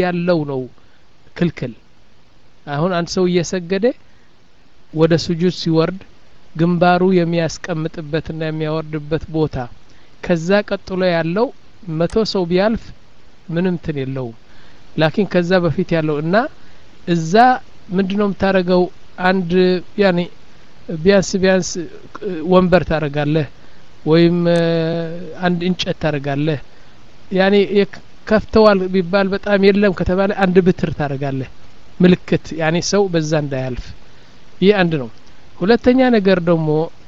ያለው ነው ክልክል አሁን አንድ ሰው እየሰገደ ወደ ስጁድ ሲወርድ ግንባሩ የሚያስቀምጥበትና የሚያወርድበት ቦታ ከዛ ቀጥሎ ያለው መቶ ሰው ቢያልፍ ምንም ትን የለውም ላኪን ከዛ በፊት ያለው እና እዛ ምንድ ነው የምታደረገው አንድ ያኔ ቢያንስ ቢያንስ ወንበር ታደረጋለህ ወይም አንድ እንጨት ታደረጋለህ ያኔ ከፍተዋል ቢባል በጣም የለም ከተባለ አንድ ብትር ታደረጋለህ ምልክት ያኔ ሰው በዛ እንዳያልፍ ይህ አንድ ነው ሁለተኛ ነገር ደግሞ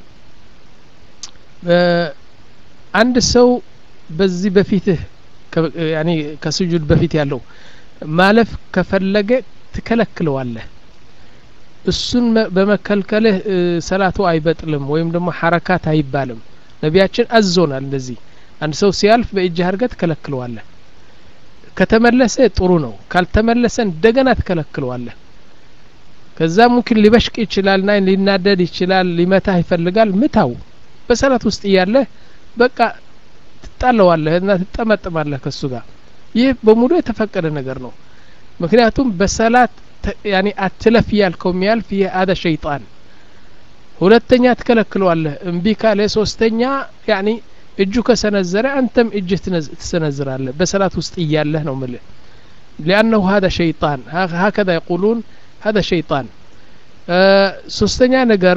አንድ ሰው በዚህ በፊትህ ያኔ ከስጁድ በፊት ያለው ማለፍ ከፈለገ ትከለክለዋለህ እሱን በመከልከልህ ሰላቱ አይበጥልም ወይም ደግሞ ሐረካት አይባልም ነቢያችን አዞናል እንደዚህ አንድ ሰው ሲያልፍ በእጅህ አድርገህ ትከለክለዋለህ ከተመለሰ ጥሩ ነው ካልተመለሰ እንደገና ትከለክለዋለህ ከዛ ሙምኪን ሊበሽቅ ይችላልና ሊናደድ ይችላል ሊመታህ ይፈልጋል ምታው በሰላት ውስጥ እያለህ በቃ ትጣለዋለህ እና ትጠመጥማለህ ከሱ ጋር ይህ በሙሉ የተፈቀደ ነገር ነው ምክንያቱም በሰላት ያኔ አትለፍ ያልከው የሚያልፍ ይህ አደ ሸይጣን ሁለተኛ ትከለክለዋለህ እምቢ ካለ ሶስተኛ ያኒ እጁ ከሰነዘረ አንተም እጅህ ትሰነዝራለህ በሰላት ውስጥ እያለህ ነው ምልህ ሊአነሁ ሀደ ሸይጣን ሀከዛ የቁሉን ሀደ ሸይጣን ሶስተኛ ነገር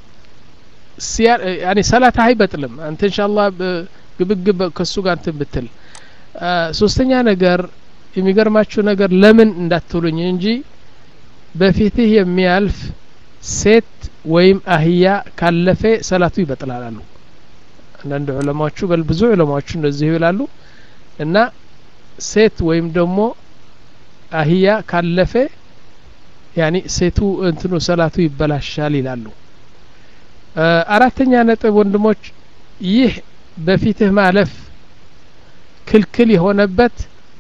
ያኒ ሰላት አይበጥልም አንተ እንሻላ ግብግብ ከሱ ጋር እንትን ብትል ሶስተኛ ነገር የሚገርማችሁ ነገር ለምን እንዳትሉኝ እንጂ በፊትህ የሚያልፍ ሴት ወይም አህያ ካለፈ ሰላቱ ይበጥላል አሉ አንዳንድ ዑለማዎቹ በል ብዙ ዑለማዎቹ እንደዚህ ይላሉ እና ሴት ወይም ደግሞ አህያ ካለፈ ያኒ ሴቱ እንትኑ ሰላቱ ይበላሻል ይላሉ አራተኛ ነጥብ ወንድሞች ይህ በፊትህ ማለፍ ክልክል የሆነበት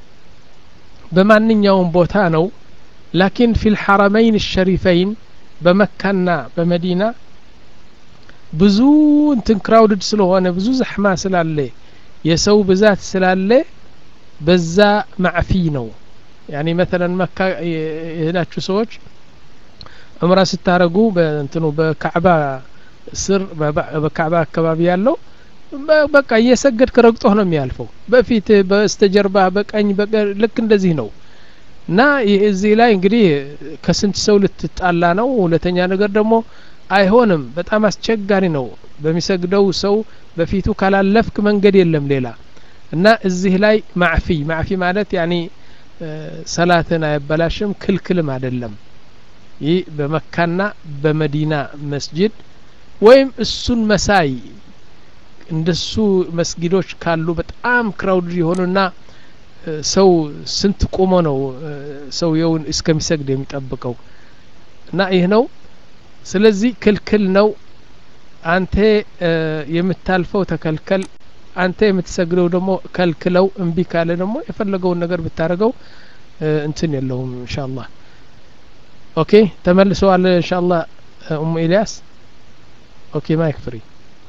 በማንኛውም ቦታ ነው ላኪን ፊ ልሐረመይን ሸሪፈይን በመካና በመዲና ብዙ እንትን ክራውድድ ስለሆነ ብዙ ዘሕማ ስላለ የሰው ብዛት ስላለ በዛ ማዕፊ ነው ያኒ መተለን መካ የሄዳችሁ ሰዎች ዑምራ ስታረጉ በእንትኑ በካዕባ ስር በካዕባ አካባቢ ያለው በቃ እየሰገድክ ረግጦህ ነው የሚያልፈው በፊት በስተጀርባ በቀኝ ልክ እንደዚህ ነው እና እዚህ ላይ እንግዲህ ከስንት ሰው ልትጣላ ነው ሁለተኛ ነገር ደግሞ አይሆንም በጣም አስቸጋሪ ነው በሚሰግደው ሰው በፊቱ ካላለፍክ መንገድ የለም ሌላ እና እዚህ ላይ ማዕፊ ማዕፊ ማለት ያኒ ሰላትን አያበላሽም ክልክልም አይደለም ይህ በመካና በመዲና መስጅድ ወይም እሱን መሳይ እንደሱ መስጊዶች ካሉ በጣም ክራውድ የሆኑና ሰው ስንት ቆሞ ነው ሰውየውን እስከሚሰግድ የሚጠብቀው እና ይህ ነው ስለዚህ ክልክል ነው አንተ የምታልፈው ተከልከል አንተ የምትሰግደው ደግሞ ከልክለው እምቢ ካለ ደግሞ የፈለገውን ነገር ብታደርገው እንትን የለውም እንሻአላህ ኦኬ ተመልሰዋል እንሻአላህ ኡሙ ኢልያስ ኦኬ ማይክ ፍሪ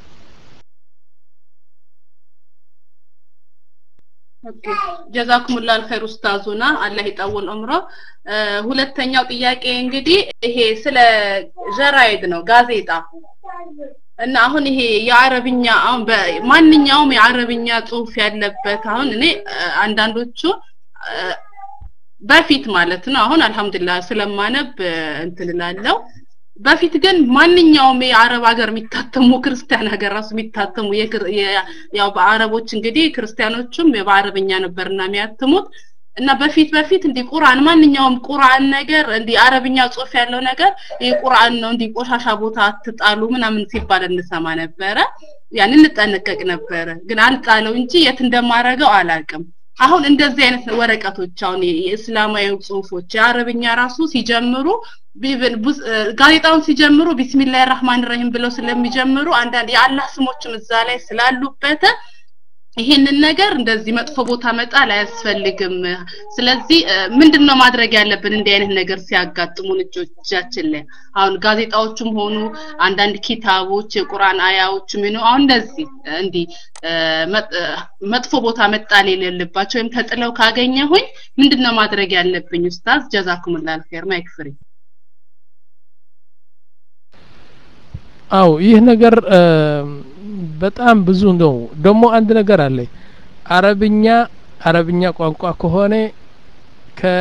ጀዛኩሙላ አልኸይር ኡስታዙና አላህ ይጠውል ዑምሮ ሁለተኛው ጥያቄ እንግዲህ ይሄ ስለ ጀራይድ ነው ጋዜጣ እና አሁን ይሄ የአረብኛ አሁን ማንኛውም የአረብኛ ጽሁፍ ያለበት አሁን እኔ አንዳንዶቹ በፊት ማለት ነው አሁን አልহামዱሊላህ ስለማነብ እንትን እላለሁ በፊት ግን ማንኛውም የአረብ ሀገር የሚታተሙ ክርስቲያን ሀገር ራሱ የሚታተሙ ያው በአረቦች እንግዲህ ክርስቲያኖቹም በአረብኛ ነበርና የሚያትሙት እና በፊት በፊት እንዲህ ቁርአን ማንኛውም ቁርአን ነገር እንዲህ አረብኛ ጽሁፍ ያለው ነገር ይህ ቁርአን ነው እንዲህ ቆሻሻ ቦታ አትጣሉ ምናምን ሲባል እንሰማ ነበረ ያን እንጠነቀቅ ነበረ ግን አልጣለው እንጂ የት እንደማረገው አላቅም አሁን እንደዚህ አይነት ወረቀቶች አሁን የእስላማዊ ጽሁፎች የአረብኛ ራሱ ሲጀምሩ ጋዜጣውን ሲጀምሩ ቢስሚላህ ራህማን ረሂም ብለው ስለሚጀምሩ አንዳንድ የአላህ ስሞችም እዛ ላይ ስላሉበት ይሄንን ነገር እንደዚህ መጥፎ ቦታ መጣል አያስፈልግም። ስለዚህ ምንድነው ማድረግ ያለብን እንዲህ አይነት ነገር ሲያጋጥሙን እጆቻችን ላይ አሁን ጋዜጣዎችም ሆኑ አንዳንድ ኪታቦች የቁርአን አያዎች ምን አሁን እንደዚህ እንዲህ መጥፎ ቦታ መጣል የሌለባቸው ወይም ተጥለው ካገኘሁኝ ምንድነው ማድረግ ያለብኝ? ኡስታዝ ጀዛኩሙላህ ኸይር ማይክ ፍሪ። አው ይህ ነገር በጣም ብዙ ነው። ደግሞ አንድ ነገር አለ። አረብኛ አረብኛ ቋንቋ ከሆነ ከ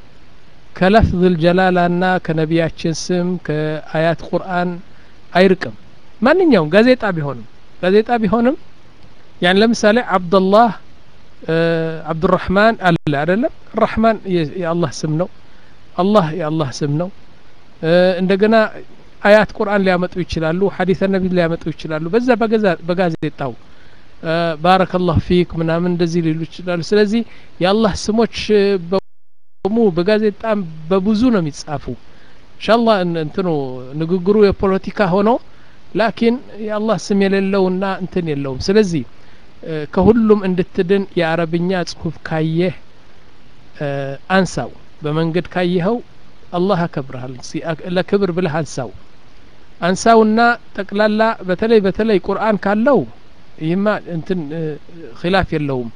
ከለፍዝ ጀላላና ከነቢያችን ስም ከአያት ቁርአን አይርቅም። ማንኛውም ጋዜጣ ቢሆንም ጋዜጣ ቢሆንም ያን ለምሳሌ አብደላህ አብዱራህማን አለ አይደለም። ራህማን የአላህ ስም ነው። አላህ የአላህ ስም ነው። እንደገና አያት ቁርአን ሊያመጡ ይችላሉ። ሐዲሰ ነቢ ሊያመጡ ይችላሉ። በዛ በጋዜጣው ባረከላሁ ፊክ ምናምን እንደዚህ ሊሉ ይችላሉ። ስለዚህ የአላህ ስሞች በሙ በጋዜጣም በብዙ ነው የሚጻፉ። ኢንሻአላህ እንትኑ ንግግሩ የፖለቲካ ሆኖ ላኪን የአላህ ስም የሌለውና እንትን የለውም። ስለዚህ ከሁሉም እንድትድን የአረብኛ ጽሁፍ ካየህ አንሳው። በመንገድ ካየኸው አላህ ያከብርሃል። ለክብር ብለህ አንሳው አንሳውና ጠቅላላ በተለይ በተለይ ቁርአን ካለው ይህማ እንትን ኺላፍ የለውም።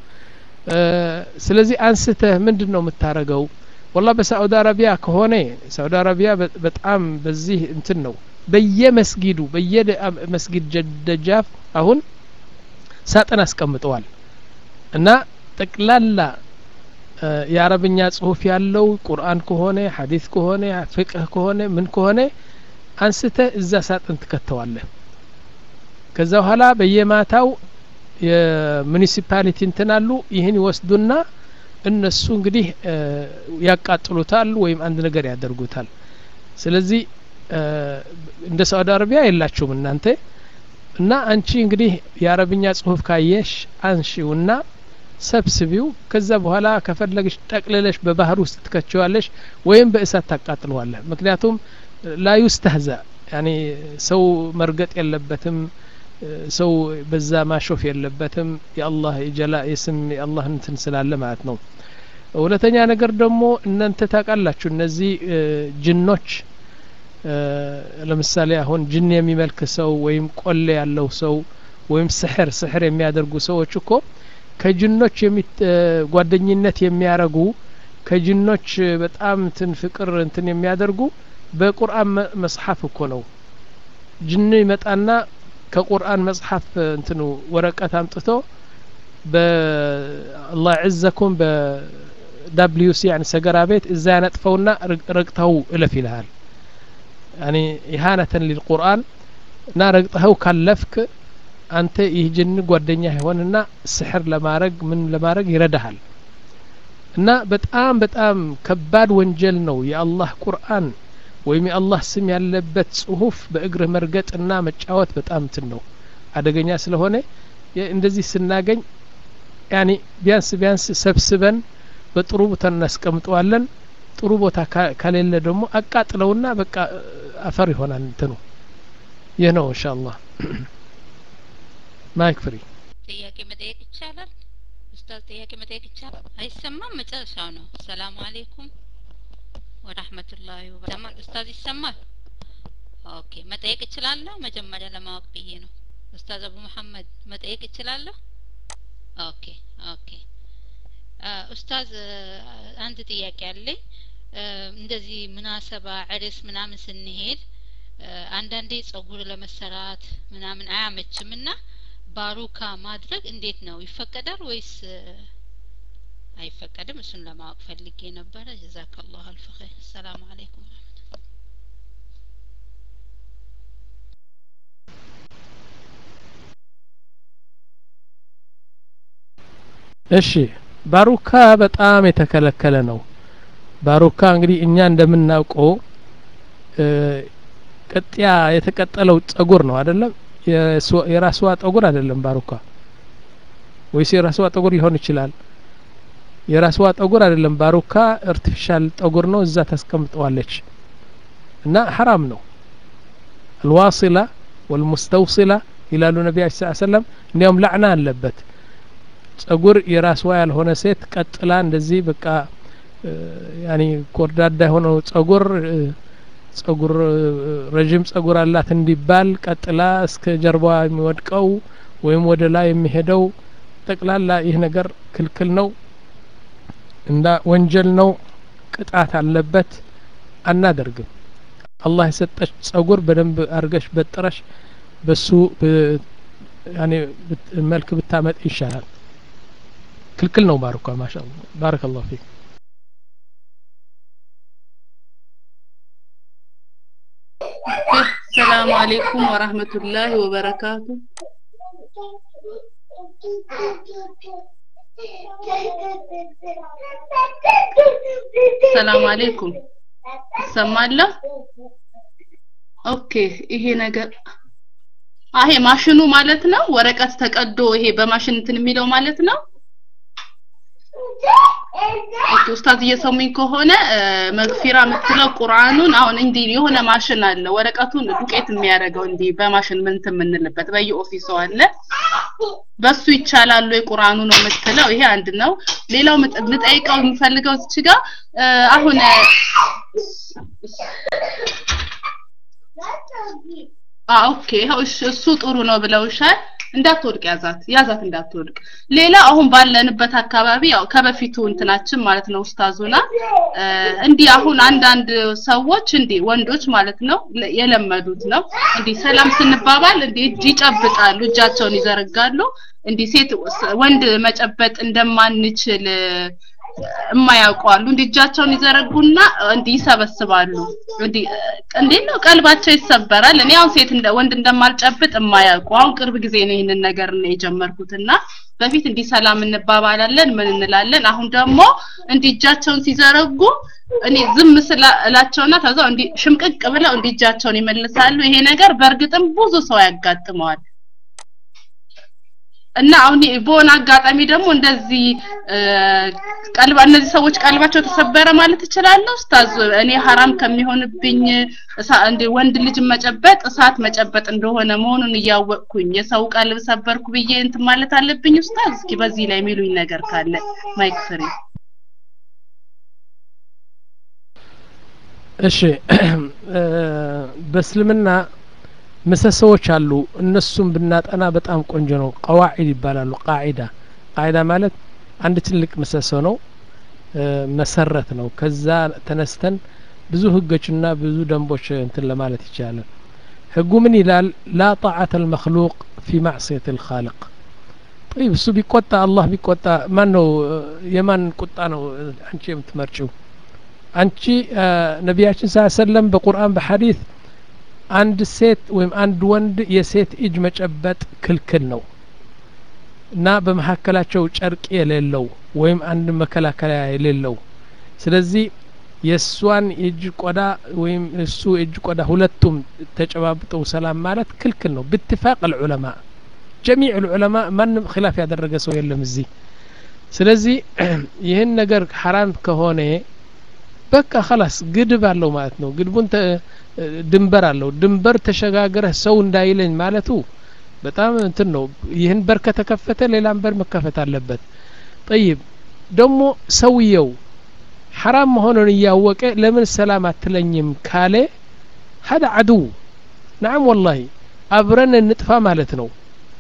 ስለዚህ አንስተህ ምንድን ነው የምታረገው? ወላ በሳዑዲ አረቢያ ከሆነ ሳዑዲ አረቢያ በጣም በዚህ እንትን ነው በየመስጊዱ በየመስጊድ ደጃፍ አሁን ሳጥን አስቀምጠዋል እና ጠቅላላ የአረብኛ ጽሁፍ ያለው ቁርአን ከሆነ ሐዲስ ከሆነ ፍቅህ ከሆነ ምን ከሆነ አንስተህ እዛ ሳጥን ትከተዋለህ። ከዛ በኋላ በየማታው የሙኒሲፓሊቲ እንትን አሉ ይህን ይወስዱና እነሱ እንግዲህ ያቃጥሉታል ወይም አንድ ነገር ያደርጉታል። ስለዚህ እንደ ሳዑዲ አረቢያ የላችሁም እናንተ እና አንቺ እንግዲህ የአረብኛ ጽሁፍ ካየሽ አንሺውና ሰብስቢው ከዛ በኋላ ከፈለግሽ ጠቅልለሽ በባህር ውስጥ ትከቸዋለሽ ወይም በእሳት ታቃጥለዋለህ። ምክንያቱም ላዩስተህዛ ያኔ ሰው መርገጥ የለበትም። ሰው በዛ ማሾፍ የለበትም። የአላህ የጀላ የስም የአላህ እንትን ስላለ ማለት ነው። ሁለተኛ ነገር ደግሞ እናንተ ታውቃላችሁ እነዚህ ጅኖች ለምሳሌ አሁን ጅን የሚመልክ ሰው ወይም ቆሌ ያለው ሰው ወይም ስሕር ስሕር የሚያደርጉ ሰዎች እኮ ከጅኖች ጓደኝነት የሚያረጉ ከጅኖች በጣም እንትን ፍቅር እንትን የሚያደርጉ በቁርአን መጽሐፍ እኮ ነው። ጅን ይመጣና ከቁርአን መጽሐፍ እንትኑ ወረቀት አምጥቶ በአላህ ዕዘኩም በዳብሊዩሲ ያን ሰገራ ቤት እዛ ያነጥፈውና ረግጠው እለፍ ይልሃል። ያኒ ኢሃነተን ሊልቁርአን እና ረግጠኸው ካለፍክ አንተ ይህ ጅን ጓደኛ ይሆንና ስሕር ለማድረግ ምን ለማድረግ ይረዳሃል። እና በጣም በጣም ከባድ ወንጀል ነው የአላህ ቁርአን ወይም የአላህ ስም ያለበት ጽሁፍ በእግርህ መርገጥና መጫወት በጣም እንትን ነው አደገኛ ስለሆነ እንደዚህ ስናገኝ ያኒ ቢያንስ ቢያንስ ሰብስበን በጥሩ ቦታ እናስቀምጠዋለን። ጥሩ ቦታ ከሌለ ደግሞ አቃጥለውና በቃ አፈር ይሆናል እንትኑ። ይህ ነው ኢንሻአላህ። ማይክ ፍሪ ጥያቄ መጠየቅ ይቻላል? ኡስታዝ ጥያቄ መጠየቅ ይቻላል? አይሰማም? መጨረሻው ነው። ሰላም አለይኩም ወራህመቱላሂ ወበረካቱ። ኡስታዝ ይሰማል? ኦኬ መጠየቅ እችላለሁ? መጀመሪያ ለማወቅ ብዬ ነው። ኡስታዝ አቡ መሐመድ መጠየቅ እችላለሁ? ኦኬ ኦኬ። ኡስታዝ አንድ ጥያቄ አለኝ። እንደዚህ ምናሰባ ዕርስ ምናምን ስንሄድ አንዳንዴ ጸጉር ለመሰራት ምናምን አያመችም እና ባሩካ ማድረግ እንዴት ነው ይፈቀዳል ወይስ አይፈቀድም? እሱን ለማወቅ ፈልጌ ነበረ። ጀዛከላሁ አልፍ ኸይር። ሰላም አለይኩም እሺ ባሩካ በጣም የተከለከለ ነው። ባሩካ እንግዲህ እኛ እንደምናውቀው ቅጥያ የተቀጠለው ጸጉር ነው አይደለም? የራስዋ ጠጉር አይደለም ባሩካ ወይስ የራስዋ ጠጉር ሊሆን ይችላል? የራስዋ ጠጉር አይደለም ባሩካ አርቲፊሻል ጠጉር ነው። እዛ ታስቀምጠዋለች እና ሐራም ነው። አልዋሲላ ወልሙስተውሲላ ይላሉ ነቢያችን ሰለላሁ ዐለይሂ ወሰለም። እንዲያውም ላዕና አለበት። ጸጉር የራስዋ ያልሆነ ሴት ቀጥላ እንደዚህ በቃ ያኒ ኮርዳዳ የሆነው ጸጉር ጸጉር ረዥም ጸጉር አላት እንዲባል ቀጥላ እስከ ጀርባዋ የሚወድቀው ወይም ወደ ላይ የሚሄደው ጠቅላላ ይህ ነገር ክልክል ነው እንዳ ወንጀል ነው ቅጣት አለበት አናደርግም አላህ የሰጠች ጸጉር በደንብ አርገሽ በጥረሽ በሱ ያኔ መልክ ብታመጥ ይሻላል ክልክል ነው ባርኳ ማሻ ባረከ ላሁ ፊክ ሰላም አሌይኩም ወራህመቱላሂ ወበረካቱ ሰላም አሌይኩም ይሰማለ ኦኬ ይሄ ነገር አሄ ማሽኑ ማለት ነው ወረቀት ተቀዶ ይሄ በማሽን እንትን የሚለው ማለት ነው ኦኬ ኡስታዝ እየሰሙኝ ከሆነ መግፊራ የምትለው ቁርአኑን አሁን እንዲህ የሆነ ማሽን አለ ወረቀቱን ዱቄት የሚያደርገው እንዲህ በማሽን ምን የምንልበት በየኦፊሱ አለ በሱ ይቻላል ወይ ቁርአኑ ነው የምትለው ይሄ አንድ ነው ሌላው ልጠይቀው የምፈልገው እዚህ ጋር አሁን ኦኬ እሱ ጥሩ ነው ብለውሻል እንዳትወድቅ ያዛት ያዛት እንዳትወድቅ ሌላ አሁን ባለንበት አካባቢ ያው ከበፊቱ እንትናችን ማለት ነው ኡስታዙና እንዲህ አሁን አንዳንድ ሰዎች እንዲህ ወንዶች ማለት ነው የለመዱት ነው እንዲህ ሰላም ስንባባል እንዲህ እጅ ይጨብጣሉ እጃቸውን ይዘረጋሉ እንዲህ ሴት ወንድ መጨበጥ እንደማንችል የማያውቁ አሉ እንዲህ እጃቸውን ይዘረጉና እንዲህ ይሰበስባሉ እንዲህ እንዴት ነው ቀልባቸው ይሰበራል እኔ አሁን ሴት ወንድ እንደማልጨብጥ የማያውቁ አሁን ቅርብ ጊዜ ነው ይህንን ነገር ነው የጀመርኩትና በፊት እንዲህ ሰላም እንባባላለን ምን እንላለን አሁን ደግሞ እንዲህ እጃቸውን ሲዘረጉ እኔ ዝም ስላላቸውና ተዛው እንዲህ ሽምቅቅ ብለው እንዲህ እጃቸውን ይመልሳሉ ይሄ ነገር በእርግጥም ብዙ ሰው ያጋጥመዋል እና አሁን በሆነ አጋጣሚ ደግሞ እንደዚህ ቀልባ እነዚህ ሰዎች ቀልባቸው ተሰበረ ማለት እችላለሁ ኡስታዝ እኔ ሀራም ከሚሆንብኝ እንደ ወንድ ልጅ መጨበጥ እሳት መጨበጥ እንደሆነ መሆኑን እያወቅኩኝ የሰው ቀልብ ሰበርኩ ብዬ እንትን ማለት አለብኝ ኡስታዝ እስኪ በዚህ ላይ የሚሉኝ ነገር ካለ ማይክ ፍሪ እሺ በእስልምና ምሰሶዎች አሉ እነሱም ብናጠና በጣም ቆንጆ ነው ቀዋዒድ ይባላሉ ቃዒዳ ቃዒዳ ማለት አንድ ትልቅ ምሰሶ ነው መሰረት ነው ከዛ ተነስተን ብዙ ህጎችና ብዙ ደንቦች እንትን ለማለት ይቻላል ህጉ ምን ይላል ላ ጣዓተ ልመክሉቅ ፊ ማዕስየት ልካልቅ طيب እሱ ቢቆጣ አላህ ቢቆጣ ማን ነው የማን ቁጣ ነው አንቺ የምትመርጭው አንቺ ነቢያችን ስ ሰለም በቁርአን በሐዲት አንድ ሴት ወይም አንድ ወንድ የሴት እጅ መጨበጥ ክልክል ነው እና በመካከላቸው ጨርቅ የሌለው ወይም አንድ መከላከያ የሌለው ስለዚህ የእሷን የእጅ ቆዳ ወይም እሱ የእጅ ቆዳ ሁለቱም ተጨባብጠው ሰላም ማለት ክልክል ነው ብትፋቅ ልዑለማ ጀሚዕ ልዑለማ ማንም ኪላፍ ያደረገ ሰው የለም እዚህ ስለዚህ ይህን ነገር ሐራም ከሆነ በቃ ከላስ ግድብ አለው ማለት ነው ግድቡን ድንበር አለው ድንበር ተሸጋግረህ ሰው እንዳይለኝ ማለቱ በጣም እንትን ነው ይህን በር ከተከፈተ ሌላም በር መከፈት አለበት ጠይብ ደግሞ ሰውየው ሐራም መሆኑን እያወቀ ለምን ሰላም አትለኝም ካለ ሀዳ አድው ናም ወላሂ አብረን እንጥፋ ማለት ነው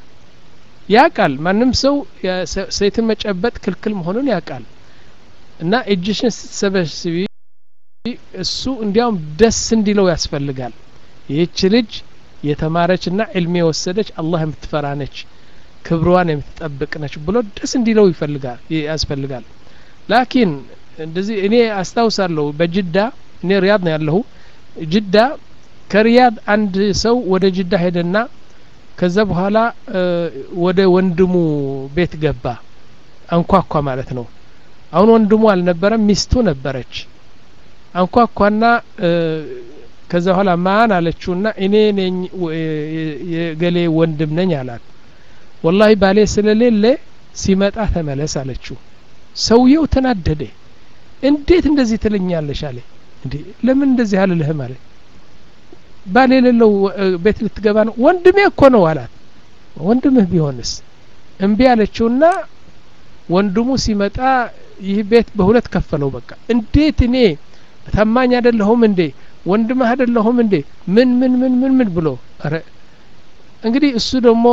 ያቃል ማንም ሰው ሴትን መጨበጥ ክልክል መሆኑን ያቃል እና እጅሽን ስትሰበስቢ እሱ እንዲያውም ደስ እንዲለው ያስፈልጋል ይህች ልጅ የተማረች ና ዕልም የወሰደች አላህ የምትፈራ ነች ክብሯን የምትጠብቅ ነች ብሎ ደስ እንዲለው ይፈልጋል ያስፈልጋል ላኪን እንደዚህ እኔ አስታውሳለሁ በጅዳ እኔ ሪያድ ነው ያለሁ ጅዳ ከሪያድ አንድ ሰው ወደ ጅዳ ሄደና ከዛ በኋላ ወደ ወንድሙ ቤት ገባ አንኳኳ ማለት ነው አሁን ወንድሙ አልነበረም ሚስቱ ነበረች አንኳኳና ከዛ በኋላ ማን አለችውና እኔ ነኝ የገሌ ወንድም ነኝ አላት ወላሂ ባሌ ስለሌለ ሲመጣ ተመለስ አለችው ሰውየው ተናደደ እንዴት እንደዚህ ትለኛለሽ አለ እንዴ ለምን እንደዚህ አልልህም አለ ባል የሌለው ቤት ልትገባ ነው ወንድሜ እኮ ነው አላት ወንድምህ ቢሆንስ እምቢ አለችውና ወንድሙ ሲመጣ ይህ ቤት በሁለት ከፈለው በቃ እንዴት እኔ ታማኝ አይደለሁም እንዴ ወንድምህ አይደለሁም እንዴ ምን ምን ምን ምን ምን ብሎ ረ እንግዲህ እሱ ደግሞ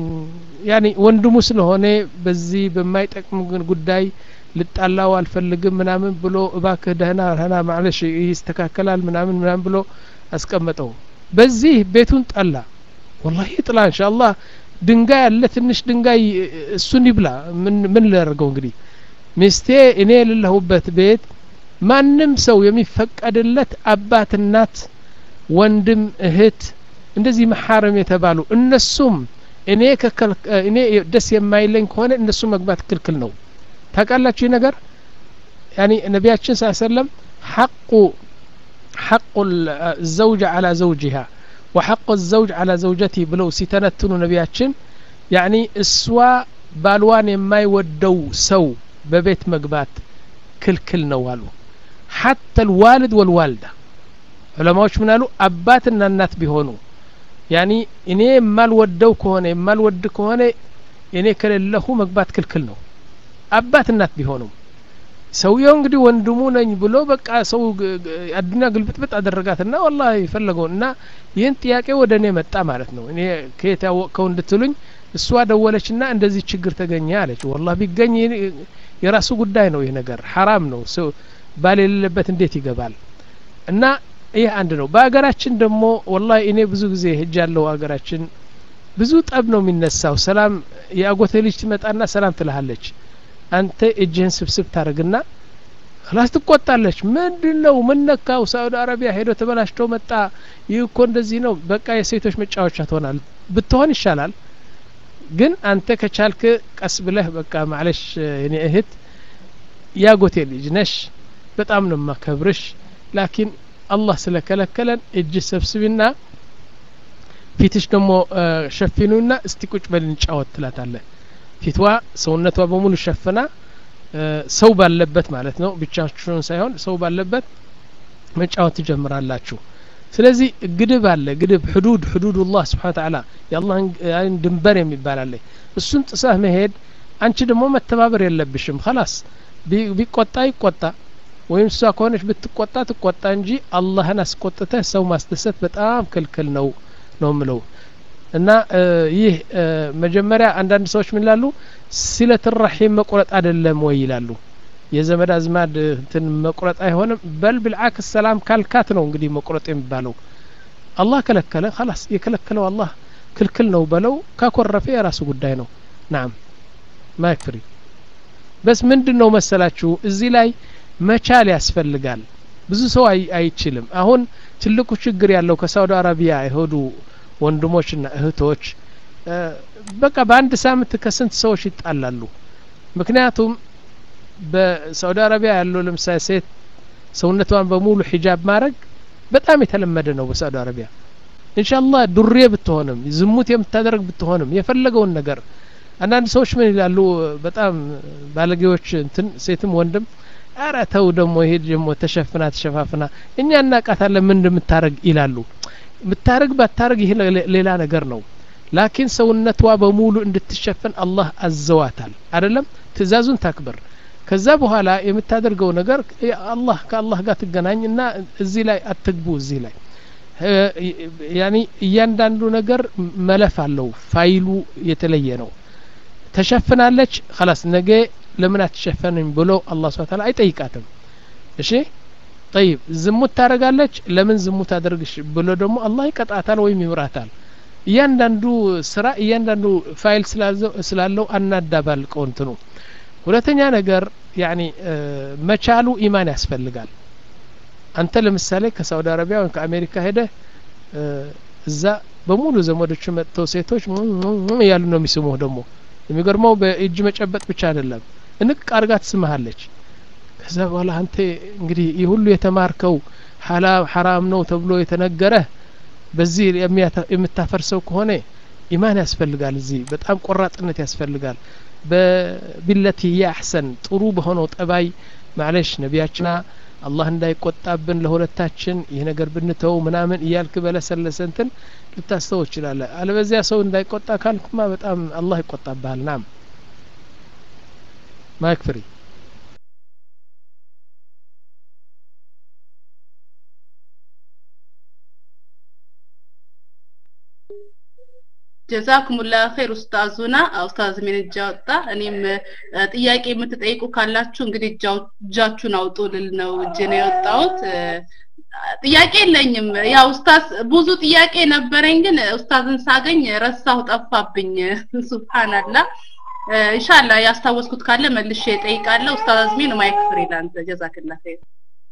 ያኒ ወንድሙ ስለሆነ በዚህ በማይጠቅም ጉዳይ ልጣላው አልፈልግም ምናምን ብሎ እባክህ ደህና ደህና ማለሽ ይስተካከላል ምናምን ምናምን ብሎ አስቀመጠው በዚህ ቤቱን ጠላ ወላሂ ጥላ እንሻአላህ ድንጋይ አለ ትንሽ ድንጋይ እሱን ይብላ ምን ምን ላደርገው እንግዲህ ሚስቴ እኔ የሌለሁበት ቤት ማንም ሰው የሚፈቀድለት አባት እናት ወንድም እህት እንደዚህ መሐረም የተባሉ እነሱም እኔ እኔ ደስ የማይለኝ ከሆነ እነሱ መግባት ክልክል ነው ታውቃላችሁ ይህ ነገር ያኒ ነቢያችን ስ ሰለም ሐቁ ሐቁ ዘውጅ አላ ዘውጅሃ ወሐቁ ዘውጅ አላ ዘውጀቲ ብለው ሲተነትኑ ነቢያችን ያኒ እሷ ባልዋን የማይወደው ሰው በቤት መግባት ክልክል ነው አሉ ሐታ ልዋልድ ወልዋልዳ ዑለማዎች ምን አሉ አባትና እናት ቢሆኑ ያኒ እኔ የማልወደው ከሆነ የማልወድ ከሆነ እኔ ከሌለሁ መግባት ክልክል ነው አባት እናት ቢሆኑም ሰውየው እንግዲህ ወንድሙ ነኝ ብሎ በቃ ሰው አዱኛ ግልብጥብጥ አደረጋትና ወላ የፈለገው እና ይህን ጥያቄ ወደ እኔ መጣ ማለት ነው እኔ ከየት ያወቅከው እንድትሉኝ እሷ ደወለችና እንደዚህ ችግር ተገኘ አለች ወላ ቢገኝ የራሱ ጉዳይ ነው ይህ ነገር ሐራም ነው ሰው ባል የሌለበት እንዴት ይገባል እና ይህ አንድ ነው በሀገራችን ደግሞ ወላ እኔ ብዙ ጊዜ ሄጅ ያለው ሀገራችን ብዙ ጠብ ነው የሚነሳው ሰላም የአጎቴ ልጅ ትመጣና ሰላም ትልሃለች አንተ እጅህን ስብስብ ታደርግና ክላስ ትቆጣለች ምንድን ነው ምን ነካው ሳኡዲ አረቢያ ሄዶ ተበላሽቶ መጣ ይህ እኮ እንደዚህ ነው በቃ የሴቶች መጫወቻ ትሆናል ብትሆን ይሻላል ግን አንተ ከቻልክ ቀስ ብለህ በቃ ማለሽ የኔ እህት ያጎቴ ልጅ ነሽ በጣም ነው ማከብርሽ ላኪን አላህ ስለከለከለን እጅ ሰብስቢና ፊትሽ ደግሞ ሸፊኑና እስቲ ቁጭ በል እንጫወት ትላታለህ ፊትዋ ሰውነቷ በሙሉ ሸፍና ሰው ባለበት ማለት ነው ብቻችሁን ሳይሆን ሰው ባለበት መጫወት ትጀምራላችሁ ስለዚህ ግድብ አለ ግድብ ሕዱድ ሕዱዱላህ ስብሓን ተዓላ የአላህን ድንበር የሚባል አለ እሱን ጥሰህ መሄድ አንቺ ደግሞ መተባበር የለብሽም ከላስ ቢቆጣ ይቆጣ ወይም እሷ ከሆነች ብትቆጣ ትቆጣ እንጂ አላህን አስቆጥተህ ሰው ማስደሰት በጣም ክልክል ነው ነው ምለው እና ይህ መጀመሪያ አንዳንድ ሰዎች ምን ይላሉ ሲለት ራሒም መቁረጥ አይደለም ወይ ይላሉ የዘመድ አዝማድ እንትን መቁረጥ አይሆንም በል ብልዓክስ ሰላም ካልካት ነው እንግዲህ መቁረጥ የሚባለው አላህ ከለከለ ላስ የከለከለው አላህ ክልክል ነው በለው ካኮረፈ የራሱ ጉዳይ ነው ናም ማይክ ፍሪ በስ ምንድን ነው መሰላችሁ እዚህ ላይ መቻል ያስፈልጋል ብዙ ሰው አይችልም አሁን ትልቁ ችግር ያለው ከሳውዲ አረቢያ የሄዱ ወንድሞችና እህቶች በቃ በአንድ ሳምንት ከስንት ሰዎች ይጣላሉ ምክንያቱም በሳውዲ አረቢያ ያለው ለምሳሌ ሴት ሰውነቷን በሙሉ ሂጃብ ማድረግ በጣም የተለመደ ነው በሳውዲ አረቢያ ኢንሻአላህ ዱሬ ብትሆንም ዝሙት የምታደርግ ብትሆንም የፈለገውን ነገር አንዳንድ ሰዎች ምን ይላሉ በጣም ባለጌዎች እንትን ሴትም ወንድም አረ ተው ደግሞ ይሄ ደግሞ ተሸፍና ተሸፋፍና እኛ እናቃታለን ምን እንደምታረግ ይላሉ ምታረግ ባታረግ ይሄ ሌላ ነገር ነው ላኪን ሰውነቷ በሙሉ እንድትሸፈን አላህ አዘዋታል አይደለም ትእዛዙን ታክብር ከዛ በኋላ የምታደርገው ነገር አላህ ከአላህ ጋር ትገናኝ እና እዚህ ላይ አትግቡ እዚህ ላይ ያኒ እያንዳንዱ ነገር መለፍ አለው ፋይሉ የተለየ ነው ተሸፍናለች ከላስ ነገ ለምን አትሸፈንም ብሎ አላህ ስብሐ ተዓላ አይጠይቃትም እሺ ጠይብ ዝሙት ታደርጋለች ለምን ዝሙት አደርግሽ ብሎ ደግሞ አላህ ይቀጣታል ወይም ይምራታል እያንዳንዱ ስራ እያንዳንዱ ፋይል ስላለው አናዳባልቀው እንትኑ ሁለተኛ ነገር ያኒ መቻሉ ኢማን ያስፈልጋል አንተ ለምሳሌ ከሳውዲ አረቢያ ወይም ከአሜሪካ ሄደ እዛ በሙሉ ዘመዶቹ መጥተው ሴቶች እያሉ ነው የሚስሙህ ደግሞ የሚገርመው በእጅ መጨበጥ ብቻ አይደለም እንቅ አርጋ ትስምሃለች ከዛ በኋላ አንተ እንግዲህ ይህ ሁሉ የተማርከው ሐራም ነው ተብሎ የተነገረ በዚህ የምታፈርሰው ከሆነ ኢማን ያስፈልጋል እዚህ በጣም ቆራጥነት ያስፈልጋል በቢለቲ ሂየ አሕሰን ጥሩ በሆነው ጠባይ ማለሽ ነቢያችና አላህ እንዳይቆጣብን ለሁለታችን ይህ ነገር ብንተው ምናምን እያልክ በለሰለሰ እንትን ልታስተው ይችላለ አለበዚያ ሰው እንዳይቆጣ ካልክማ በጣም አላህ ይቆጣብሃል ናም ማይክ ፍሪ ጀዛኩሙላ ኸይር ኡስታዙና ኡስታዝ ምን እጅ አወጣ። እኔም ጥያቄ የምትጠይቁ ካላችሁ እንግዲህ እጃችሁን አውጡ ልል ነው እጅ ነው የወጣሁት። ጥያቄ የለኝም። ያው ኡስታዝ ብዙ ጥያቄ ነበረኝ፣ ግን ኡስታዝን ሳገኝ ረሳሁ፣ ጠፋብኝ። ሱብሃንአላህ። ኢንሻአላህ ያስታወስኩት ካለ መልሼ እጠይቃለሁ። ኡስታዝ አዝሚን ማይክ ፍሪ ላንተ ጀዛክላ ኸይር።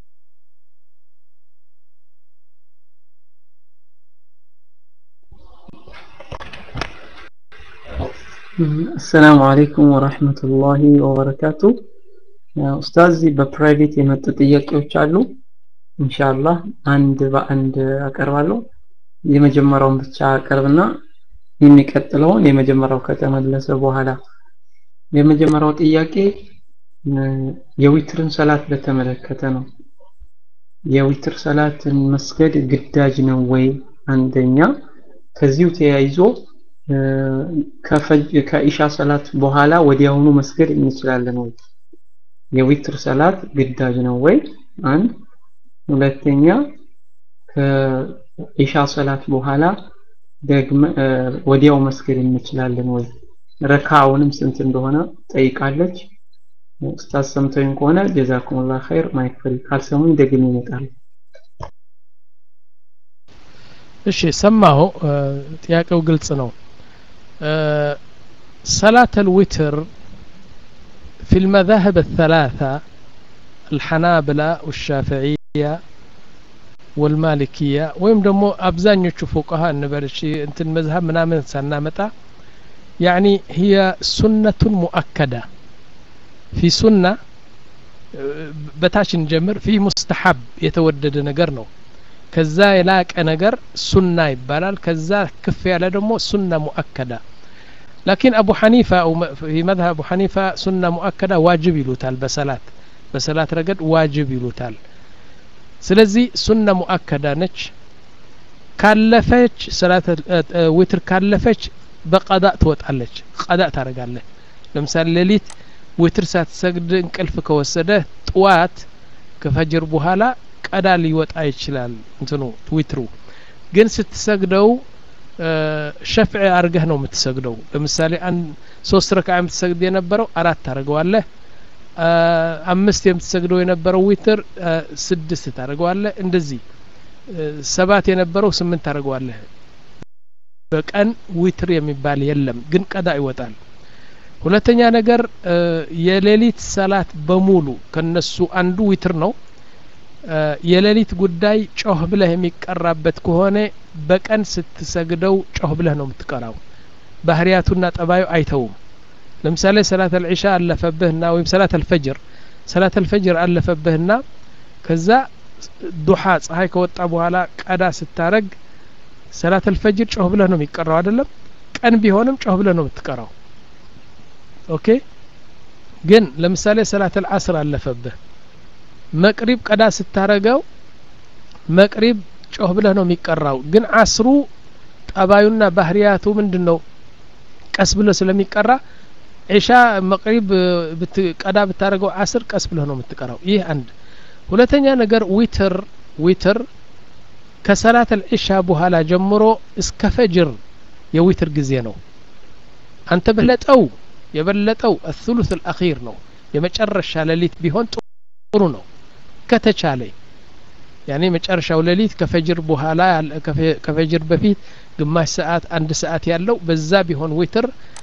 አሰላሙ አለይኩም ወራህመቱላሂ ወበረካቱ። ኡስታዝ በፕራይቬት የመጡ ጥያቄዎች አሉ። ኢንሻአላህ አንድ በአንድ አቀርባለሁ። የመጀመሪያውን ብቻ አቀርብና የሚቀጥለውን የመጀመሪያው ከተመለሰ በኋላ የመጀመሪያው ጥያቄ የዊትርን ሰላት በተመለከተ ነው። የዊትር ሰላትን መስገድ ግዳጅ ነው ወይ? አንደኛ ከዚሁ ተያይዞ ከኢሻ ሰላት በኋላ ወዲያውኑ መስገድ እንችላለን ወይ? የዊትር ሰላት ግዳጅ ነው ወይ? አንድ ሁለተኛ ከኢሻ ሰላት በኋላ ደግመ ወዲያው መስገድ እንችላለን ወይ? ረካውንም ስንት እንደሆነ ጠይቃለች። ኡስታዝ ሰምተውኝ ከሆነ ጀዛኩሙላህ ኸይር ማይክ ፍሪ፣ ካልሰሙኝ ደግሜ እመጣለሁ። እሺ ሰማሁ። ጥያቄው ግልጽ ነው። صلاة الوتر في المذاهب الثلاثة الحنابلة والشافعية والمالكية ወይም ደግሞ አብዛኞቹ ፉقሃ እንበልሽ እንትን መዝሀብ ምናምን ሳናመጣ يعني هي سنة مؤكدة في سنة በታች እንጀምር ፊ ሙስተሐብ የተወደደ ነገር ነው ከዛ የላቀ ነገር ሱና ይባላል ከዛ ክፍ ያለ ደግሞ ሱና ሙአከዳ ላኪን አቡ ሐኒፋ ፊ መዝሀብ አቡ ሐኒፋ ሱና ሙአከዳ ዋጅብ ይሉታል በሰላት በሰላት ረገድ ዋጅብ ይሉታል ስለዚህ ሱና ሙአከዳ ነች ካለፈች ሰላት ዊትር ካለፈች በቀዳ ትወጣለች ቀዳ ታደርጋለህ ለምሳሌ ሌሊት ዊትር ሳትሰግድ እንቅልፍ ከወሰደ ጥዋት ከፈጅር በኋላ ቀዳ ሊወጣ ይችላል እንትኑ ዊትሩ ግን ስትሰግደው ሸፍዕ አርገህ ነው የምትሰግደው ለምሳሌ አንድ ሶስት ረካ የምትሰግድ የነበረው አራት ታደርገዋለህ አምስት የምትሰግደው የነበረው ዊትር ስድስት ታደርገዋለህ እንደዚህ ሰባት የነበረው ስምንት ታደርገዋለህ በቀን ዊትር የሚባል የለም ግን ቀዳ ይወጣል ሁለተኛ ነገር የሌሊት ሰላት በሙሉ ከነሱ አንዱ ዊትር ነው የሌሊት ጉዳይ ጮህ ብለህ የሚቀራበት ከሆነ በቀን ስትሰግደው ጮህ ብለህ ነው የምትቀራው ባህሪያቱና ጠባዩ አይተውም ለምሳሌ ሰላት አልዒሻ አለፈብህና ወይም ሰላት አልፈጅር ሰላት አልፈጅር አለፈብህና ከዛ ዱሓ ፀሐይ ከወጣ በኋላ ቀዳ ስታረግ ሰላት አልፈጅር ጮህ ብለህ ነው የሚቀራው አይደለም ቀን ቢሆንም ጮህ ብለህ ነው የምትቀራው ኦኬ ግን ለምሳሌ ሰላት አልዓስር አለፈብህ መቅሪብ ቀዳ ስታረገው መቅሪብ ጮህ ብለህ ነው የሚቀራው ግን አስሩ ጠባዩና ባህሪያቱ ምንድን ነው ቀስ ብሎ ስለሚቀራ ዒሻ መቅሪብ ቀዳ ብታደረገው አስር ቀስ ብለህ ነው የምትቀራው ይህ አንድ ሁለተኛ ነገር ዊትር ዊትር ከሰላት አልዒሻ በኋላ ጀምሮ እስከ ፈጅር የዊትር ጊዜ ነው አንተ በለጠው የበለጠው الثلث الأخير ነው የመጨረሻ ሌሊት ቢሆን ጥሩ ነው ከተቻለ ያኔ መጨረሻው ሌሊት ከፈጅር በኋላ ከፈጅር በፊት ግማሽ ሰዓት አንድ ሰዓት ያለው በዛ ቢሆን ዊትር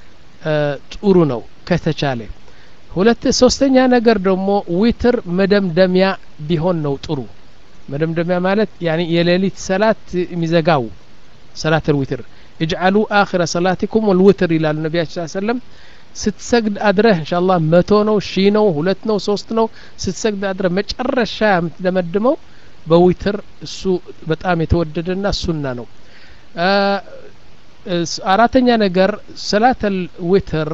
ጥሩ ነው ከተቻለ ሁለት ሶስተኛ ነገር ደግሞ ዊትር መደምደሚያ ቢሆን ነው ጥሩ መደምደሚያ ማለት ያኔ የሌሊት ሰላት የሚዘጋው ሰላት الዊትር اجعلوا آخر صلاتكم والوتر ይላሉ ነቢያችን ሰለም ስትሰግድ አድረህ እንሻላ መቶ ነው ሺ ነው ሁለት ነው ሶስት ነው ስትሰግድ አድረህ መጨረሻ የምትደመድመው በዊትር እሱ በጣም የተወደደና ሱና ነው አራተኛ ነገር ሰላት ዊትር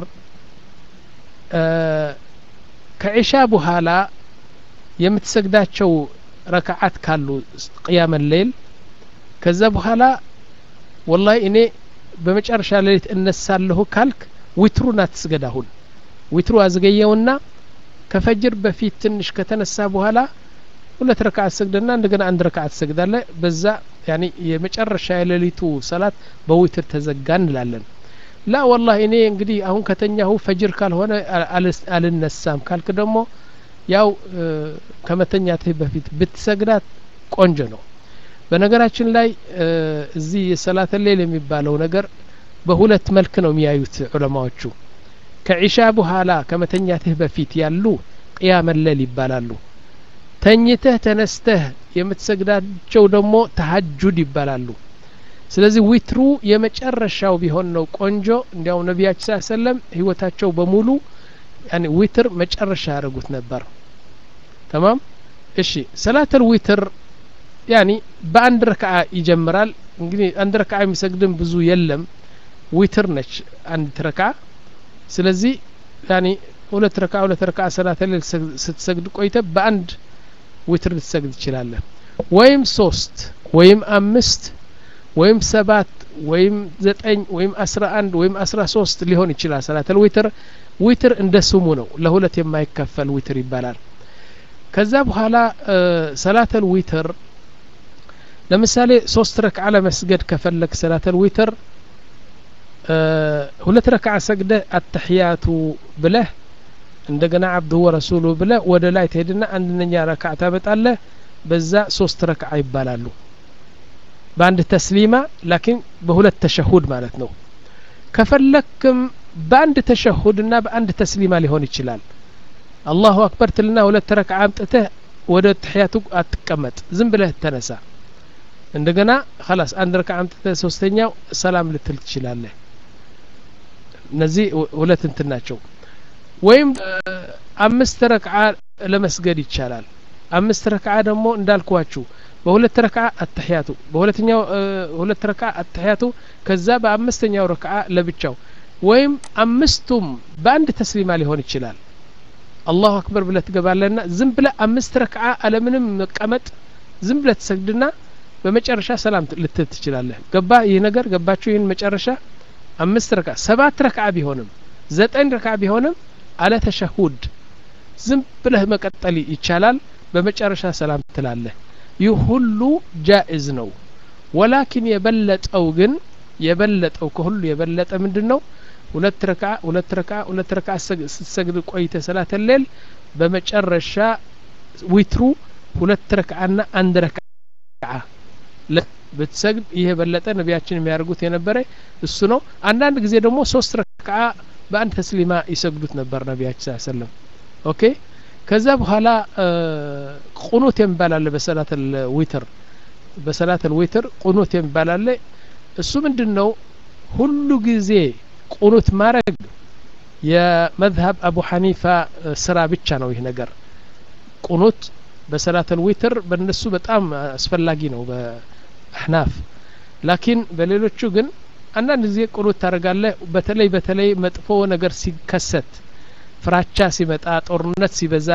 ከዒሻ በኋላ የምትሰግዳቸው ረክዓት ካሉ ቅያመ ሌል ከዛ በኋላ ወላሂ እኔ በመጨረሻ ሌሊት እነሳለሁ ካልክ ዊትሩን አትስገድ አሁን ዊትሩ አዝገየውና ከፈጅር በፊት ትንሽ ከተነሳ በኋላ ሁለት ረክዓት ትሰግድና እንደገና አንድ ረክዓት ትሰግዳለ በዛ ያኒ የመጨረሻ የሌሊቱ ሰላት በዊትር ተዘጋ እንላለን ላ ወላሂ እኔ እንግዲህ አሁን ከተኛሁ ፈጅር ካልሆነ አልነሳም ካልክ ደግሞ ያው ከመተኛትህ በፊት ብትሰግዳት ቆንጆ ነው በነገራችን ላይ እዚህ የሰላተ ሌል የሚባለው ነገር በሁለት መልክ ነው የሚያዩት ዑለማዎቹ ከዒሻ በኋላ ከመተኛትህ በፊት ያሉ ቅያመ ሌል ይባላሉ ተኝተህ ተነስተህ የምትሰግዳቸው ደግሞ ተሀጁድ ይባላሉ ስለዚህ ዊትሩ የመጨረሻው ቢሆን ነው ቆንጆ እንዲያው ነቢያችን ስ ሰለም ህይወታቸው በሙሉ ያኒ ዊትር መጨረሻ ያደረጉት ነበር ተማም እሺ ሰላተል ዊትር ያኒ በአንድ ረክዓ ይጀምራል እንግዲህ አንድ ረክዓ የሚሰግድም ብዙ የለም ዊትር ነች አንድ ረክዓ ስለዚህ ያኒ ሁለት ረክዓ ሁለት ረክዓ ሰላተል ሌል ስትሰግድ ቆይተ በአንድ ዊትር ልትሰግድ ትችላለህ ወይም ሶስት ወይም አምስት ወይም ሰባት ወይም ዘጠኝ ወይም አስራ አንድ ወይም አስራ ሶስት ሊሆን ይችላል ሰላተል ዊትር ዊትር እንደ ስሙ ነው ለሁለት የማይከፈል ዊትር ይባላል ከዛ በኋላ ሰላተል ዊትር ለምሳሌ ሶስት ረክዓ ለመስገድ ከፈለግ ሰላተል ዊትር ሁለት ረክዓ ሰግደህ አተሕያቱ ብለህ እንደገና አብዱሁ ወረሱሉ ብለ ወደ ላይ ትሄድና አንደኛ ረክዓ ታመጣለህ በዛ ሶስት ረክዓ ይባላሉ በአንድ ተስሊማ ላኪን በሁለት ተሸሁድ ማለት ነው ከፈለክም በአንድ ተሸሁድና በአንድ ተስሊማ ሊሆን ይችላል አላሁ አክበር ትልና ሁለት ረክዓ አምጥተህ ወደ ትሕያቱ አትቀመጥ ዝም ብለህ ተነሳ እንደገና ላስ አንድ ረክዓ አምጥተህ ሶስተኛው ሰላም ልትል ትችላለህ እነዚህ ሁለት እንትን ናቸው ወይም አምስት ረክዓ ለመስገድ ይቻላል አምስት ረክዓ ደግሞ እንዳልኳችሁ በሁለት ረክዓ አተሕያቱ በሁለተኛው ሁለት ረክዓ አተሕያቱ ከዛ በአምስተኛው ረክዓ ለብቻው ወይም አምስቱም በአንድ ተስሊማ ሊሆን ይችላል አላሁ አክበር ብለ ትገባለና ዝም ብለ አምስት ረክዓ አለምንም መቀመጥ ዝም ብለ ትሰግድና በመጨረሻ ሰላም ልትል ትችላለህ ገባ ይህ ነገር ገባችሁ ይህን መጨረሻ አምስት ረክዓ ሰባት ረክዓ ቢሆንም ዘጠኝ ረክዓ ቢሆንም አለ ተሸሁድ ዝም ብለህ መቀጠል ይቻላል በመጨረሻ ሰላም ትላለህ ይህ ሁሉ ጃኢዝ ነው ወላኪን የበለጠው ግን የበለጠው ከሁሉ የበለጠ ምንድን ነው ሁለት ረክዓ ሁለት ረክዓ ሁለት ረክዓ ስትሰግድ ቆይተ ሰላተ ሌል በመጨረሻ ዊትሩ ሁለት ረክዓና አንድ ረክዓ ብትሰግድ ይህ የበለጠ ነቢያችን የሚያደርጉት የነበረ እሱ ነው አንዳንድ ጊዜ ደግሞ ሶስት ረክዓ በአንድ ተስሊማ ይሰግዱት ነበር ነቢያችን ስ ሰለም ኦኬ ከዛ በኋላ ቁኑት የሚባል አለ በሰላት ዊትር በሰላት ዊትር ቁኑት የሚባል አለ እሱ ምንድን ነው ሁሉ ጊዜ ቁኑት ማድረግ የመዝሀብ አቡ ሐኒፋ ስራ ብቻ ነው ይህ ነገር ቁኑት በሰላት ዊትር በእነሱ በጣም አስፈላጊ ነው በአሕናፍ ላኪን በሌሎቹ ግን አንዳንድ ጊዜ ቁኑት ታደርጋለህ በተለይ በተለይ መጥፎ ነገር ሲከሰት ፍራቻ ሲመጣ ጦርነት ሲበዛ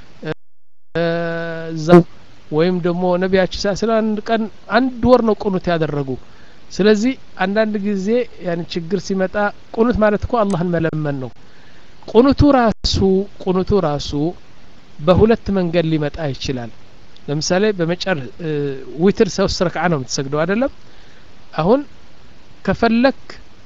እዛው ወይም ደግሞ ነቢያችን ሳ ስለ አንድ ቀን አንድ ወር ነው ቁኑት ያደረጉ ስለዚህ አንዳንድ ጊዜ ያን ችግር ሲመጣ ቁኑት ማለት እኮ አላህን መለመን ነው ቁኑቱ ራሱ ቁኑቱ ራሱ በሁለት መንገድ ሊመጣ ይችላል ለምሳሌ በመጨር ዊትር ሶስት ረክዓ ነው የምትሰግደው አይደለም አሁን ከፈለክ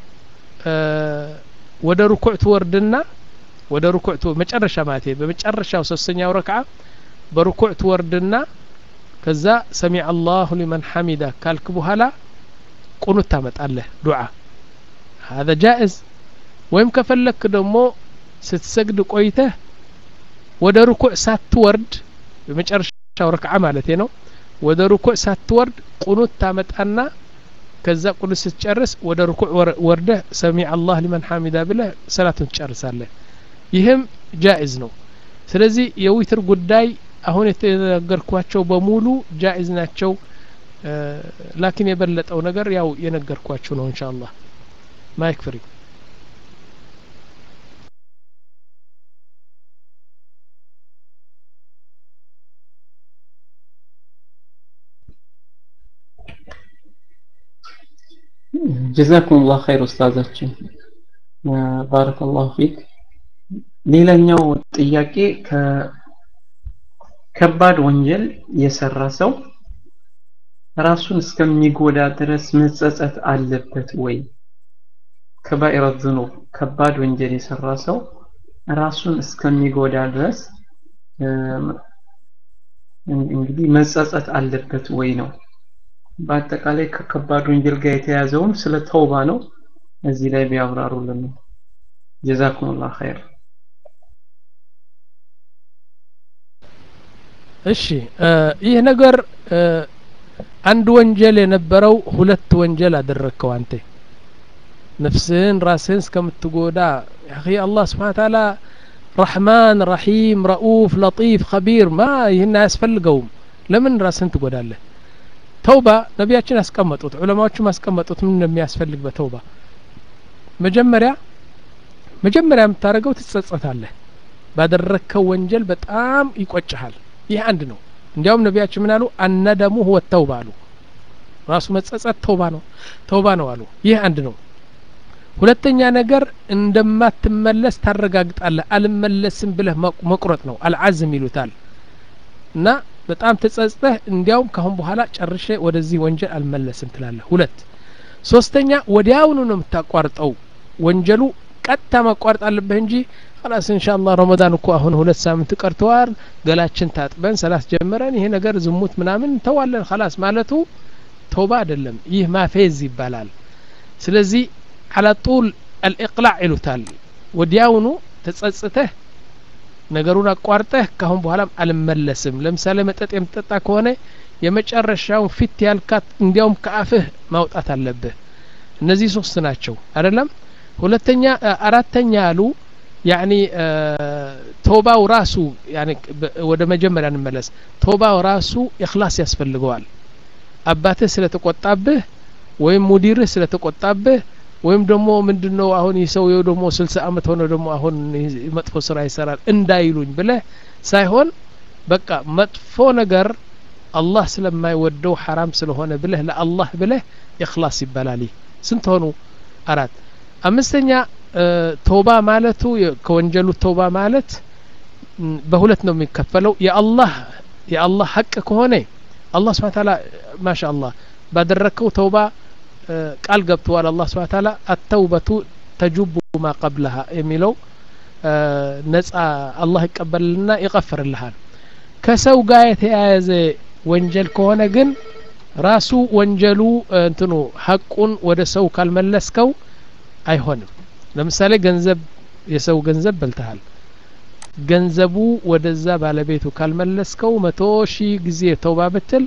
ወደ ሩኩዕ ትወርድና ወደ ሩኩዕ መጨረሻ ማለት በመጨረሻው ሶስተኛው ረክዓ በሩኩዕ ትወርድና ከዛ ሰሚ አላሁ ሊመን ሐሚዳ ካልክ በኋላ ቁኑት ታመጣለህ ዱዓ هذا جائز ወይም ከፈለክ ደግሞ ስትሰግድ ቆይተህ ወደ ሩኩዕ ሳትወርድ በመጨረሻው ረክዓ ማለት ነው ወደ ሩኩዕ ሳትወርድ ቁኑት ታመጣና ከዛ ቁኑት ስትጨርስ ወደ ሩኩዕ ወርደህ ሰሚ አላህ ሊመን ሐሚዳ ብለህ ሰላቱን ትጨርሳለህ ይህም ጃኢዝ ነው ስለዚህ የዊትር ጉዳይ አሁን የተነገርኳቸው በሙሉ ጃኢዝ ናቸው ላኪን የበለጠው ነገር ያው የነገርኳችሁ ነው እንሻ አላህ ማይክ ፍሪ ጀዛኩም ላህ ኸይር ኡስታዛችን ባረከላሁ ፊክ ሌላኛው ጥያቄ ከባድ ወንጀል የሰራ ሰው ራሱን እስከሚጎዳ ድረስ መጸጸት አለበት ወይ? ከባኢረ ዝኑብ ከባድ ወንጀል የሰራ ሰው ራሱን እስከሚጎዳ ድረስ እንግዲህ መጸጸት አለበት ወይ ነው። በአጠቃላይ ከከባድ ወንጀል ጋር የተያዘውን ስለ ተውባ ነው። እዚህ ላይ ቢያብራሩልን ነው። ጀዛኩሙላህ ኸይር። እሺ ይህ ነገር አንድ ወንጀል የነበረው ሁለት ወንጀል አደረግከው አንተ ነፍስህን ራስህን እስከምትጎዳ ያኺ አላህ ስብሓን ታላ ረሕማን ረሒም ረኡፍ ለጢፍ ከቢር ማ ይህን አያስፈልገውም ለምን ራስህን ትጎዳለህ ተውባ ነቢያችን ያስቀመጡት ዑለማዎቹም ያስቀመጡት ምን እንደሚያስፈልግ በተውባ መጀመሪያ መጀመሪያ የምታደርገው ትጸጸታለህ ባደረግከው ወንጀል በጣም ይቆጭሃል ይህ አንድ ነው እንዲያውም ነቢያችን ምን አሉ አነደሙ ሁወ ተውባ አሉ ራሱ መጸጸት ተውባ ነው ተውባ ነው አሉ ይህ አንድ ነው ሁለተኛ ነገር እንደማትመለስ ታረጋግጣለህ አልመለስም ብለህ መቁረጥ ነው አልዓዝም ይሉታል እና በጣም ተጸጽተህ እንዲያውም ካሁን በኋላ ጨርሼ ወደዚህ ወንጀል አልመለስም ትላለህ ሁለት ሶስተኛ ወዲያውኑ ነው የምታቋርጠው ወንጀሉ ቀጥታ ማቋረጥ አለብህ እንጂ خلاص ኢንሻአላህ ረመዳን እኮ አሁን ሁለት ሳምንት ቀርተዋል ገላችን ታጥበን ሰላት ጀምረን ይሄ ነገር ዝሙት ምናምን እንተዋለን خلاص ማለቱ ተውባ አይደለም ይህ ማፌዝ ይባላል ስለዚህ على طول الإقلاع ይሉታል ወዲያውኑ ተጸጽተህ ነገሩን አቋርጠህ ካሁን በኋላም አልመለስም ለምሳሌ መጠጥ የምትጠጣ ከሆነ የመጨረሻውን ፊት ያልካት እንዲያውም ከአፍህ ማውጣት አለብህ እነዚህ ሶስት ናቸው አይደለም ሁለተኛ አራተኛ ያሉ ያኒ ቶባው ራሱ ያኒ ወደ መጀመሪያ እንመለስ ቶባው ራሱ ኢኽላስ ያስፈልገዋል አባትህ ስለተቆጣብህ ወይም ሙዲርህ ስለተቆጣብህ ወይም ደግሞ ምንድነው አሁን ይህ ሰውየው ደግሞ ስልሳ አመት ሆነ ደግሞ አሁን መጥፎ ስራ ይሰራል እንዳይሉኝ ብለህ ሳይሆን በቃ መጥፎ ነገር አላህ ስለማይወደው ሐራም ስለሆነ ብለህ ለአላህ ብለህ ኢኽላስ ይባላል ስንት ሆኑ አራት አምስተኛ ተውባ ማለቱ ከወንጀሉ ተውባ ማለት በሁለት ነው የሚከፈለው የአላህ የአላህ ሀቅ ከሆነ አላህ ስብሓን ታላ ማሻ አላህ ባደረግከው ተውባ ቃል ገብተዋል አላህ ስብሓን ታላ አተውበቱ ተጁቡ ማ ቀብለሃ የሚለው ነጻ አላህ ይቀበልልና ይቀፍርልሃል ከሰው ጋር የተያያዘ ወንጀል ከሆነ ግን ራሱ ወንጀሉ እንትኑ ሀቁን ወደ ሰው ካልመለስከው አይሆንም ለምሳሌ ገንዘብ የሰው ገንዘብ በልተሃል ገንዘቡ ወደዛ ባለቤቱ ካልመለስከው መቶ ሺህ ጊዜ ተውባ ብትል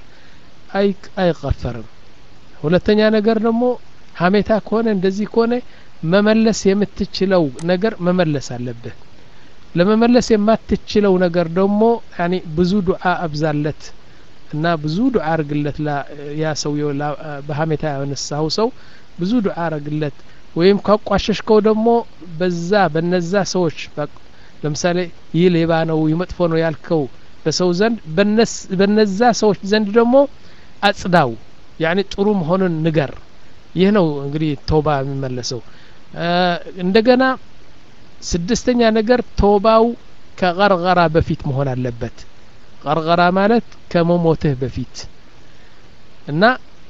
አይቀፈርም ሁለተኛ ነገር ደግሞ ሀሜታ ከሆነ እንደዚህ ከሆነ መመለስ የምትችለው ነገር መመለስ አለብህ ለመመለስ የማትችለው ነገር ደግሞ ያኒ ብዙ ዱዓ አብዛለት እና ብዙ ዱዓ አርግለት ያ ሰውየው በሀሜታ ያነሳው ሰው ብዙ ዱዓ አርግለት ወይም ካቋሸሽከው ደግሞ በዛ በነዛ ሰዎች ለምሳሌ ይህ ሌባ ነው ይህ መጥፎ ነው ያልከው በሰው ዘንድ በነዛ ሰዎች ዘንድ ደግሞ አጽዳው ያኒ ጥሩ መሆኑን ንገር ይህ ነው እንግዲህ ቶባ የሚመለሰው እንደገና ስድስተኛ ነገር ቶባው ከቀርቀራ በፊት መሆን አለበት ቀርቀራ ማለት ከመሞትህ በፊት እና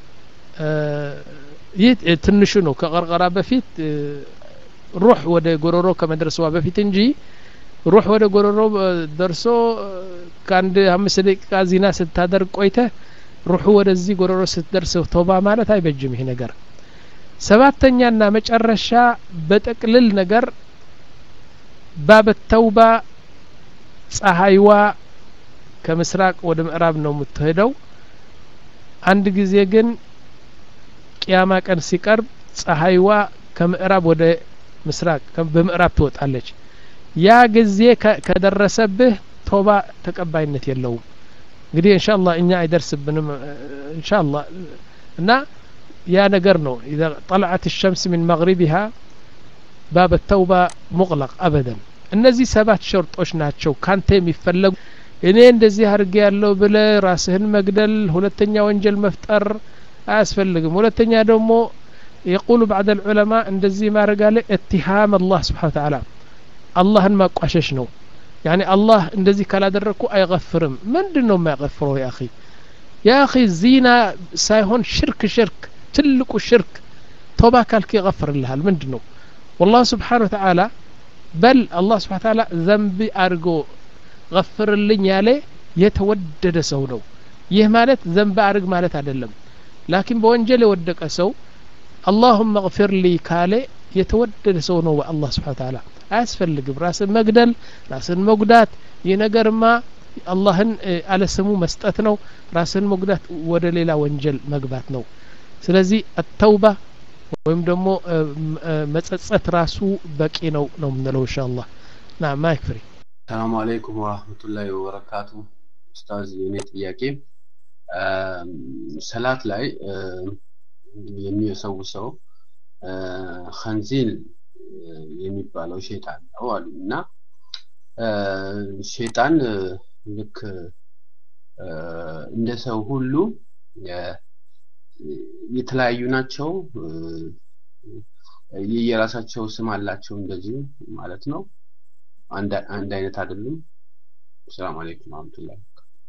ይህ ትንሹ ነው ከቀርቀራ በፊት ሩህ ወደ ጎሮሮ ከመድረስዋ በፊት እንጂ ሩህ ወደ ጎሮሮ ደርሶ ከአንድ አምስት ደቂቃ ዚና ስታደርግ ቆይተህ ሩሑ ወደዚህ ጎሮሮ ስትደርስ ተውባ ማለት አይበጅም ይሄ ነገር ሰባተኛና መጨረሻ በጠቅልል ነገር ባብ ተውባ ፀሐይዋ ከምስራቅ ወደ ምዕራብ ነው የምትሄደው አንድ ጊዜ ግን ቅያማ ቀን ሲቀርብ ፀሐይዋ ከምዕራብ ወደ ምስራቅ በምዕራብ ትወጣለች ያ ጊዜ ከደረሰብህ ቶባ ተቀባይነት የለውም እንግዲህ እንሻላ እኛ አይደርስብንም እንሻላ እና ያ ነገር ነው ኢዛ ጠልዐት ሸምስ ሚን መግሪቢሃ ባብ ተውባ ሙቅለቅ አበደን እነዚህ ሰባት ሸርጦች ናቸው ካንተ የሚፈለጉ እኔ እንደዚህ አድርጌ ያለው ብለ ራስህን መግደል ሁለተኛ ወንጀል መፍጠር አያስፈልግም ሁለተኛ ደግሞ የቁሉ ባዕድ ልዑለማ እንደዚህ ማድረግ አለ እትሃም አላህ ስብሓን ተዓላ አላህን ማቋሸሽ ነው ያኒ አላህ እንደዚህ ካላደረግኩ አይገፍርም ምንድን ነው የማይገፍረው ያ አኺ ያ አኺ ዚና ሳይሆን ሽርክ ሽርክ ትልቁ ሽርክ ቶባ ካልክ ይገፍርልሃል ምንድን ነው والله سبحانه وتعالى በል አላህ ስብሓን ታላ ዘንብ አድርጎ ገፍርልኝ ያለ የተወደደ ሰው ነው ይህ ማለት ዘንብ አድርግ ማለት አይደለም ላኪን በወንጀል የወደቀ ሰው አላሁመ እግፊር ሊ ካለ የተወደደ ሰው ነው በአላህ ስብሓን ታላ አያስፈልግም ራስን መግደል ራስን መጉዳት ይህ ነገርማ አላህን አለስሙ መስጠት ነው ራስን መጉዳት ወደ ሌላ ወንጀል መግባት ነው ስለዚህ አተውባ ወይም ደግሞ መጸጸት ራሱ በቂ ነው ነው የምንለው እንሻ አላህ ና ማይክ ፍሪ ሰላሙ አለይኩም ወራህመቱላሂ ወበረካቱ ኡስታዝ የኔ ጥያቄ ሰላት ላይ የሚሰው ሰው ኸንዚል የሚባለው ሼጣን ነው አሉ እና ሼጣን ልክ እንደ ሰው ሁሉ የተለያዩ ናቸው የየራሳቸው ስም አላቸው እንደዚህ ማለት ነው አንድ አይነት አይደሉም ሰላም አለይኩም ወራህመቱላሂ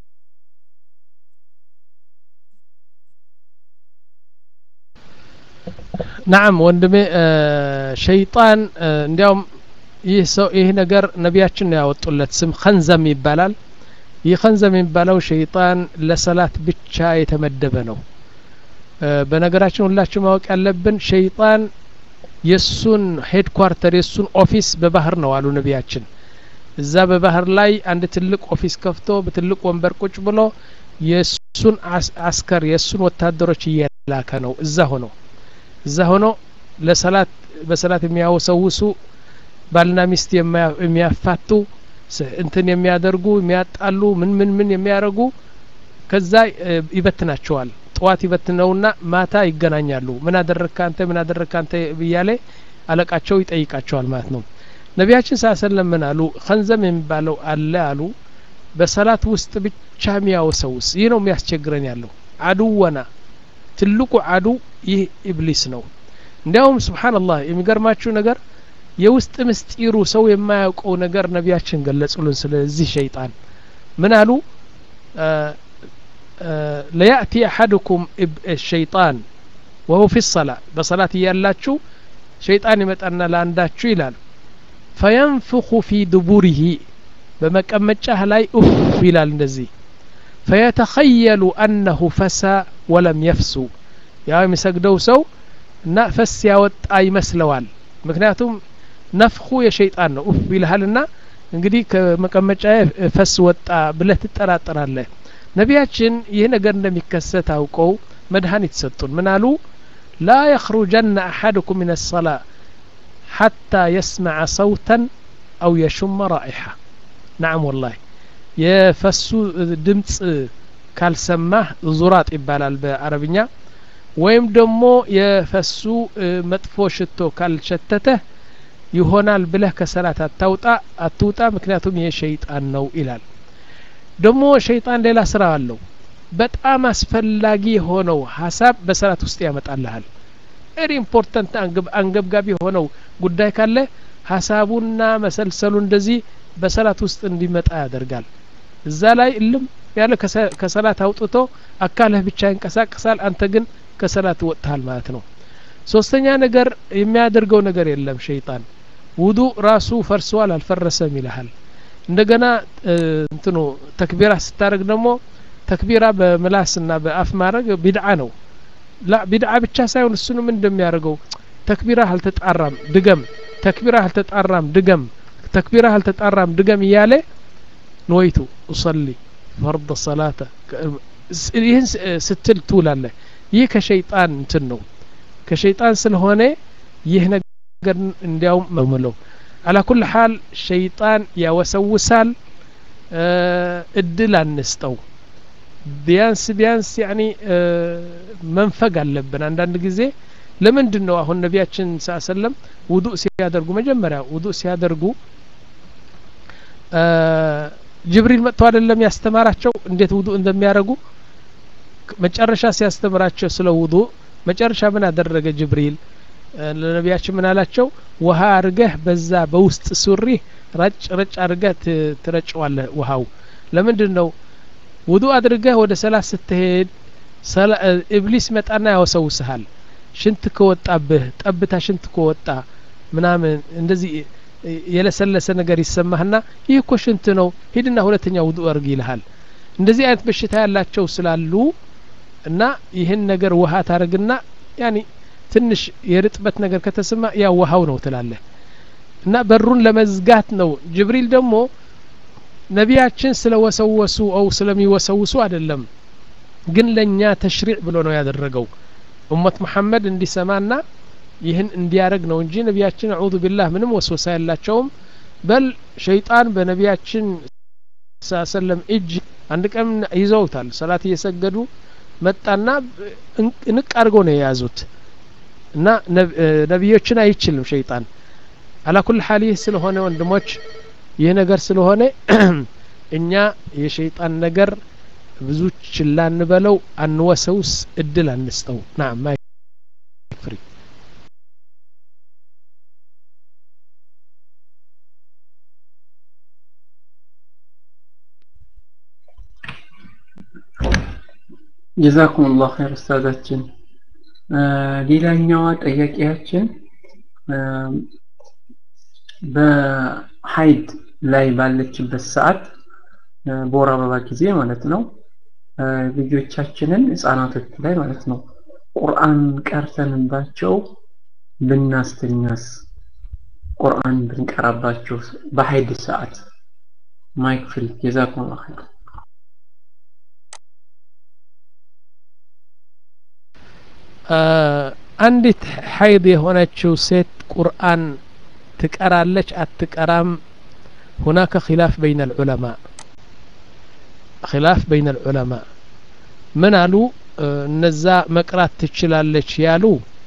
ናም ወንድሜ ሸይጣን እንዲያውም ይህ ሰው ይህ ነገር ነቢያችን ያወጡለት ስም ከንዘም ይባላል ይህ ከንዘም የሚባለው ሸይጣን ለሰላት ብቻ የተመደበ ነው በነገራችን ሁላችሁ ማወቅ ያለብን ሸይጣን የሱን ሄድኳርተር የሱን ኦፊስ በባህር ነው አሉ ነቢያችን እዛ በባህር ላይ አንድ ትልቅ ኦፊስ ከፍቶ በትልቅ ወንበር ቁጭ ብሎ የሱን አስከር የሱን ወታደሮች እየላከ ነው እዛ ሆኖ እዛ ሆኖ ለሰላት በሰላት የሚያወሰውሱ ባልና ሚስት የሚያፋቱ እንትን የሚያደርጉ የሚያጣሉ ምን ምን ምን የሚያደርጉ ከዛ ይበትናቸዋል ጠዋት ይበትነውና ማታ ይገናኛሉ ምን አደረግካ አንተ ምን አደረግካ አንተ ብያለ አለቃቸው ይጠይቃቸዋል ማለት ነው ነቢያችን ሳሰለም ምን አሉ ከንዘም የሚባለው አለ አሉ በሰላት ውስጥ ብቻ የሚያወሰውስ ይህ ነው የሚያስቸግረን ያለው አዱወና ትልቁ አዱ ይህ ኢብሊስ ነው እንዲያውም ስብሓንላህ የሚገርማችሁ ነገር የውስጥ ምስጢሩ ሰው የማያውቀው ነገር ነቢያችን ገለጹልን ስለዚህ ሸይጣን ምን አሉ ለያእቲ አሐድኩም ሸይጣን ወሁ ፊ ሰላ በሰላት እያላችሁ ሸይጣን ይመጣና ለአንዳችሁ ይላል ፈየንፍኹ ፊ ድቡሪሂ በመቀመጫህ ላይ ኡፍ ይላል እንደዚህ ፈየተኸየሉ አነሁ ፈሳ ወለም የፍሱ ያው የሚሰግደው ሰው እና ፈስ ያወጣ ይመስለዋል ምክንያቱም ነፍኹ የሸይጣን ነው ኡፍ ይልሃልና እንግዲህ ከመቀመጫ ፈስ ወጣ ብለህ ትጠራጠራለህ ነቢያችን ይህ ነገር እንደሚከሰት አውቀው መድኃኒት ሰጡን ምን አሉ ላ የኽሩጀና አሐድኩም ምን ሰላ ሐታ የስመዐ ሰውተን አው የሹመ ራኢሓ ናዓም ወላሂ የፈሱ ድምፅ ካልሰማህ ዙራጥ ይባላል በአረብኛ ወይም ደግሞ የፈሱ መጥፎ ሽቶ ካልሸተተህ ይሆናል ብለህ ከሰላት አታውጣ አትውጣ ምክንያቱም ይሄ ሸይጣን ነው ይላል ደግሞ ሸይጣን ሌላ ስራ አለው በጣም አስፈላጊ የሆነው ሀሳብ በሰላት ውስጥ ያመጣልሃል ቨሪ ኢምፖርታንት አንገብጋቢ የሆነው ጉዳይ ካለ ሀሳቡና መሰልሰሉ እንደዚህ በሰላት ውስጥ እንዲመጣ ያደርጋል እዛ ላይ እልም ያለ ከሰላት አውጥቶ አካልህ ብቻ ይንቀሳቀሳል አንተ ግን ከሰላት ወጥተሃል ማለት ነው ሶስተኛ ነገር የሚያደርገው ነገር የለም ሸይጣን ውዱ ራሱ ፈርሰዋል አልፈረሰም ይልሃል እንደገና እንትኑ ተክቢራ ስታደርግ ደግሞ ተክቢራ በምላስና በአፍ ማድረግ ቢድዓ ነው ላ ቢድዓ ብቻ ሳይሆን እሱንም እንደሚያደርገው ተክቢራ አልተጣራም ድገም ተክቢራ አልተጣራም ድገም ተክቢራ አልተጣራም ድገም እያለ ንወይቱ እሰሊ ፈርድ ሰላተ ይህን ስትል ትውላለ ይህ ከሸይጣን እንትን ነው ከሸይጣን ስለሆነ ይህ ነገር እንዲያውም መምለው አላ ኩል ሓል ሸይጣን ያወሰውሳል እድል አንስጠው ቢያንስ ቢያንስ ያኒ መንፈግ አለብን አንዳንድ ጊዜ ለምንድን ነው አሁን ነቢያችን ስ ሰለም ውዱእ ሲያደርጉ መጀመሪያ ውዱእ ሲያደርጉ ጅብሪል መጥቶ አይደለም ያስተማራቸው እንዴት ውዱእ እንደሚያደርጉ መጨረሻ ሲያስተምራቸው ስለ ውዱእ መጨረሻ ምን አደረገ ጅብሪል ለነቢያችን ምን አላቸው ውሃ አርገህ በዛ በውስጥ ሱሪህ ረጭ ረጭ አድርገህ ትረጨዋለህ ውሃው ለምንድን ነው ውዱ አድርገህ ወደ ሰላት ስትሄድ ኢብሊስ መጣና ያወሰውስሃል ሽንት ከወጣብህ ጠብታ ሽንት ከወጣ ምናምን እንደዚህ የለሰለሰ ነገር ይሰማህና ይህ እኮ ሽንት ነው ሂድና ሁለተኛ ውዱ አርግ ይልሃል እንደዚህ አይነት በሽታ ያላቸው ስላሉ እና ይህን ነገር ውሃ ታደርግና ያኒ ትንሽ የርጥበት ነገር ከተሰማ ያ ውሃው ነው ትላለህ እና በሩን ለመዝጋት ነው ጅብሪል ደግሞ ነቢያችን ስለወሰወሱ ው ስለሚወሰውሱ አይደለም ግን ለእኛ ተሽሪዕ ብሎ ነው ያደረገው ኡመት መሐመድ እንዲሰማና ይህን እንዲያደረግ ነው እንጂ ነቢያችን አዑዙ ቢላህ ምንም ወስወሳ ያላቸውም በል ሸይጣን በነቢያችን ሰለም እጅ አንድ ቀን ይዘውታል ሰላት እየሰገዱ መጣና ንቅ አድርገው ነው የያዙት እና ነቢዮችን አይችልም ሸይጣን አላኩል ሀል ይህ ስለሆነ ወንድሞች ይህ ነገር ስለሆነ እኛ የሸይጣን ነገር ብዙ ችላ እንበለው አንወሰውስ እድል አንስጠው ናም ፍሪ ጀዛኩም ላሁ ኸይር ኡስታዛችን ሌላኛዋ ጠያቂያችን በሀይድ ላይ ባለችበት ሰዓት በወር አበባ ጊዜ ማለት ነው ልጆቻችንን ህጻናቶች ላይ ማለት ነው ቁርአን ቀርተንባቸው ብናስተኛስ ቁርአን ብንቀራባቸው በሀይድ ሰዓት ማይክ ፍሪ ጀዛኩም ላሁ ኸይር አንዲት ሀይድ የሆነችው ሴት ቁርአን ትቀራለች አትቀራም ሁናከ ኪላፍ በይነ ልዑለማ ኪላፍ በይነ ልዑለማ ምን አሉ እነዛ መቅራት ትችላለች ያሉ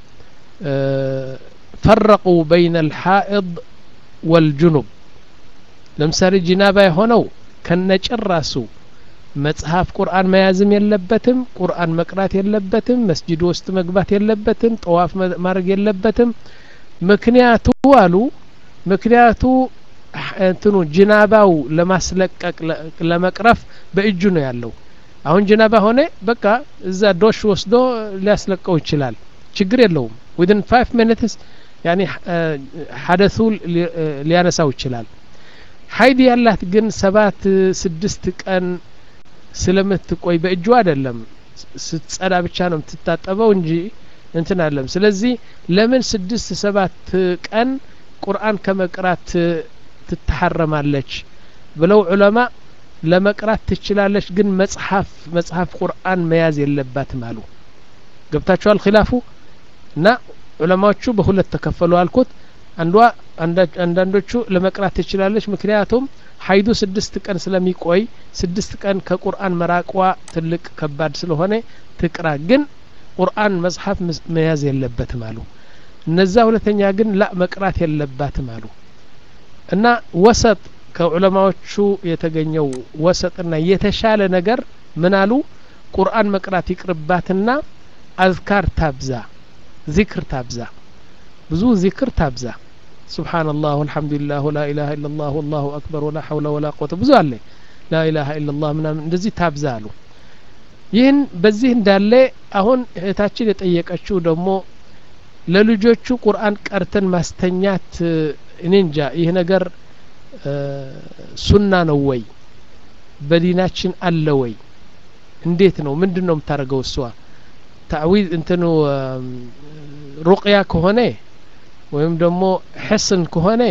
ፈረቁ በይነ ልሓኢድ ወልጅኑብ ለምሳሌ ጂናባ የሆነው ከነጭራሱ መጽሐፍ ቁርአን መያዝም የለበትም ቁርአን መቅራት የለበትም መስጂድ ውስጥ መግባት የለበትም ጠዋፍ ማድረግ የለበትም ምክንያቱ አሉ ምክንያቱ እንትኑ ጅናባው ለማስለቀቅ ለመቅረፍ በእጁ ነው ያለው አሁን ጅናባ ሆነ በቃ እዛ ዶሽ ወስዶ ሊያስለቀው ይችላል ችግር የለውም ዊድን ፋይቭ ሚኒትስ ያኒ ሀደሱ ሊያነሳው ይችላል ሀይድ ያላት ግን ሰባት ስድስት ቀን ስለምትቆይ በእጁ አይደለም ስትጸዳ ብቻ ነው የምትታጠበው እንጂ እንትን አለም ስለዚህ ለምን ስድስት ሰባት ቀን ቁርአን ከመቅራት ትተሐረማለች ብለው ዑለማ ለመቅራት ትችላለች ግን መጽሐፍ መጽሐፍ ቁርአን መያዝ የለባትም አሉ ገብታችኋል ኪላፉ እና ዑለማዎቹ በሁለት ተከፈሉ አልኩት አንዷ አንዳንዶቹ ለመቅራት ትችላለች ምክንያቱም ሀይዱ ስድስት ቀን ስለሚቆይ ስድስት ቀን ከቁርአን መራቋ ትልቅ ከባድ ስለሆነ ትቅራ ግን ቁርአን መጽሐፍ መያዝ የለበትም አሉ እነዛ ሁለተኛ ግን ላ መቅራት የለባትም አሉ እና ወሰጥ ከዑለማዎቹ የተገኘው ወሰጥና የተሻለ ነገር ምን አሉ ቁርአን መቅራት ይቅርባትና አዝካር ታብዛ ዚክር ታብዛ ብዙ ዚክር ታብዛ سبحان الله والحمد لله ولا إله إلا الله والله أكبر ولا حول ولا قوة ብዙ አለ لا إله إلا الله ምናምን እንደዚህ ታብዛ አሉ ይህን በዚህ እንዳለ አሁን እህታችን የጠየቀችው ደግሞ ለልጆቹ ቁርአን ቀርተን ማስተኛት እኔ እንጃ ይህ ነገር ሱና ነው ወይ በዲናችን አለ ወይ እንዴት ነው ምንድን ነው የምታደርገው እሷ ታዊዝ እንትኑ ሩቅያ ከሆነ ወይም ደግሞ ሕስን ከሆነ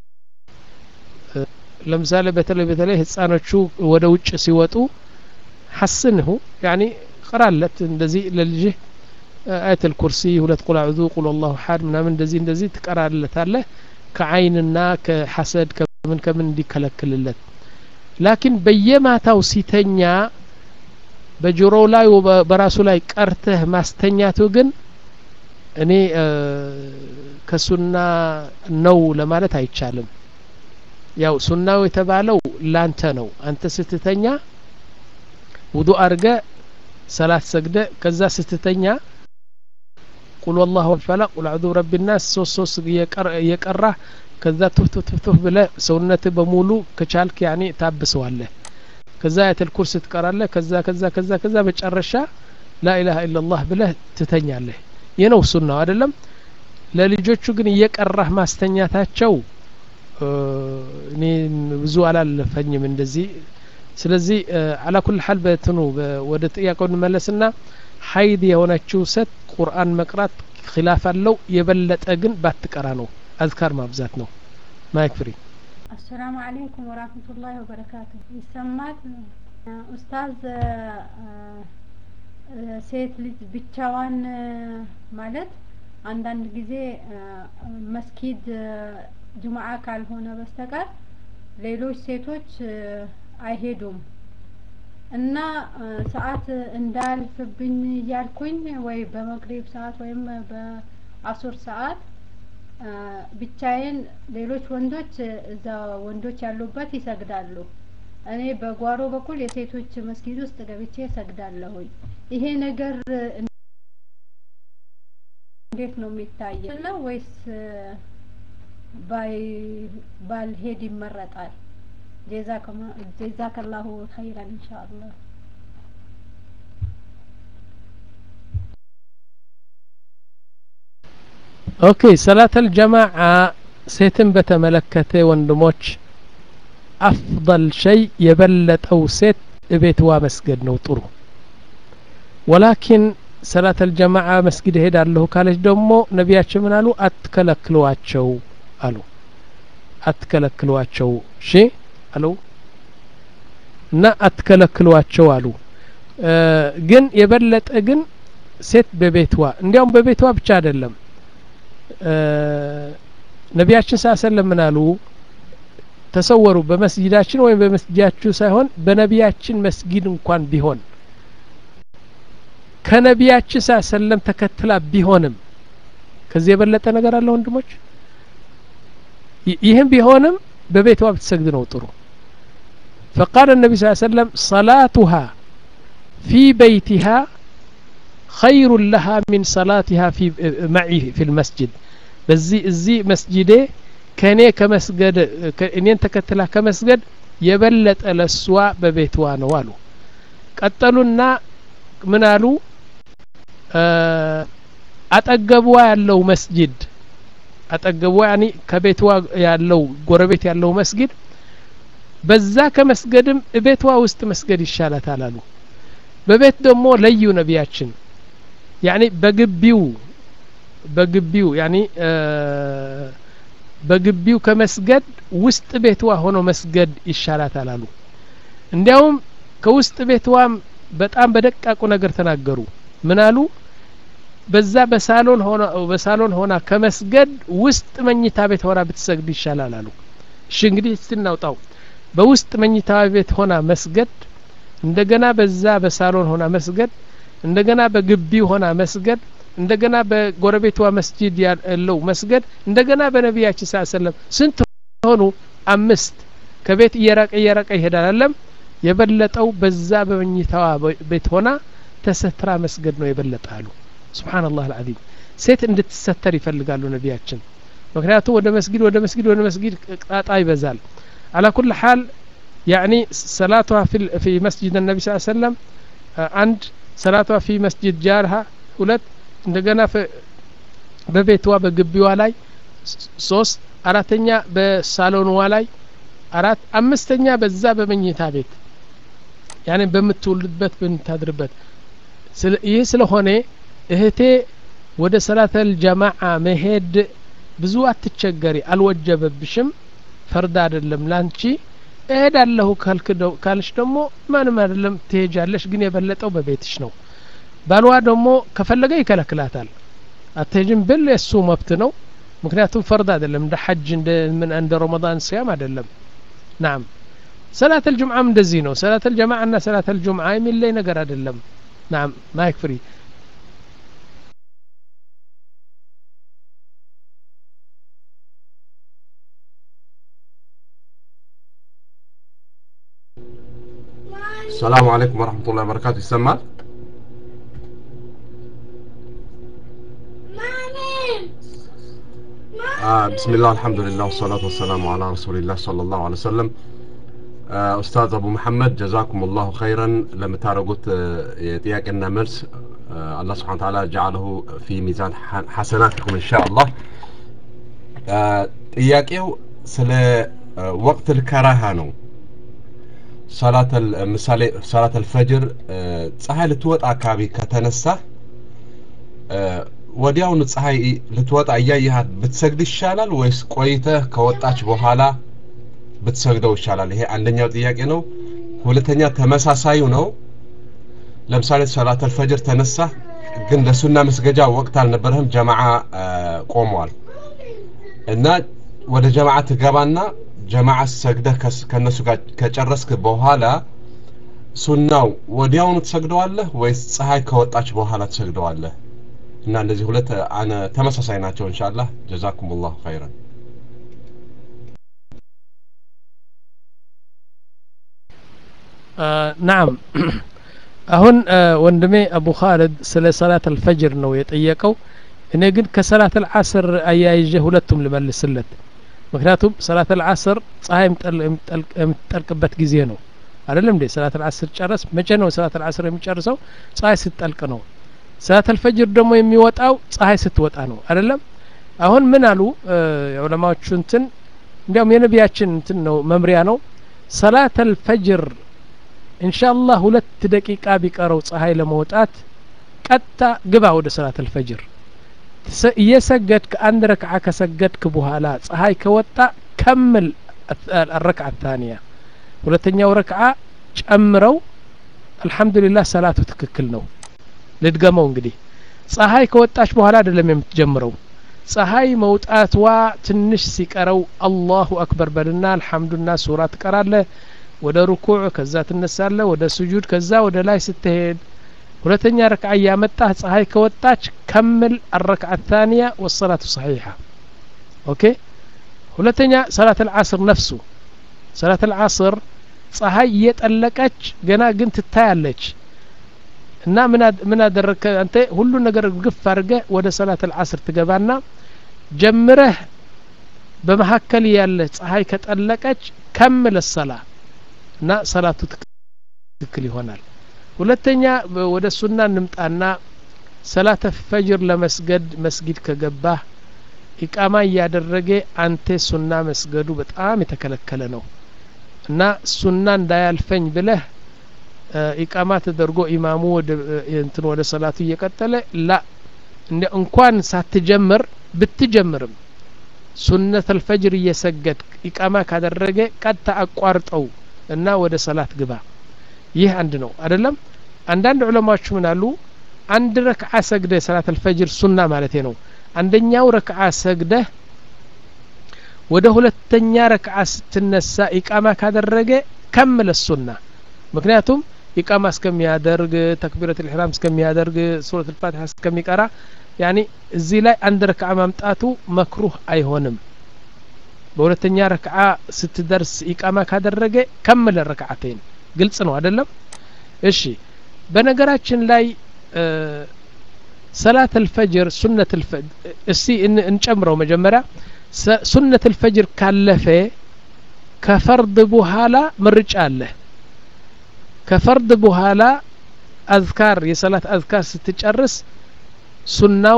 ለምሳሌ በተለይ በተለይ ህፃኖቹ ወደ ውጭ ሲወጡ ሐስንሁ ያኒ ቅራለት እንደዚህ ለልጅህ አየተል ኩርሲ ሁለት ቁል አዑዙ ቁል አላሁ ሐድ ምናምን እንደዚህ እንደዚህ ትቀራለታለህ ከአይንና ከሐሰድ ከምን ከምን እንዲከለክልለት ላኪን በየማታው ሲተኛ በጆሮው ላይ በራሱ ላይ ቀርተህ ማስተኛቱ ግን እኔ ከሱና ነው ለማለት አይቻልም ያው ሱናው የተባለው ላንተ ነው አንተ ስትተኛ ውዱ አርገ ሰላት ሰግደ ከዛ ስትተኛ ቁል ወላሁ ፈለቅ ቁል አዑዙ ብረቢ ናስ ሶስት ሶስት እየቀራህ ከዛ ቱፍ ቱፍ ቱፍ ቱፍ ብለህ ሰውነት በሙሉ ከቻልክ ያኔ ታብሰዋለህ ከዛ አያተል ኩርሲ ትቀራለህ ከዛ ከዛ ከዛ ከዛ መጨረሻ ላኢላሀ ኢላላህ ብለህ ትተኛለህ ይህ ነው ሱናው አይደለም ለልጆቹ ግን እየቀራህ ማስተኛታቸው እኔ ብዙ አላለፈኝም እንደዚህ ስለዚህ አላ ኩል ሀል በትኑ ወደ ጥያቄው እንመለስና ሀይድ የሆነችው ሴት ቁርአን መቅራት ኪላፍ አለው የበለጠ ግን ባትቀራ ነው አዝካር ማብዛት ነው ማይክ ፍሪ አሰላሙ አለይኩም ወራህመቱላሂ ወበረካቱ ይሰማል ኡስታዝ ሴት ልጅ ብቻዋን ማለት አንዳንድ ጊዜ መስጊድ ጁምዓ ካልሆነ በስተቀር ሌሎች ሴቶች አይሄዱም እና ሰዓት እንዳልፍብኝ እያልኩኝ ወይ በመግሪብ ሰዓት ወይም በአሱር ሰዓት ብቻዬን ሌሎች ወንዶች እዛ ወንዶች ያሉበት ይሰግዳሉ እኔ በጓሮ በኩል የሴቶች መስጊድ ውስጥ ገብቼ እሰግዳለሁኝ ይሄ ነገር እንዴት ነው የሚታየው ነው ወይስ ባልሄድ ይመረጣል ጀዛከላሁ ኸይራን ኢንሻአላህ ኦኬ ሰላተል ጀማዓ ሴትን በተመለከተ ወንድሞች አፍضል ሸይ የበለጠው ሴት እቤትዋ መስገድ ነው ጥሩ ወላኪን ሰላተል ጀማዓ መስጊድ እሄዳለሁ ካለች ደግሞ ነቢያችን ምን አሉ አትከለክሏቸው አሉ አትከለክሏቸው እሺ አሉ እና አትከለክሏቸው አሉ ግን የበለጠ ግን ሴት በቤትዋ እንዲያውም በቤትዋ ብቻ አይደለም ነቢያችን ሳ ሰለም ምን አሉ ተሰወሩ በመስጊዳችን ወይም በመስጊዳችሁ ሳይሆን በነቢያችን መስጊድ እንኳን ቢሆን ከነቢያችን ሳ ሰለም ተከትላ ቢሆንም ከዚህ የበለጠ ነገር አለ ወንድሞች ይህም ቢሆንም በቤቷ ብትሰግድ ነው ጥሩ فقال النبي صلى الله عليه وسلم صلاتها في بيتها خير لها من صلاتها في معي في المسجد በዚህ እዚህ መስጂዴ ከእኔ ከመስገድ እኔን ተከትላ ከመስገድ የበለጠ ለሷ በቤትዋ ነው አሉ ቀጠሉና ምን አሉ አጠገቧ ያለው መስጂድ አጠገቧ ያኒ ከቤትዋ ያለው ጎረቤት ያለው መስጊድ በዛ ከመስገድም ቤቷ ውስጥ መስገድ ይሻላታል አሉ በቤት ደግሞ ለዩ ነቢያችን ያኒ በግቢው በግቢው ያኒ በግቢው ከመስገድ ውስጥ ቤትዋ ሆኖ መስገድ ይሻላታል አሉ እንዲያውም ከውስጥ ቤትዋም በጣም በደቃቁ ነገር ተናገሩ ምን አሉ በዛ በሳሎን ሆና በሳሎን ሆና ከመስገድ ውስጥ መኝታ ቤት ሆና ብትሰግድ ይሻላል አሉ እሺ እንግዲህ ስናውጣው በውስጥ መኝታ ቤት ሆና መስገድ እንደገና በዛ በሳሎን ሆና መስገድ እንደገና በግቢው ሆና መስገድ እንደገና በጎረቤቷ መስጂድ ያለው መስገድ እንደገና በነቢያችን ስ ሰለም ስንት ሆኑ አምስት ከቤት እየራቀ እየራቀ ይሄዳል አለም የበለጠው በዛ በመኝታዋ ቤት ሆና ተሰትራ መስገድ ነው የበለጠ አሉ ስብሓንላህ አልዓዚም ሴት እንድትሰተር ይፈልጋሉ ነቢያችን ምክንያቱም ወደ መስጊድ ወደ መስጊድ ወደ መስጊድ ጣጣ ይበዛል على كل حال يعني صلاتها في في مسجد النبي صلى الله عليه وسلم عند صلاتها في مسجد جارها ሁለት እንደገና በቤትዋ በግቢዋ ላይ ሶስት አራተኛ በሳሎንዋ ላይ አራት አምስተኛ በዛ በመኝታ ቤት ያኔ በምትውልበት በምታድርበት ይህ ስለሆነ እህቴ ወደ ሰላተል ጀማዓ መሄድ ብዙ አትቸገሪ አልወጀበብሽም ፈርድ አይደለም ላንቺ እሄዳለሁ ካልሽ ደግሞ ማንም አይደለም ትሄጃለሽ ግን የበለጠው በቤትሽ ነው ባልዋ ደግሞ ከፈለገ ይከለክላታል አትሄጅም ብል የእሱ መብት ነው ምክንያቱም ፈርድ አይደለም እንደ ሐጅ እንደ ምን እንደ ረመዳን ሲያም አይደለም ናም ሰላት አልጁምዓም እንደዚህ ነው ሰላት አልጀማዓ እና ሰላት አልጁምዓ የሚለይ ነገር አይደለም ናም ማይክ ፍሪ السلام عليكم ورحمة الله وبركاته يسمع آه بسم الله الحمد لله والصلاة والسلام على رسول الله صلى الله عليه وسلم آه أستاذ أبو محمد جزاكم الله خيرا لما تارقوت يتياقنا مرس آه الله سبحانه وتعالى جعله في ميزان ح- حسناتكم إن شاء الله آه ጥያቄው ስለ አ፣ ወቅት ልከራሃ ነው ሰላት አል- ምሳሌ ሰላት አልፈጅር አ፣ ፀሐይ ልትወጣ አካባቢ ከተነሳ አ፣ ወዲያውኑ ፀሐይ ልትወጣ እያየሃት ብትሰግድ ይሻላል ወይስ ቆይተህ ከወጣች በኋላ ብትሰግደው ይሻላል? ይሄ አንደኛው ጥያቄ ነው። ሁለተኛ ተመሳሳዩ ነው። ለምሳሌ ሰላት አልፈጅር ተነሳ፣ ግን ለሱና መስገጃ ወቅት አልነበረህም፣ ጀማዓ አ፣ ቆመዋል እና ወደ ጀማዓ ትገባና ጀማዓ ሰግደህ ከስ- ከነሱ ጋር ከጨረስክ በኋላ ሱናው ወዲያውኑ ትሰግደዋለህ ወይስ ፀሐይ ከወጣች በኋላ ትሰግደዋለህ? እና እነዚህ ሁለት አነ ተመሳሳይ ናቸው። ኢንሻአላህ ጀዛኩሙላሁ ኸይረን። ናም አሁን አ፣ ወንድሜ አቡ ኻልድ ስለ ሰላት አልፈጅር ነው የጠየቀው እኔ ግን ከሰላት አልዓስር አያይዤ ሁለቱም ልመልስለት ምክንያቱም ሰላት አልዓስር ፀሐይ የምጠል- የምጠልቅ- የምትጠልቅበት ጊዜ ነው አይደለም እንዴ ሰላት አልዓስር ጨረስ መቼ ነው ሰላት አልዓስር የሚጨርሰው ፀሐይ ስትጠልቅ ነው ሰላት አልፈጅር ደግሞ የሚወጣው ፀሐይ ስትወጣ ነው አይደለም አሁን ምን አሉ አ፣ የዑለማዎቹ እንትን እንዲያውም የነቢያችን እንትን ነው መምሪያ ነው ሰላት አልፈጅር ኢንሻአላህ ሁለት ደቂቃ ቢቀረው ፀሐይ ለመውጣት ቀጥታ ግባ ወደ ሰላት አልፈጅር ትሰ- እየሰገድክ አንድ ረክዓ ከሰገድክ በኋላ ፀሐይ ከወጣ ከምል አረክዓ ታንያ ሁለተኛው ረክዓ ጨምረው አልሐምዱሊላህ ሰላቱ ትክክል ነው ልድገመው እንግዲህ ፀሐይ ከወጣች በኋላ አይደለም የምትጀምረው ፀሐይ መውጣትዋ ትንሽ ሲቀረው አላሁ አክበር በልና አልሐምዱና ሱራ ትቀራለህ ወደ ሩኩዕ ከዛ ትነሳለህ ወደ ስጁድ ከዛ ወደ ላይ ስትሄድ ሁለተኛ ረክዓ እያመጣህ ፀሐይ ከወጣች ከምል አረክዓ ታንያ ወሰላቱ ሰሒሓ ኦኬ ሁለተኛ ሰላት አልዓስር ነፍሱ ሰላት አልዓስር ፀሐይ እየጠለቀች ገና ግን ትታያለች እና ምን አድ- ምን አደረግከ አንተ ሁሉ ነገር ግፍ አድርገህ ወደ ሰላት አልዓስር ትገባና ጀምረህ በመካከል ያለ ፀሐይ ከጠለቀች ከምል ሰላ እና ሰላቱ ትክክል ይሆናል ሁለተኛ በ- ወደ ሱና እንምጣና ሰላተ ፈጅር ለመስገድ መስጊድ ከገባህ ኢቃማ እያደረገ አንተ ሱና መስገዱ በጣም የተከለከለ ነው እና ሱና እንዳያልፈኝ ብለህ እ፣ ኢቃማ ተደርጎ ኢማሙ ወደ እ፣ እንትን ወደ ሰላቱ እየቀጠለ ላ እንደ እንኳን ሳትጀምር ብትጀምርም ሱነት አልፈጅር እየሰገድ ኢቃማ ካደረገ ቀጥታ አቋርጠው እና ወደ ሰላት ግባ ይህ አንድ ነው አይደለም አንዳንድ ዑለማዎች ምን አሉ አንድ ረክዓ ሰግደህ ሰላት አልፈጅር ሱና ማለት ነው አንደኛው ረክዓ ሰግደህ ወደ ሁለተኛ ረክዓ ስትነሳ ኢቃማ ካደረገ ከምለ ሱና ምክንያቱም ኢቃማ እስከሚያደርግ ተክቢረት ልሕራም እስከሚያደርግ ሱረት ልፋትሐ እስከሚቀራ ያኒ እዚህ ላይ አንድ ረክዓ ማምጣቱ መክሩህ አይሆንም በሁለተኛ ረክዓ ስትደርስ ኢቃማ ካደረገ ከምለ ረክዓተይን ግልጽ ነው አይደለም እሺ በነገራችን ላይ እ፣ ሰላት አልፈጅር ሱነት አልፈጅር እስቲ እን- እንጨምረው መጀመሪያ ሰ- ሱነት አልፈጅር ካለፈ ከፈርድ በኋላ ምርጫ አለ ከፈርድ በኋላ አዝካር የሰላት አዝካር ስትጨርስ ሱናው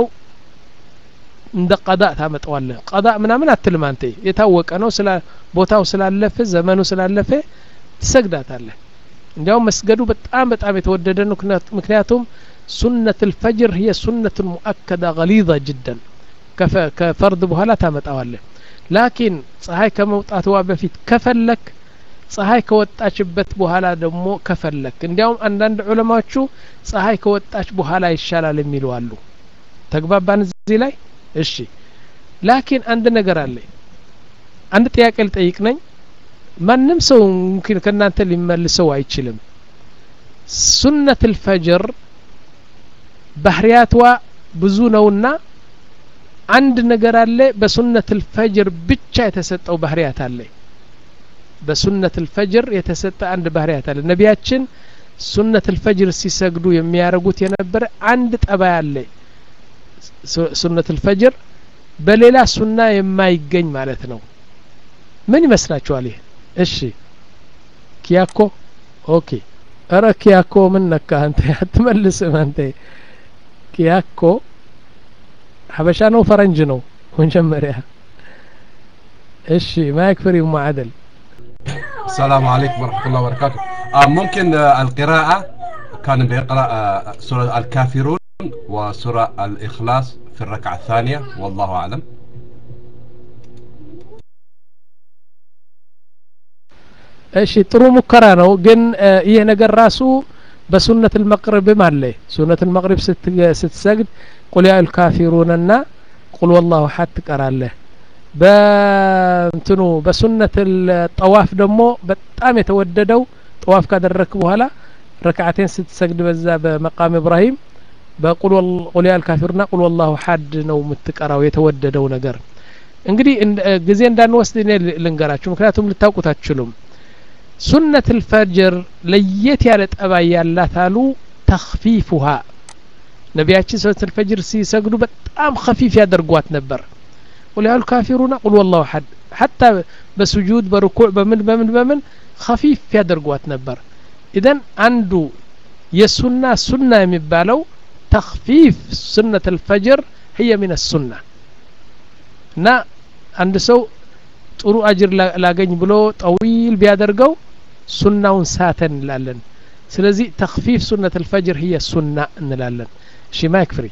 እንደ ቀዳ ታመጣዋለህ ቀዳ ምናምን አትልም አንተ የታወቀ ነው ስላ ቦታው ስላለፈ ዘመኑ ስላለፈ ትሰግዳታለህ እንዲያውም መስገዱ በጣም በጣም የተወደደ ነው ምክንያት- ምክንያቱም ሱነት ልፈጅር هي ሱነት ሙአከዳ ገሊظ ጅደን ከፈ- ከፈርድ በኋላ ታመጣዋለህ ላኪን ፀሐይ ከመውጣትዋ በፊት ከፈለክ ፀሐይ ከወጣችበት በኋላ ደግሞ ከፈለክ እንዲያውም አንዳንድ ዑለማዎቹ ፀሐይ ከወጣች በኋላ ይሻላል የሚሉ አሉ ተግባባን እዚህ ላይ እሺ ላኪን አንድ ነገር አለ አንድ ጥያቄ ልጠይቅ ነኝ ማንም ሰው ሙምኪን ከእናንተ ሊመልሰው አይችልም ሱነት ልፈጅር ባህሪያትዋ ብዙ ነውና አንድ ነገር አለ በሱነት ልፈጅር ብቻ የተሰጠው ባህሪያት አለ በሱነት ልፈጅር የተሰጠ አንድ ባህሪያት አለ ነቢያችን ሱነት ልፈጅር ሲሰግዱ የሚያደርጉት የነበረ አንድ ጠባይ አለ ሱ- ሱነት ልፈጅር በሌላ ሱና የማይገኝ ማለት ነው ምን ይመስላችኋል ይህ እሺ ኪያኮ ኦኬ እረ ኪያኮ ምን ነካ አንተ አትመልስም አንተ ኪያኮ ሀበሻ ነው ፈረንጅ ነው መጀመሪያ እሺ ማይክ ፍሪ معدل السلام عليكم ورحمة الله وبركاته آه ممكن آه القراءة كان بيقرأ آه سورة الكافرون وسورة الإخلاص في الركعة الثانية والله أعلم እሺ ጥሩ ሙከራ ነው ግን ይህ ነገር ራሱ በሱነት ልመቅሪብም አለ ሱነት ልመቅሪብ ስትሰግድ ቁል ያ ልካፊሩንና ቁል ወላሁ ሀድ ትቀራለህ በእንትኑ በሱነት ጠዋፍ ደግሞ በጣም የተወደደው ጠዋፍ ካደረክ በኋላ ረክዓቴን ስትሰግድ በዛ በመቃም ኢብራሂም በቁል ያ ልካፊሩና ቁል ወላሁ ሀድ ነው የምትቀራው የተወደደው ነገር እንግዲህ ጊዜ እንዳንወስድ እኔ ልንገራችሁ ምክንያቱም ልታውቁት አትችሉም ሱነት ልፈጅር ለየት ያለ ጠባይ ያላት አሉ ተክፊፉሃ ነቢያችን ሱነት ልፈጅር ሲሰግዱ በጣም ከፊፍ ያደርጓት ነበር ቁል ያሉ ካፊሩና ቁል ወላሁ ሐድ ሐታ በስጁድ በርኩዕ በምን በምን በምን ከፊፍ ያደርጓት ነበር ኢዘን አንዱ የሱና ሱና የሚባለው ተክፊፍ ሱነት ልፈጅር ህየ ሚን ሱና እና አንድ ሰው ጥሩ አጅር ላገኝ ብሎ ጠዊል ቢያደርገው ሱናውን ሳተ እንላለን ስለዚህ ተክፊፍ ሱነት ልፈጅር ህየ ሱና እንላለን እሺ ማይክ ፍሪ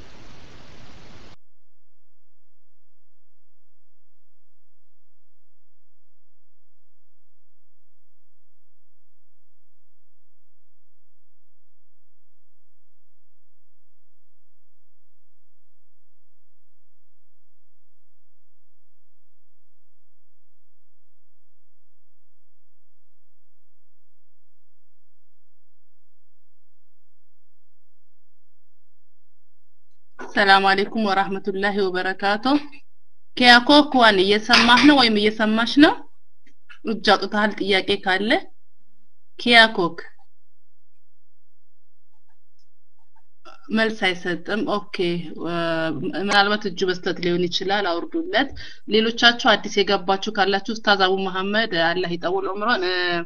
ሰላም አለይኩም ወራህመቱላሂ ወበረካቱ ኪያኮክዋን እየሰማህ ነው ወይም እየሰማሽ ነው እጅ አውጥተሃል ጥያቄ ካለ ኪያኮክ መልስ አይሰጥም ኦኬ ምናልባት እጁ በስተት ሊሆን ይችላል አውርዱለት ሌሎቻችሁ አዲስ የገባችሁ ካላችሁ ኡስታዝ አቡ መሐመድ አላህ ይጠውል ዑምራን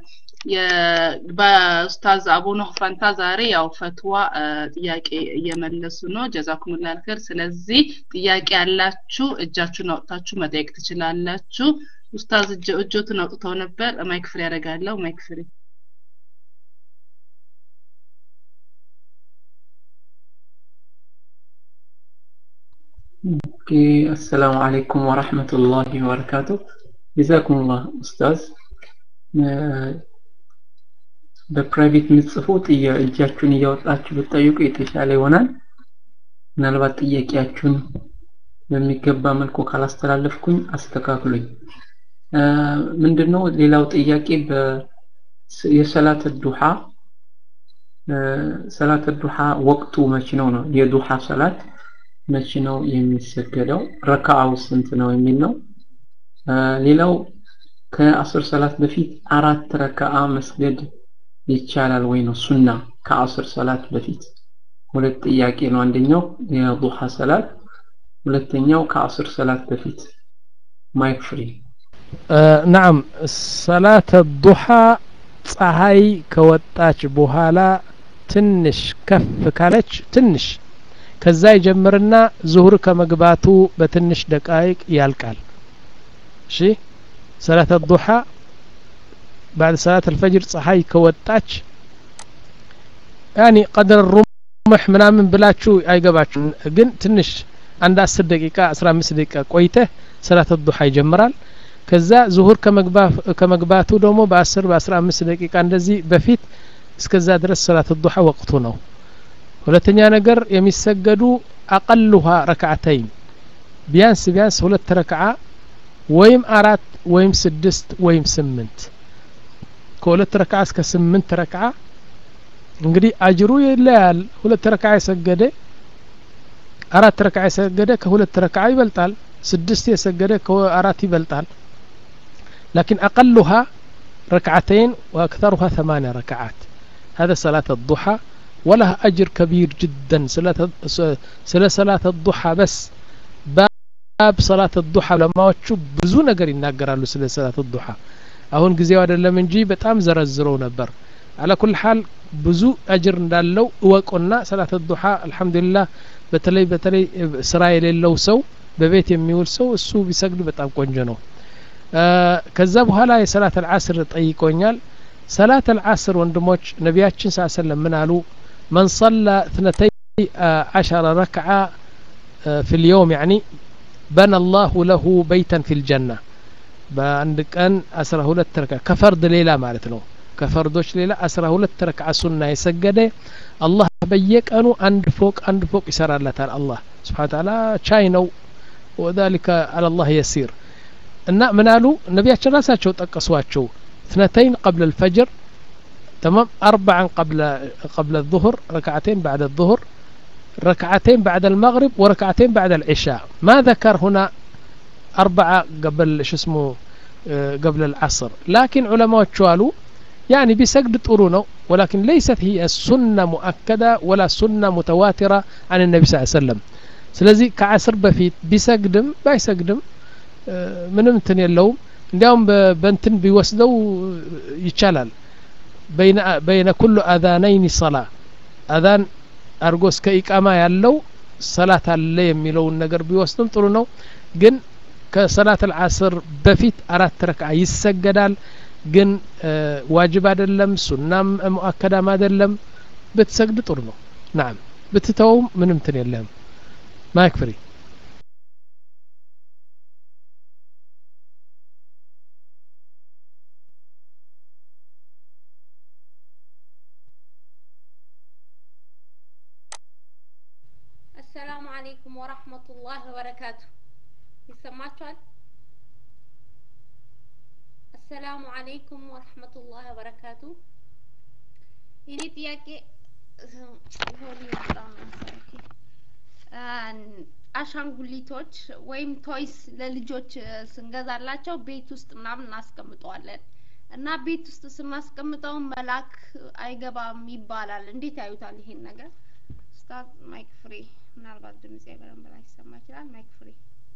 በኡስታዝ አቡነ ፈንታ ዛሬ ያው ፈትዋ ጥያቄ እየመለሱ ነው ጀዛኩሙላ አልኸይር ስለዚህ ጥያቄ ያላችሁ እጃችሁን አውጥታችሁ መጠየቅ ትችላላችሁ ኡስታዝ እጆትን አውጥተው ነበር ማይክ ፍሪ ያደርጋለሁ ማይክ ፍሪ ኦኬ አሰላሙ አለይኩም ወራህመቱላሂ ወበረካቱ ጀዛኩሙላህ ኡስታዝ በፕራይቬት የምትጽፉ እጃችሁን እያወጣችሁ ብትጠይቁ የተሻለ ይሆናል ምናልባት ጥያቄያችሁን በሚገባ መልኩ ካላስተላለፍኩኝ አስተካክሉኝ ምንድነው ሌላው ጥያቄ የሰላት ዱሃ ሰላት ዱሃ ወቅቱ መች ነው ነው የዱሃ ሰላት መች ነው የሚሰገደው ረካዓው ስንት ነው የሚል ነው ሌላው ከአስር ሰላት በፊት አራት ረካዓ መስገድ ይቻላል ወይ ነው ሱና ከአስር ሰላት በፊት ሁለት ጥያቄ ነው አንደኛው የዱሃ ሰላት ሁለተኛው ከአስር ሰላት በፊት ማይክ ፍሪ ናም ሰላት ዱሃ ፀሐይ ከወጣች በኋላ ትንሽ ከፍ ካለች ትንሽ ከዛ ይጀምርና ዙሁር ከመግባቱ በትንሽ ደቃይቅ ያልቃል እሺ ሰላት ዱሃ بعد صلاة الفجر ፀሐይ ከወጣች ያኒ ቀድር ሩምሕ ምናምን ብላችሁ አይገባችሁ ግን ትንሽ አንድ አስር ደቂቃ አስራ አምስት ደቂቃ ቆይተህ ሰላት ዱሃ ይጀምራል ከዛ ዙሁር ከመግባቱ ደግሞ በአስር በአስራ አምስት ደቂቃ እንደዚህ በፊት እስከዛ ድረስ ሰላት ዱሃ ወቅቱ ነው ሁለተኛ ነገር የሚሰገዱ አቀሉሃ ረክዓተይን ቢያንስ ቢያንስ ሁለት ረክዓ ወይም አራት ወይም ስድስት ወይም ስምንት ከሁለት ረክዓ እስከ ስምንት ረክዓ እንግዲህ አጅሩ ይለያል ሁለት ረክዓ የሰገደ አራት ረክዓ የሰገደ ከሁለት ረክዓ ይበልጣል ስድስት የሰገደ ከአራት ይበልጣል لكن أقلها ركعتين وأكثرها ثمانية ركعات هذا صلاة الضحى ولها أجر كبير جدا صلاة صلاة الضحى بس ባብ ሰላት ዱሓ ዑለማዎቹ ብዙ ነገር ይናገራሉ ስለ ሰላት ዱሓ አሁን ጊዜው አይደለም እንጂ በጣም ዘረዝረው ነበር አላ ኩል ሓል ብዙ አጅር እንዳለው እወቁና ሰላት ዱሓ አልሐምዱሊላህ በተለይ በተለይ ስራ የሌለው ሰው በቤት የሚውል ሰው እሱ ቢሰግድ በጣም ቆንጆ ነው ከዛ በኋላ የሰላት አልዓስር ጠይቆኛል ሰላት አልዓስር ወንድሞች ነቢያችን ስ ሰለም ምን አሉ መን ሰላ እትነተይ ዓሸረ ረክዓ ፊ ልየውም ያኒ በነ አላሁ ለሁ በይተን ፊ ልጀና በአንድ ቀን አስራ ሁለት ረክዓ ከፈርድ ሌላ ማለት ነው ከፈርዶች ሌላ አስራ ሁለት ረክዓ ሱና የሰገደ አላህ በየቀኑ አንድ ፎቅ አንድ ፎቅ ይሰራለታል አላህ ስብሓን ታላ ቻይ ነው ወዛሊከ አላላህ የሲር እና ምን አሉ ነቢያችን ራሳቸው ጠቀሷቸው اثنتين قبل الفجر تمام أربعا قبل قبل الظهر ركعتين بعد الظهر ركعتين بعد المغرب وركعتين بعد العشاء ما ذكر هنا أربعة قبل شو اسمه قبل العصر لكن علماء قالوا يعني بسجد طرونه ولكن ليست هي السنة مؤكدة ولا سنة متواترة عن النبي صلى الله عليه وسلم ስለዚህ ከአስር በፊት ቢሰግድም ባይሰግድም ምንም እንትን የለውም እንዲያውም በእንትን ቢወስደው ይቻላል በይነ ኩሉ አዛነይን ሰላ አዛን አድርጎ እስከ ኢቃማ ያለው ሰላት አለ የሚለውን ነገር ቢወስድም ጥሩ ነው ግን ከሰላት አልዓስር በፊት አራት ረክዓ ይሰገዳል ግን ዋጅብ አይደለም ሱናም ሙአከዳም አይደለም ብትሰግድ ጥሩ ነው ናም ብትተውም ምንም እንትን የለህም ማይክ ፍሪ አሰላሙ አለይኩም ወራህመቱላህ ወበረካቱ ይሰማችኋል አሰላሙ አለይኩም ወራህመቱላህ ወበረካቱ የኔ ጥያቄ አሻንጉሊቶች ወይም ቶይስ ለልጆች ስንገዛላቸው ቤት ውስጥ ምናምን እናስቀምጠዋለን እና ቤት ውስጥ ስናስቀምጠው መላክ አይገባም ይባላል እንዴት ያዩታል ይሄን ነገር ስታርት ማይክ ፍሪ ምናልባት ድምጽ በደንብ ላይ ይሰማ ይችላል ማይክ ፍሪ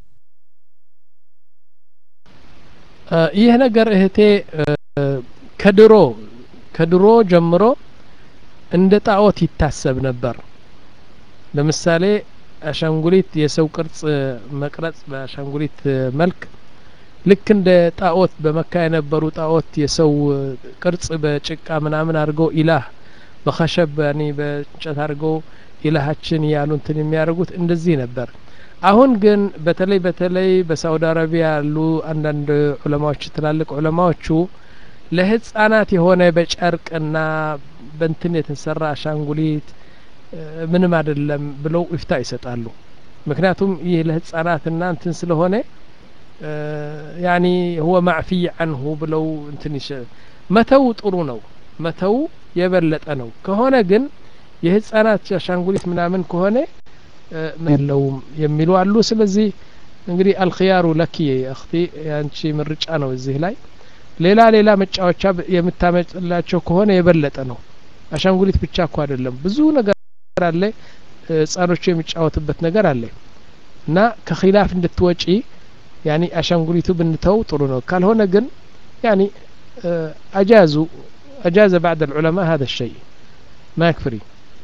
ይህ ነገር እህቴ ከድሮ ከድሮ ጀምሮ እንደ ጣዖት ይታሰብ ነበር ለምሳሌ አሻንጉሊት የሰው ቅርጽ መቅረጽ በአሻንጉሊት መልክ ልክ እንደ ጣዖት በመካ የነበሩ ጣዖት የሰው ቅርጽ በጭቃ ምናምን አድርገው ኢላህ በኸሸብ ያኒ በእንጨት አድርገው ኢላሃችን ያሉ እንትን የሚያደርጉት እንደዚህ ነበር አሁን ግን በተለይ በተለይ በሳውዲ አረቢያ ያሉ አንዳንድ ዑለማዎች ትላልቅ ዑለማዎቹ ለህፃናት የሆነ በጨርቅና በንትን የተሰራ አሻንጉሊት ምንም አይደለም ብለው ይፍታ ይሰጣሉ ምክንያቱም ይህ ለህፃናትና እንትን ስለሆነ ያኒ ሁወ ማዕፊይ አንሁ ብለው እንትን ይሸ መተው ጥሩ ነው መተው የበለጠ ነው ከሆነ ግን የህፃናት አሻንጉሊት ምናምን ከሆነ የለውም የሚሉ አሉ ስለዚህ እንግዲህ አልክያሩ ለኪ አክቲ ያንቺ ምርጫ ነው እዚህ ላይ ሌላ ሌላ መጫወቻ የምታመጭላቸው ከሆነ የበለጠ ነው አሻንጉሊት ብቻ እኮ አይደለም ብዙ ነገር አለ ህጻኖቹ የሚጫወቱበት ነገር አለ እና ከኺላፍ እንድትወጪ ያኒ አሻንጉሊቱ ብንተው ጥሩ ነው ካልሆነ ግን ያኒ አጃዙ أجاز بعد العلماء هذا الشيء ما يكفري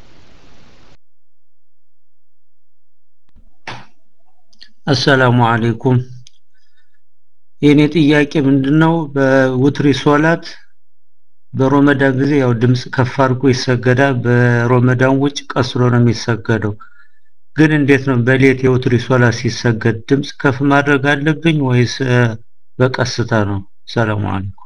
አሰላሙ አለይኩም የኔ ጥያቄ ምንድነው በውትሪ ሶላት በሮመዳን ጊዜ ያው ድምጽ ከፍ አድርጎ ይሰገዳል በሮመዳን ውጭ ቀስሮ ነው የሚሰገደው ግን እንዴት ነው በሌት የውትሪ ሶላት ሲሰገድ ድምጽ ከፍ ማድረግ አለብኝ ወይስ በቀስታ ነው ሰላሙ አለይኩም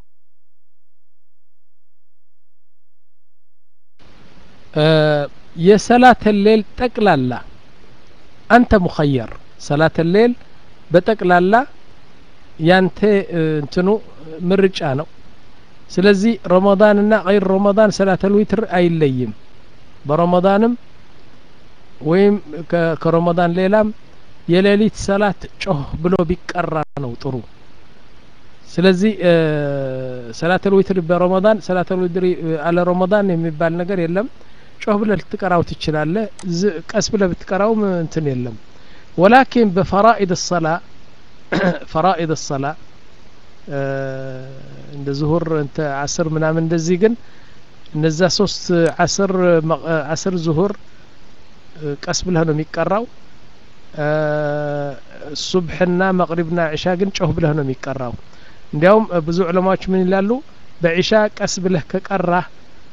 የሰላት ሌል ጠቅላላ አንተ ሙኸየር ሰላት ሌል በጠቅላላ ያንተ እንትኑ ምርጫ ነው ስለዚህ ረመዳንና ገይር ረመዳን ሰላተል ዊትር አይለይም በረመዳንም ወይም ከረመዳን ሌላም የሌሊት ሰላት ጮህ ብሎ ቢቀራ ነው ጥሩ ስለዚህ ሰላተል ዊትር በረመዳን ሰላተል ዊትር አለ ረመዳን የሚባል ነገር የለም ጮህ ብለ ልትቀራው ትችላለ ቀስ ብለ ብትቀራውም እንትን የለም ወላኪን በፈራኢድ ሰላ ፈራኢድ ሰላ እንደ ዙሁር እንተ አስር ምናምን እንደዚህ ግን እነዛ ሶስት አስር አስር ዙሁር ቀስ ብለህ ነው የሚቀራው ሱብሕና መቅሪብና ዕሻ ግን ጮህ ብለህ ነው የሚቀራው እንዲያውም ብዙ ዑለማዎች ምን ይላሉ በዒሻ ቀስ ብለህ ከቀራህ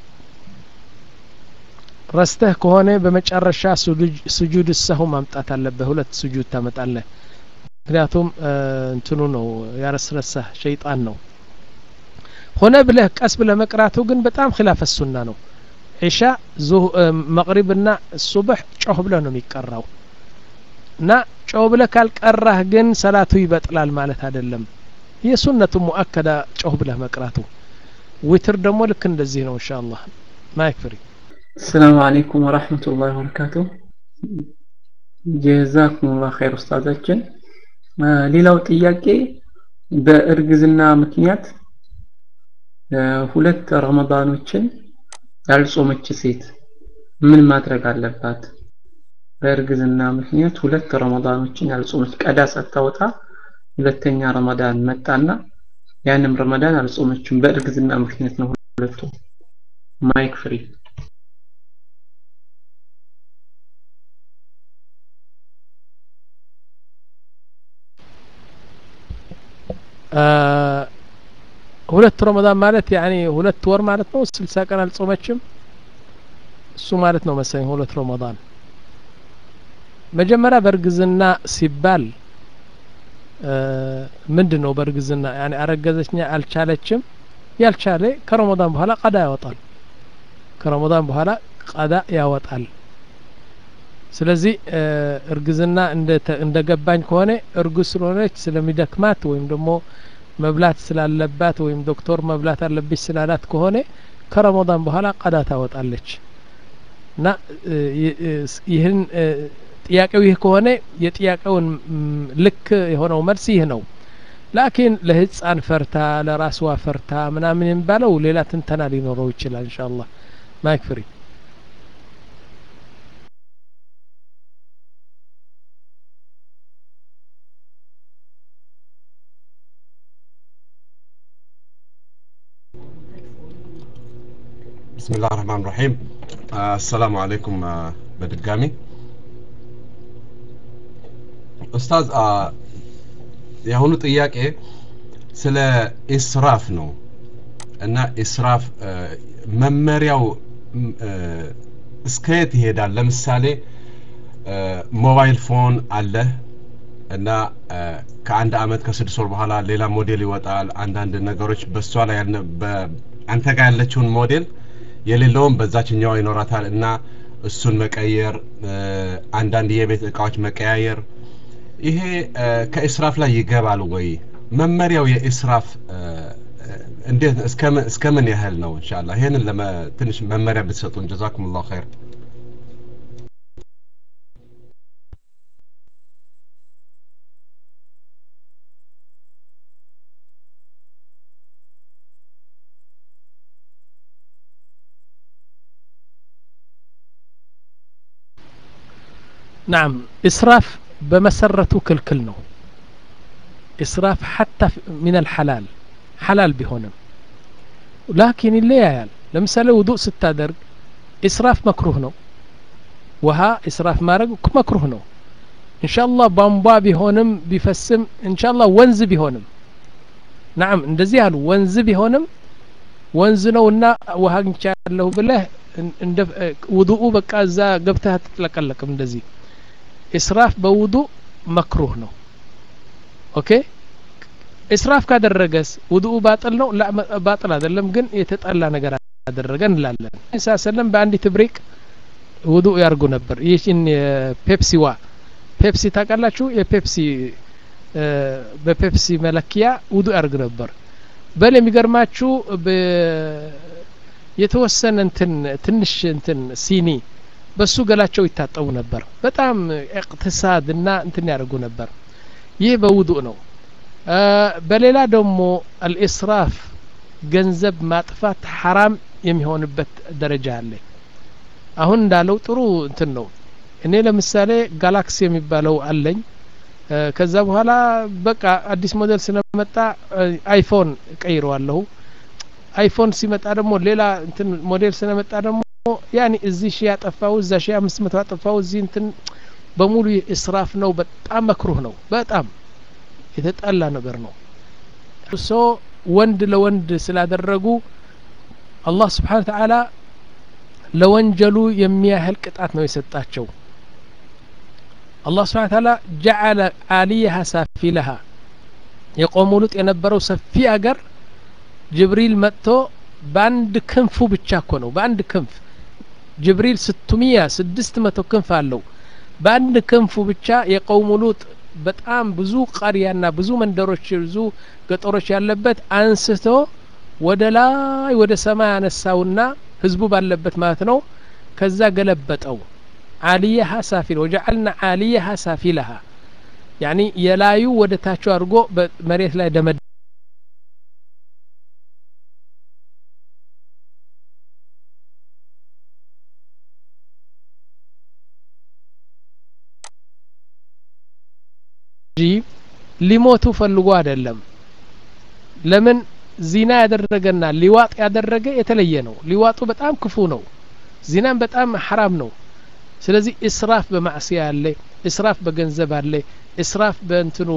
ረስተህ ከሆነ በመጨረሻ ስጁድ ሰሁ ማምጣት አለብህ ሁለት ስጁድ ታመጣለህ ምክንያቱም እንትኑ ነው ያረስረሳህ ሸይጣን ነው ሆነ ብለህ ቀስ ብለህ መቅራቱ ግን በጣም ኪላፍ ሱና ነው ዒሻ መቅሪብና ሱብሕ ጮህ ብለህ ነው የሚቀራው እና ጮህ ብለህ ካልቀራህ ግን ሰላቱ ይበጥላል ማለት አይደለም የሱነቱ ሙአከዳ ጮህ ብለህ መቅራቱ ዊትር ደግሞ ልክ እንደዚህ ነው እንሻ አላህ ማይክ ፍሪ السلام عليكم ورحمة الله وبركاته ጀዛኩም ላ ኸይር ኡስታዛችን ሌላው ጥያቄ በእርግዝና ምክንያት ሁለት ረመዳኖችን ያልጾመች ሴት ምን ማድረግ አለባት በእርግዝና ምክንያት ሁለት ረመዳኖችን ያልጾመች ቀዳ ሳታወጣ ሁለተኛ ረመዳን መጣና ያንም ረመዳን አልጾመችም በእርግዝና ምክንያት ነው ሁለቱ ማይክ ፍሪ ሁለት ረመዳን ማለት ያኒ ሁለት ወር ማለት ነው ስልሳ ቀን አልጾመችም እሱ ማለት ነው መሰለኝ ሁለት ረመዳን መጀመሪያ በእርግዝና ሲባል ምንድን ነው በእርግዝና ያኒ አረገዘችኛ አልቻለችም ያልቻለ ከረመዳን በኋላ ቀዳ ያወጣል ከረመዳን በኋላ ቀዳ ያወጣል ስለዚህ እርግዝና እንደ ገባኝ ከሆነ እርጉዝ ስለሆነች ስለሚደክማት ወይም ደግሞ መብላት ስላለባት ወይም ዶክተር መብላት አለብሽ ስላላት ከሆነ ከረመዳን በኋላ ቀዳ ታወጣለች እና ይህን ጥያቄው ይህ ከሆነ የጥያቄውን ልክ የሆነው መልስ ይህ ነው ላኪን ለህፃን ፈርታ ለራስዋ ፈርታ ምናምን የሚባለው ሌላ ትንተና ሊኖረው ይችላል እንሻ አላህ ማይክ ፍሪ بسم الله الرحمن الرحيم آه السلام عليكم آه በድጋሚ ኡስታዝ የአሁኑ ጥያቄ ስለ ኢስራፍ ነው እና ኢስራፍ መመሪያው እስከየት ይሄዳል ለምሳሌ ሞባይል ፎን አለ እና ከአንድ አመት ከስድስት ወር በኋላ ሌላ ሞዴል ይወጣል አንዳንድ ነገሮች በእሷ ላይ አንተ ጋር ያለችውን ሞዴል የሌለውም በዛችኛዋ ይኖራታል እና እሱን መቀየር አንዳንድ የቤት እቃዎች መቀያየር ይሄ ከኢስራፍ ላይ ይገባል ወይ መመሪያው የኢስራፍ እንዴት እስከ ምን ያህል ነው እንሻላ ይሄንን ትንሽ መመሪያ ብትሰጡን ጀዛኩም ላሁ ኸይር ናም ኢስራፍ በመሰረቱ ክልክል ነው ኢስራፍ ሐታ ሚን አልሐላል ሐላል ቢሆንም ላኪን ይለያያል ለምሳሌ ውዱእ ስታደርግ ኢስራፍ መክሩህ ነው ውሃ ኢስራፍ ማድረግ መክሩህ ነው እንሻአላህ ቧንቧ ቢሆንም ቢፈስም እንሻአላህ ወንዝ ቢሆንም ናም እንደዚህ አሉ ወንዝ ቢሆንም ወንዝ ነውና ውሃ አግኝቻለሁ ብለህ እንደ ውዱኡ በቃ እዛ ገብተህ አትጥለቀለቅም እንደዚህ ኢስራፍ በውዱ መክሩህ ነው ኦኬ ኢስራፍ ካደረገስ ውዱኡ ባጥል ነው ላ ባጥል አይደለም ግን የተጠላ ነገር አደረገ እንላለን ኢሳ ሰለም በአንዲት ብሬቅ ውዱእ ያርጉ ነበር ይህችን የፔፕሲዋ ፔፕሲ ታውቃላችሁ የፔፕሲ በፔፕሲ መለኪያ ውዱእ ያርግ ነበር በል የሚገርማችሁ የተወሰነ እንትን ትንሽ እንትን ሲኒ በሱ ገላቸው ይታጠቡ ነበር በጣም እቅትሳድ እና እንትን ያደርጉ ነበር ይህ በውዱእ ነው በሌላ ደግሞ አልኢስራፍ ገንዘብ ማጥፋት ሐራም የሚሆንበት ደረጃ አለ አሁን እንዳለው ጥሩ እንትን ነው እኔ ለምሳሌ ጋላክሲ የሚባለው አለኝ ከዛ በኋላ በቃ አዲስ ሞዴል ስለመጣ አይፎን እቀይረዋለሁ አይፎን ሲመጣ ደግሞ ሌላ እንትን ሞዴል ስለመጣ ደግሞ ያኒ እዚህ ሺ ያጠፋው እዛ ሺ አምስት መቶ ያጠፋው እዚህ እንትን በሙሉ እስራፍ ነው በጣም መክሩህ ነው በጣም የተጠላ ነገር ነው እርሶ ወንድ ለወንድ ስላደረጉ አላህ ስብሓን ተዓላ ለወንጀሉ የሚያህል ቅጣት ነው የሰጣቸው አላህ ስብሓን ተዓላ ጀዓለ አሊያሃ ሳፊለሃ የቆሙ ሉጥ የነበረው ሰፊ አገር ጅብሪል መጥቶ በአንድ ክንፉ ብቻ እኮ ነው በአንድ ክንፍ ጅብሪል ስቱሚያ ስድስት መቶ ክንፍ አለው በአንድ ክንፉ ብቻ የቀውሙ ሉጥ በጣም ብዙ ቀሪያና ብዙ መንደሮች ብዙ ገጠሮች ያለበት አንስቶ ወደ ላይ ወደ ሰማይ አነሳውና ህዝቡ ባለበት ማለት ነው ከዛ ገለበጠው አሊያሃ ሳፊል ወጀዐልና አሊያሃ ሳፊለሃ ያኒ የላዩ ወደ ታቹ አድርጎ መሬት ላይ ደመደ እንጂ ሊሞቱ ፈልጎ አይደለም ለምን ዚና ያደረገና ሊዋጥ ያደረገ የተለየ ነው ሊዋጡ በጣም ክፉ ነው ዚናም በጣም ሐራም ነው ስለዚህ እስራፍ በማዕስያ አለ እስራፍ በገንዘብ አለ እስራፍ በእንትኑ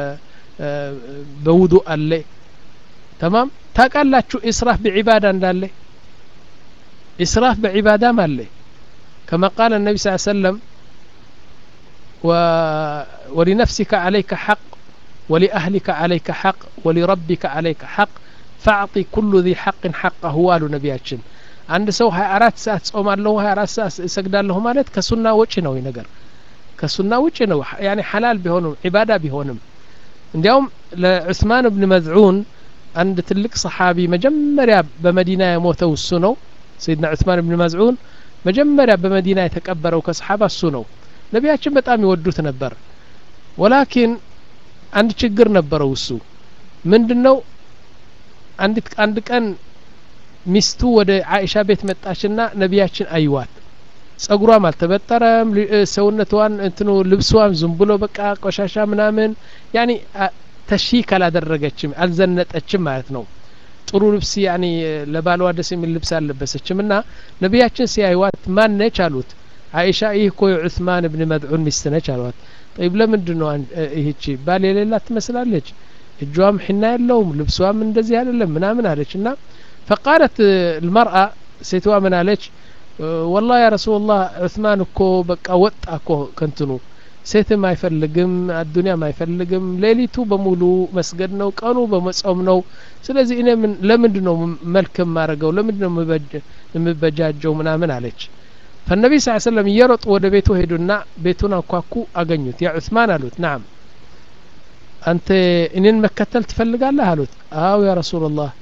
በውዱ አለ ተማም ታቃላችሁ እስራፍ በዒባዳ እንዳለ እስራፍ በዒባዳም አለ كما قال النبي صلى الله عليه وسلم و ولنفسك عليك حق ولأهلك عليك حق ولربك عليك حق فأعطي كل ذي حق حقه والو ነቢያችን አንድ ሰው ሀያ አራት ሰዓት ጾማለሁ ሀያ አራት ሰዓት እሰግዳለሁ ማለት ከሱና ውጭ ነው ነገር ከሱና ውጭ ነው ያኔ ሐላል ቢሆንም ዒባዳ ቢሆንም እንዲያውም ለዑስማን ብን መዝዑን አንድ ትልቅ ሰሓቢ መጀመሪያ በመዲና የሞተው እሱ ነው ሰይድና ዑስማን ብን መዝዑን መጀመሪያ በመዲና የተቀበረው ከሰሓባ እሱ ነው ነቢያችን በጣም ይወዱት ነበር ወላኪን አንድ ችግር ነበረው እሱ ምንድነው አንዲት አንድ ቀን ሚስቱ ወደ አይሻ ቤት መጣችና ነቢያችን አይዋት ጸጉሯም አልተበጠረም ሰውነቷን እንትኑ ልብሷም ዝም ብሎ በቃ ቆሻሻ ምናምን ያኒ ተሺክ አላደረገችም አልዘነጠችም ማለት ነው ጥሩ ልብስ ያኒ ለባሏ ደስ የሚል ልብስ አልለበሰችም እና ነቢያችን ሲያይዋት ማን ነች አሉት አይሻ ይህ እኮ የዑስማን እብን መድዑን ሚስት ነች አሏት ጠይብ ለምንድን ነው ይህቺ ባል የሌላት ትመስላለች እጇም ሒና የለውም ልብሷም እንደዚህ አይደለም ምናምን አለች እና ፈቃለት ልመርአ ሴትዋ ምን አለች ወላ ያ ረሱላላህ ዑስማን እኮ በቃ ወጣ እኮ ከንትኑ ሴትም አይፈልግም አዱኒያም አይፈልግም ሌሊቱ በሙሉ መስገድ ነው ቀኑ በመጾም ነው ስለዚህ እኔ ለምንድን ነው መልክ የማረገው ለምንድን ነው የምበጃጀው ምናምን አለች ፈነቢ ስ ሰለም እየሮጡ ወደ ቤቱ ሄዱና ቤቱን አንኳኩ አገኙት ያ ዑስማን አሉት ናም አንተ እኔን መከተል ትፈልጋለህ አሉት አው ያ ረሱላላህ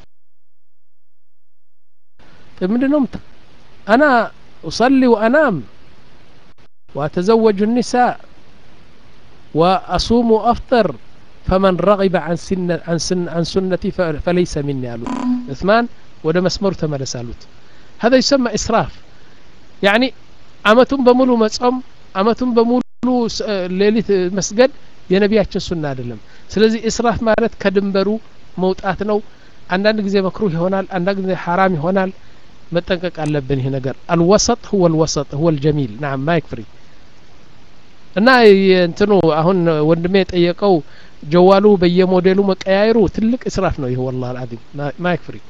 ምንድን ነው አና أصلي وأنام وأتزوج النساء وأصوم وأفطر فمن رغب عن سنة عن سن عن سنتي فليس مني قالوا عثمان وده مسمور تملس قالوت هذا يسمى إسراف يعني أمتم بمولو مصوم أمتم بمولو ليلة مسجد የነቢያችን ሱና አይደለም ስለዚህ እስራፍ ማለት ከድንበሩ መውጣት ነው አንዳንድ ጊዜ መክሩህ ይሆናል አንዳንድ ጊዜ ሐራም ይሆናል መጠንቀቅ አለብን ይህ ነገር አልወሰጥ ሁወ ልወሰጥ ሁወ ልጀሚል ናም ማይክ ፍሪ እና እንትኑ አሁን ወንድሜ የጠየቀው ጀዋሉ በየሞዴሉ መቀያየሩ ትልቅ እስራፍ ነው ይህ ወላ አልአዚም ማይክ ፍሪ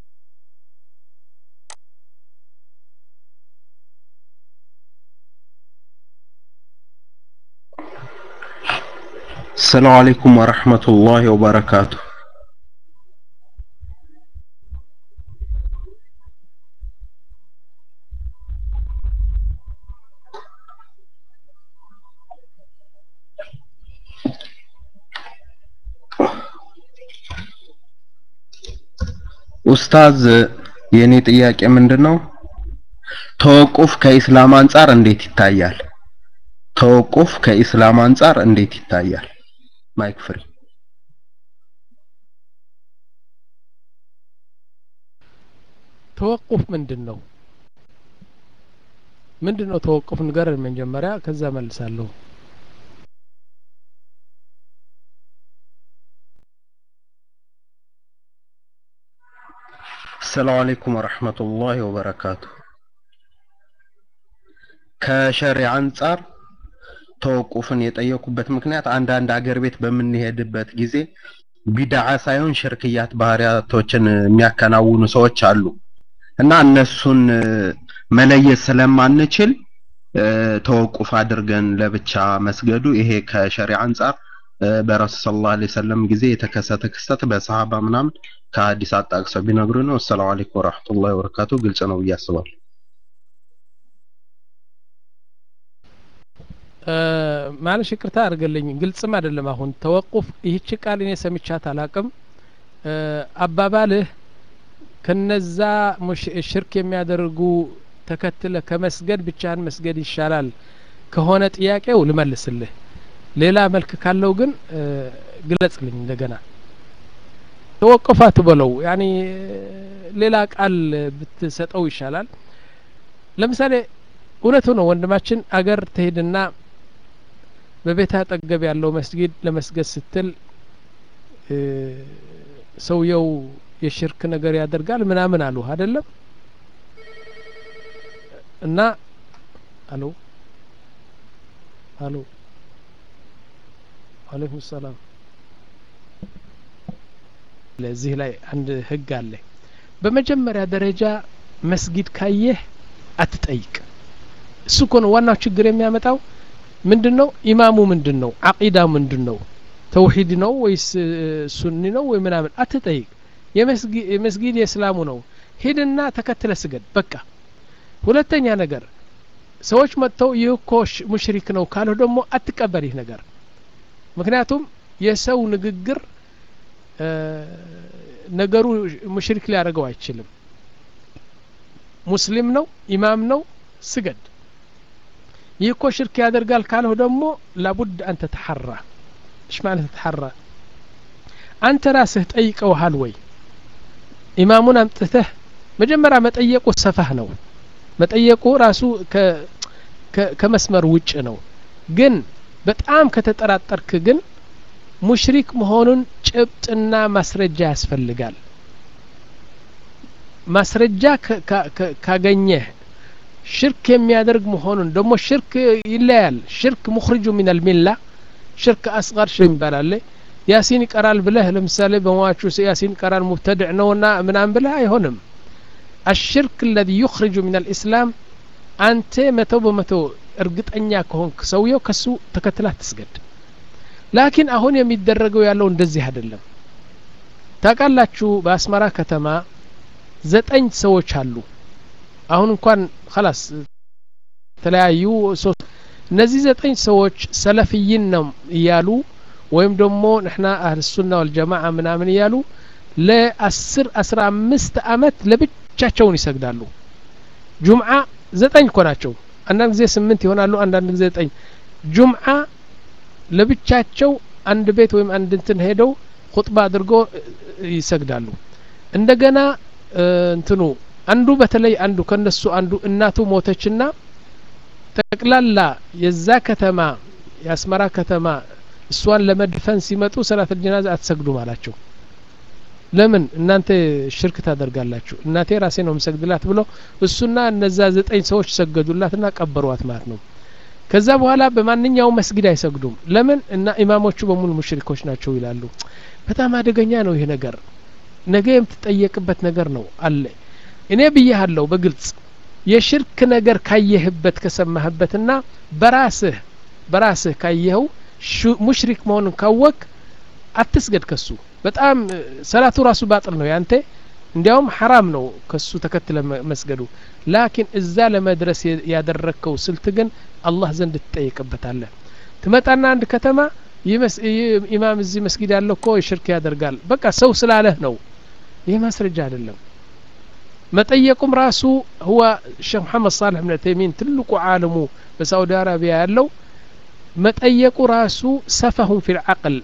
السلام عليكم ورحمة الله وبركاته ኡስታዝ የኔ ጥያቄ ምንድነው ተወቁፍ ከኢስላም አንጻር እንዴት ይታያል ተወቁፍ ከኢስላም አንጻር እንዴት ይታያል ማይክ ፍሪ ተወቁፍ ምንድን ነው ምንድን ነው ተወቁፍ ንገረን መጀመሪያ ከዛ መልሳለሁ ሰላም አለይኩም ወረህመቱላሂ ወበረካቱ ከሸሪዓ አንጻር ተወቁፍን የጠየኩበት ምክንያት አንዳንድ አገር ቤት በምንሄድበት ጊዜ ቢድዓ ሳይሆን ሽርክያት ባህሪያቶችን የሚያከናውኑ ሰዎች አሉ እና እነሱን መለየት ስለማንችል ተወቁፍ አድርገን ለብቻ መስገዱ ይሄ ከሸሪዓ አንጻር በረሱ ሰለላሁ ዐለይሂ ወሰለም ጊዜ የተከሰተ ክስተት በሰሃባ ምናምን ከሀዲስ አጣቅሰው ቢነግሩ ነው። አሰላሙ አለይኩም ወራህመቱላሂ ወበረካቱ። ግልጽ ነው ብዬ አስባለሁ። ማለሽ ይቅርታ አድርገልኝ፣ ግልጽም አይደለም። አሁን ተወቁፍ ይህች ቃል እኔ ሰምቻት አላቅም። አባባልህ ከነዛ ሽርክ የሚያደርጉ ተከትለ ከመስገድ ብቻህን መስገድ ይሻላል ከሆነ ጥያቄው ልመልስልህ። ሌላ መልክ ካለው ግን ግለጽልኝ እንደገና። ተወቅፍ አትበለው፣ ያኒ ሌላ ቃል ብትሰጠው ይሻላል። ለምሳሌ እውነቱ ነው ወንድማችን አገር ትሄድና በቤት አጠገብ ያለው መስጊድ ለመስገድ ስትል ሰውየው የሽርክ ነገር ያደርጋል ምናምን አሉ አይደለም እና አሎ አሎ አለይኩም ሰላም ለዚህ ላይ አንድ ህግ አለ በመጀመሪያ ደረጃ መስጊድ ካየህ አትጠይቅ እሱ እኮ ነው ዋናው ችግር የሚያመጣው ምንድን ነው ኢማሙ ምንድን ነው አቂዳው ምንድን ነው ተውሂድ ነው ወይስ ሱኒ ነው ወይ ምናምን አትጠይቅ የመስጊድ የእስላሙ ነው ሂድና ተከትለ ስገድ በቃ ሁለተኛ ነገር ሰዎች መጥተው ይህ እኮ ሙሽሪክ ነው ካልሁ ደግሞ አትቀበል ይህ ነገር ምክንያቱም የሰው ንግግር ነገሩ ሙሽሪክ ሊያደርገው አይችልም ሙስሊም ነው ኢማም ነው ስገድ ይህ እኮ ሽርክ ያደርጋል ካልሁ ደግሞ ላቡድ አንተ ተሐራ እሽ ማለት ተሐራ አንተ ራስህ ጠይቀውሃል ወይ ኢማሙን አምጥተህ መጀመሪያ መጠየቁ ሰፋህ ነው መጠየቁ ራሱ ከመስመር ውጭ ነው ግን በጣም ከተጠራጠርክ ግን ሙሽሪክ መሆኑን ጭብጥና ማስረጃ ያስፈልጋል ማስረጃ ካገኘህ ሽርክ የሚያደርግ መሆኑን ደግሞ ሽርክ ይለያል ሽርክ ሙኽሪጁ ሚን አልሚላ ሽርክ አስጋር ሽርክ ይባላል ያሲን ይቀራል ብለህ ለምሳሌ በሟቹ ያሲን ይቀራል ሙብተድዕ ነውና ምናምን ብለህ አይሆንም الشرك الذي يخرج من الإسلام أنت متو بمتو እርግጠኛ ከሆንክ ሰውየው ከሱ ተከትላ ትስገድ ላኪን አሁን የሚደረገው ያለው እንደዚህ አይደለም ታውቃላችሁ በአስመራ ከተማ ዘጠኝ ሰዎች አሉ አሁን እንኳን ኸላስ ተለያዩ ሶስት እነዚህ ዘጠኝ ሰዎች ሰለፍይን ነው እያሉ ወይም ደግሞ ንሕና አህልሱና ወልጀማዓ ምናምን እያሉ ለአስር አስራ አምስት አመት ለብቻቸውን ይሰግዳሉ ጁምዓ ዘጠኝ እኮ ናቸው አንዳንድ ጊዜ ስምንት ይሆናሉ አንዳንድ ጊዜ ዘጠኝ ጁምዓ ለብቻቸው አንድ ቤት ወይም አንድ እንትን ሄደው ኹጥባ አድርጎ ይሰግዳሉ እንደገና እንትኑ አንዱ በተለይ አንዱ ከነሱ አንዱ እናቱ ሞተችና ጠቅላላ የዛ ከተማ የአስመራ ከተማ እሷን ለመድፈን ሲመጡ ሰላት ጀናዛ አትሰግዱም አላቸው ለምን እናንተ ሽርክ ታደርጋላችሁ እናቴ ራሴ ነው የምሰግድላት ብሎ እሱና እነዛ ዘጠኝ ሰዎች ሰገዱላትና ቀበሯት ማለት ነው ከዛ በኋላ በማንኛውም መስጊድ አይሰግዱም ለምን እና ኢማሞቹ በሙሉ ሙሽሪኮች ናቸው ይላሉ በጣም አደገኛ ነው ይህ ነገር ነገ የምትጠየቅበት ነገር ነው አለ እኔ ብያሃለሁ በግልጽ የሽርክ ነገር ካየህበት ከሰማህበትና በራስህ በራስህ ካየኸው ሙሽሪክ መሆኑን ካወቅ አትስገድ ከሱ በጣም ሰላቱ ራሱ ባጥል ነው ያንተ እንዲያውም ሐራም ነው ከሱ ተከትለ መስገዱ ላኪን እዛ ለመድረስ ያደረግከው ስልት ግን አላህ ዘንድ ትጠየቅበታለህ ትመጣና አንድ ከተማ ኢማም እዚህ መስጊድ ያለው እኮ ሽርክ ያደርጋል በቃ ሰው ስላለህ ነው ይህ ማስረጃ አይደለም መጠየቁም ራሱ ህዋ ሼክ መሐመድ ሳልሕ ብን ተይሚን ትልቁ ዓለሙ በሳዑዲ አረቢያ ያለው መጠየቁ ራሱ ሰፈሁን ፊ ልዓቅል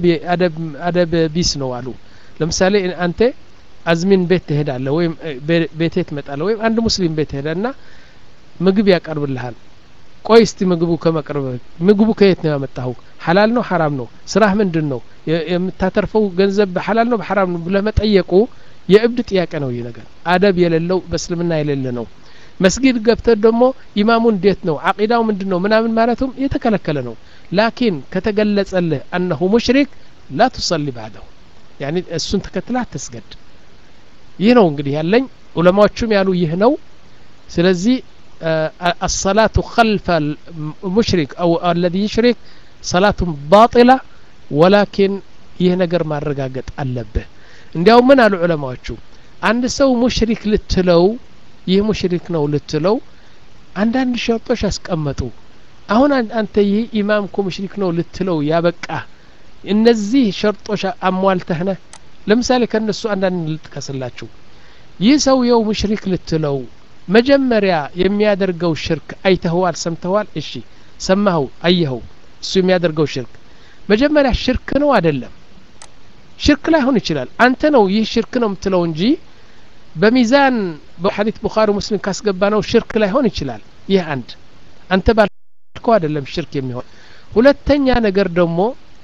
አደብ ቢስ ነው አሉ ለምሳሌ አንተ አዝሚን ቤት ትሄዳለ ወይም ቤቴ ትመጣለ ወይም አንድ ሙስሊም ቤት ትሄዳና ምግብ ያቀርብልሃል ቆይ እስቲ ምግቡ ከመቅረብ ምግቡ ከየት ነው ያመጣኸው ሐላል ነው ሐራም ነው ስራህ ምንድን ነው የምታተርፈው ገንዘብ በሐላል ነው በሐራም ነው ብለህ መጠየቁ የእብድ ጥያቄ ነው ይህ ነገር አደብ የሌለው በእስልምና የሌለ ነው መስጊድ ገብተህ ደግሞ ኢማሙ እንዴት ነው አቂዳው ምንድን ነው ምናምን ማለቱም የተከለከለ ነው ላኪን ከተገለጸልህ አነሁ ሙሽሪክ ላ ቱሰሊ ባዕደሁ ያኒ እሱን ተከትላ አትስገድ ይህ ነው እንግዲህ ያለኝ ዑለማዎቹም ያሉ ይህ ነው ስለዚህ الصلاة خلف المشرك أو الذي يشرك صلاة باطلة ولكن ይህ ነገር ማረጋገጥ አለብህ እንዲያውም ምን አሉ ዑለማዎቹ አንድ ሰው ሙሽሪክ ልትለው ይህ ሙሽሪክ ነው ልትለው አንዳንድ ሸርጦች አስቀመጡ አሁን አንተ ይህ ኢማም እኮ ሙሽሪክ ነው ልትለው ያበቃ እነዚህ ሸርጦች አሟልተህ ነህ ለምሳሌ ከእነሱ አንዳንድ ልጥቀስላችሁ ይህ ሰውየው ሙሽሪክ ልትለው መጀመሪያ የሚያደርገው ሽርክ አይተኸዋል ሰምተኸዋል እሺ ሰማኸው አየኸው እሱ የሚያደርገው ሽርክ መጀመሪያ ሽርክ ነው አይደለም ሽርክ ላይሆን ይችላል አንተ ነው ይህ ሽርክ ነው የምትለው እንጂ በሚዛን በሐዲት ቡኻሪ ሙስሊም ካስገባ ነው ሽርክ ላይሆን ይችላል ይህ አንድ አንተ ባልከው አይደለም ሽርክ የሚሆን ሁለተኛ ነገር ደግሞ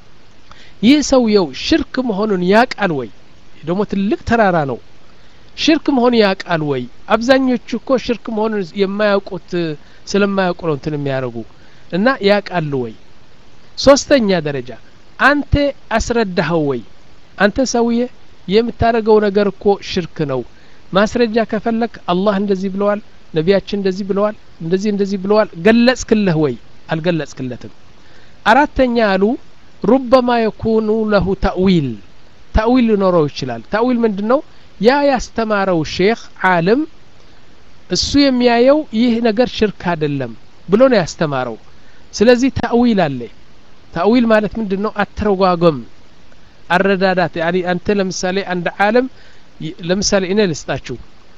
ይህ ሰውየው ሽርክ መሆኑን ያቃል ወይ ደግሞ ትልቅ ተራራ ነው ሽርክ መሆኑ ያውቃል ወይ አብዛኞቹ እኮ ሽርክ መሆኑን የማያውቁት ስለማያውቁ ነው እንትን የሚያደርጉ እና ያውቃሉ ወይ ሶስተኛ ደረጃ አንተ አስረዳኸው ወይ አንተ ሰውዬ የምታደርገው ነገር እኮ ሽርክ ነው ማስረጃ ከፈለክ አላህ እንደዚህ ብለዋል ነቢያችን እንደዚህ ብለዋል እንደዚህ እንደዚህ ብለዋል ገለጽክለህ ወይ አልገለጽክለትም አራተኛ አሉ ሩበማ የኩኑ ለሁ ተእዊል ተእዊል ሊኖረው ይችላል ተእዊል ምንድን ነው ያ ያስተማረው ሼክ ዓለም እሱ የሚያየው ይህ ነገር ሽርክ አይደለም ብሎ ነው ያስተማረው ስለዚህ ተእዊል አለ ተእዊል ማለት ምንድን ነው አተረጓጎም አረዳዳት ያኒ አንተ ለምሳሌ አንድ ዓለም ለምሳሌ እኔ ልስጣችሁ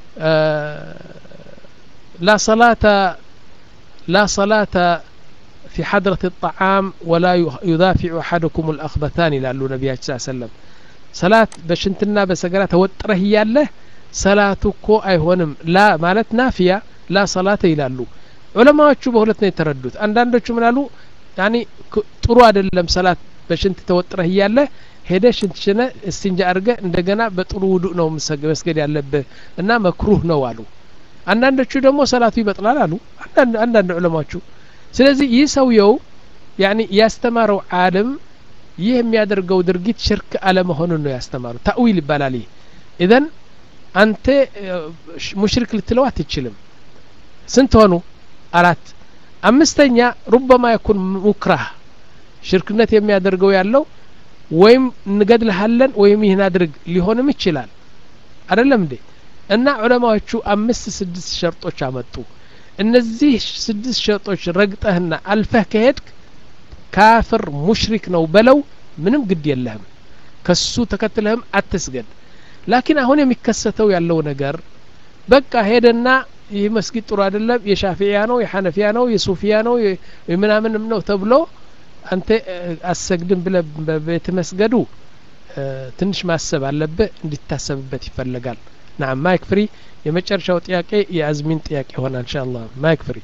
ላ ሰላተ ላ ሰላተ في حضرة الطعام ولا يدافع أحدكم الأخبثان ይላሉ ነቢያችን ስ ሰለም ሰላት በሽንትና በሰገራ ተወጥረህ እያለህ ሰላቱ እኮ አይሆንም ላ ማለት ናፊያ ላ ሰላተ ይላሉ ዑለማዎቹ በሁለት ነው የተረዱት አንዳንዶቹ ምናሉ ያኒ ጥሩ አይደለም ሰላት በሽንት ተወጥረህ እያለህ ሄደ ሽንት ሽነ እስቲንጃ አድርገ እንደገና በጥሩ ውዱእ ነው መስገድ ያለብህ እና መክሩህ ነው አሉ አንዳንዶቹ ደግሞ ሰላቱ ይበጥላል አሉ አንዳንድ ዑለማዎቹ ስለዚህ ይህ ሰውየው ያኒ ያስተማረው ዓለም ይህ የሚያደርገው ድርጊት ሽርክ አለመሆኑን ነው ያስተማሩ ታዊል ይባላል ይህ ኢዘን አንተ ሙሽሪክ ልትለው አትችልም ስንት ሆኑ አራት አምስተኛ ሩበማ የኩን ሙክራህ ሽርክነት የሚያደርገው ያለው ወይም እንገድልሃለን ወይም ይህን አድርግ ሊሆንም ይችላል አይደለም እንዴ እና ዑለማዎቹ አምስት ስድስት ሸርጦች አመጡ እነዚህ ስድስት ሸርጦች ረግጠህና አልፈህ ከሄድክ ካፍር ሙሽሪክ ነው በለው ምንም ግድ የለህም ከሱ ተከትለህም አትስገድ ላኪን አሁን የሚከሰተው ያለው ነገር በቃ ሄደና ይህ መስጊድ ጥሩ አይደለም የሻፊያ ነው የሐነፊያ ነው የሱፊያ ነው ምናምንም ነው ተብሎ አንተ አሰግድም ብለ በቤት መስገዱ ትንሽ ማሰብ አለብህ እንዲታሰብበት ይፈለጋል ናም ማይክ ፍሪ የመጨረሻው ጥያቄ የአዝሚን ጥያቄ ይሆናል እንሻ አላህ ማይክ ፍሪ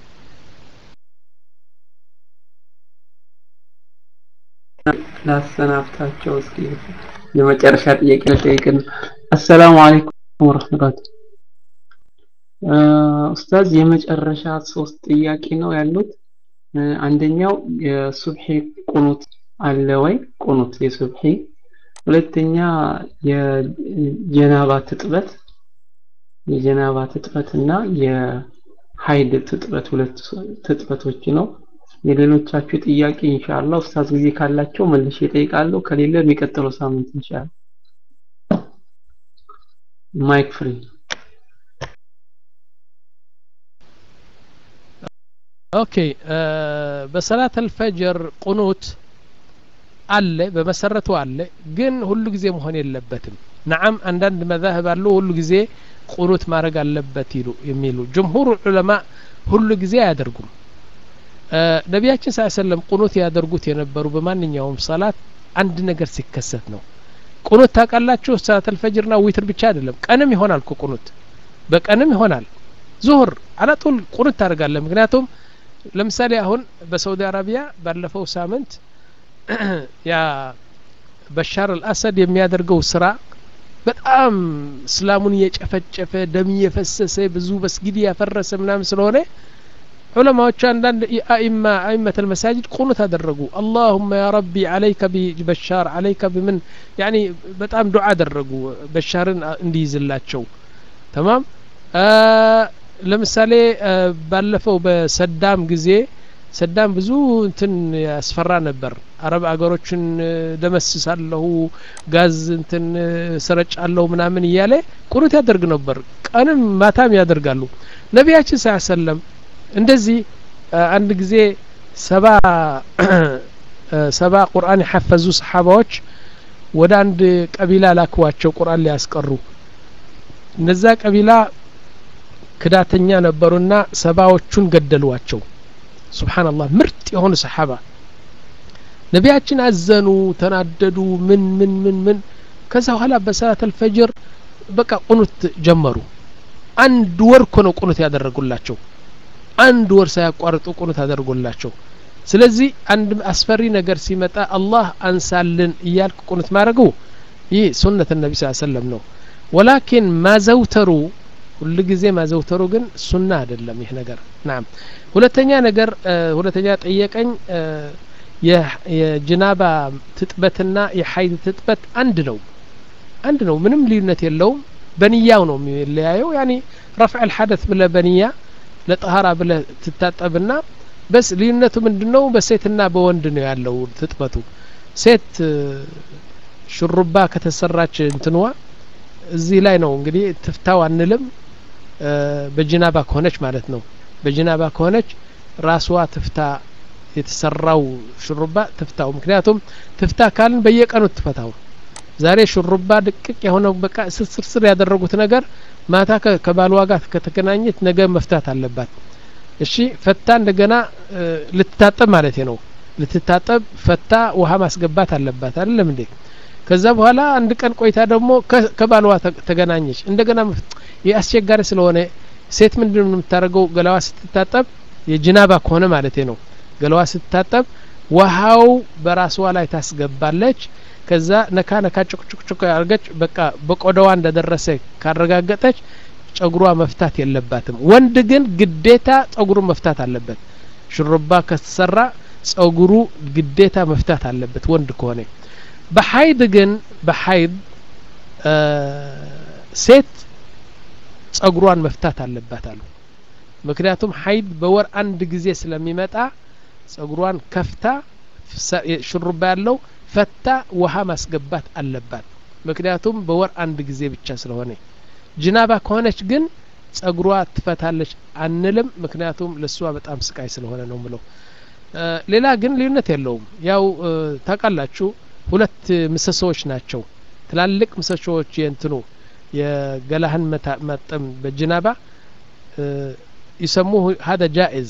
ላሰናብታቸው እስኪ የመጨረሻ ጥያቄ ልጠይቅን አሰላሙ አለይኩም ወረህመቱላህ ኡስታዝ የመጨረሻ ሶስት ጥያቄ ነው ያሉት አንደኛው የሱብሒ ቁኑት አለ ወይ ቁኑት የሱብሒ ሁለተኛ የጀናባ ትጥበት የጀናባ ትጥበት እና የሀይድ ትጥበት ሁለት ትጥበቶች ነው የሌሎቻችሁ ጥያቄ ኢንሻአላህ ኡስታዝ ጊዜ ካላቸው መልሼ እጠይቃለሁ ከሌለ የሚቀጥለው ሳምንት ኢንሻአላህ ማይክ ፍሪ ኦኬ በሰላት አልፈጅር ቁኑት አለ በመሰረቱ አለ ግን ሁሉ ጊዜ መሆን የለበትም ነዓም አንዳንድ መዛህብ አሉ ሁሉ ጊዜ ቁኑት ማድረግ አለበት ይሉ የሚሉ ጅምሁር ዑለማ ሁሉ ጊዜ አያደርጉም ነቢያችን ስ ሰለም ቁኑት ያደርጉት የነበሩ በማንኛውም ሰላት አንድ ነገር ሲከሰት ነው ቁኑት ታውቃላችሁ ሰላት አልፈጅርና ዊትር ብቻ አይደለም ቀንም ይሆናል እኮ ቁኑት በቀንም ይሆናል ዙሁር አላጡል ቁንት ታደርጋለህ ምክንያቱም ለምሳሌ አሁን በሳውዲ አረቢያ ባለፈው ሳምንት ያ በሻር አልአሰድ የሚያደርገው ስራ በጣም እስላሙን እየጨፈጨፈ ደም እየፈሰሰ ብዙ መስጊድ ያፈረሰ ምናምን ስለሆነ ዑለማዎቹ አንዳንድ አኢማ አኢመት ልመሳጅድ ቁኑት አደረጉ አላሁመ ያ ረቢ አለይከ ቢበሻር አለይከ ብምን ያኒ በጣም ዱዓ አደረጉ በሻርን እንዲይዝላቸው ተማም ለምሳሌ ባለፈው በሰዳም ጊዜ ሰዳም ብዙ እንትን ያስፈራ ነበር አረብ አገሮችን ደመስሳለሁ ጋዝ እንትን ስረጫለሁ ምናምን እያለ ቁኑት ያደርግ ነበር ቀንም ማታም ያደርጋሉ ነቢያችን ስ ሰለም እንደዚህ አንድ ጊዜ ሰባ ሰባ ቁርአን የሐፈዙ ሰሓባዎች ወደ አንድ ቀቢላ ላክዋቸው ቁርአን ሊያስቀሩ እነዛ ቀቢላ ክዳተኛ ነበሩና ሰባዎቹን ገደሏቸው ሱብሓንላህ ምርጥ የሆኑ ሰሓባ ነቢያችን አዘኑ ተናደዱ ምን ምን ምን ምን ከዛ በኋላ በሰላት አልፈጅር በቃ ቁኑት ጀመሩ አንድ ወር እኮ ነው ቁኑት ያደረጉላቸው አንድ ወር ሳያቋርጡ ቁኑት አደርጎላቸው ስለዚህ አንድ አስፈሪ ነገር ሲመጣ አላህ አንሳልን እያልክ ቁኑት ማድረጉ ይህ ሱነት ነቢ ስ ሰለም ነው ወላኪን ማዘውተሩ ሁሉ ጊዜ ማዘውተሩ ግን ሱና አይደለም ይህ ነገር ናም ሁለተኛ ነገር ሁለተኛ ጠየቀኝ የጅናባ ትጥበትና የሀይድ ትጥበት አንድ ነው አንድ ነው ምንም ልዩነት የለውም በንያው ነው የሚለያየው ያኒ ረፍዕ ልሐደት ብለ በንያ ለጠሀራ ብለ ትታጠብና በስ ልዩነቱ ምንድን ነው በሴትና በወንድ ነው ያለው ትጥበቱ ሴት ሹሩባ ከተሰራች እንትንዋ እዚህ ላይ ነው እንግዲህ ትፍታው አንልም በጅናባ ከሆነች ማለት ነው በጅናባ ከሆነች ራስዋ ትፍታ የተሰራው ሹሩባ ትፍታው ምክንያቱም ትፍታ ካልን በየቀኑ ትፈታው ዛሬ ሹሩባ ድቅቅ የሆነው በቃ ስርስር ያደረጉት ነገር ማታ ከባልዋ ጋር ከተገናኘት ነገ መፍታት አለባት እሺ ፈታ እንደገና ልትታጠብ ማለት ነው ልትታጠብ ፈታ ውሃ ማስገባት አለባት አይደለም እንዴ ከዛ በኋላ አንድ ቀን ቆይታ ደግሞ ከባልዋ ተገናኘች እንደገና ይህ አስቸጋሪ ስለሆነ ሴት ምንድን ነው የምታደርገው ገላዋ ስትታጠብ የጅናባ ከሆነ ማለት ነው ገላዋ ስትታጠብ ውሃው በራስዋ ላይ ታስገባለች ከዛ ነካ ነካ ጭቅጭቅጭቅ ያርገች በቃ በቆዳዋ እንደደረሰ ካረጋገጠች ጸጉሯ መፍታት የለባትም ወንድ ግን ግዴታ ጸጉሩ መፍታት አለበት ሽሩባ ከተሰራ ጸጉሩ ግዴታ መፍታት አለበት ወንድ ከሆነ በሀይድ ግን በሀይድ ሴት ጸጉሯን መፍታት አለባት አሉ ምክንያቱም ሀይድ በወር አንድ ጊዜ ስለሚመጣ ጸጉሯን ከፍታ ሽሩባ ያለው ፈታ ውሃ ማስገባት አለባት ምክንያቱም በወር አንድ ጊዜ ብቻ ስለሆነ ጅናባ ከሆነች ግን ጸጉሯ ትፈታለች አንልም ምክንያቱም ለእሷ በጣም ስቃይ ስለሆነ ነው ምለው ሌላ ግን ልዩነት የለውም ያው ታውቃላችሁ ሁለት ምሰሶዎች ናቸው ትላልቅ ምሰሶዎች የእንትኑ የገላህን መጠም በጅናባ ይሰሙ ሀደ ጃኢዝ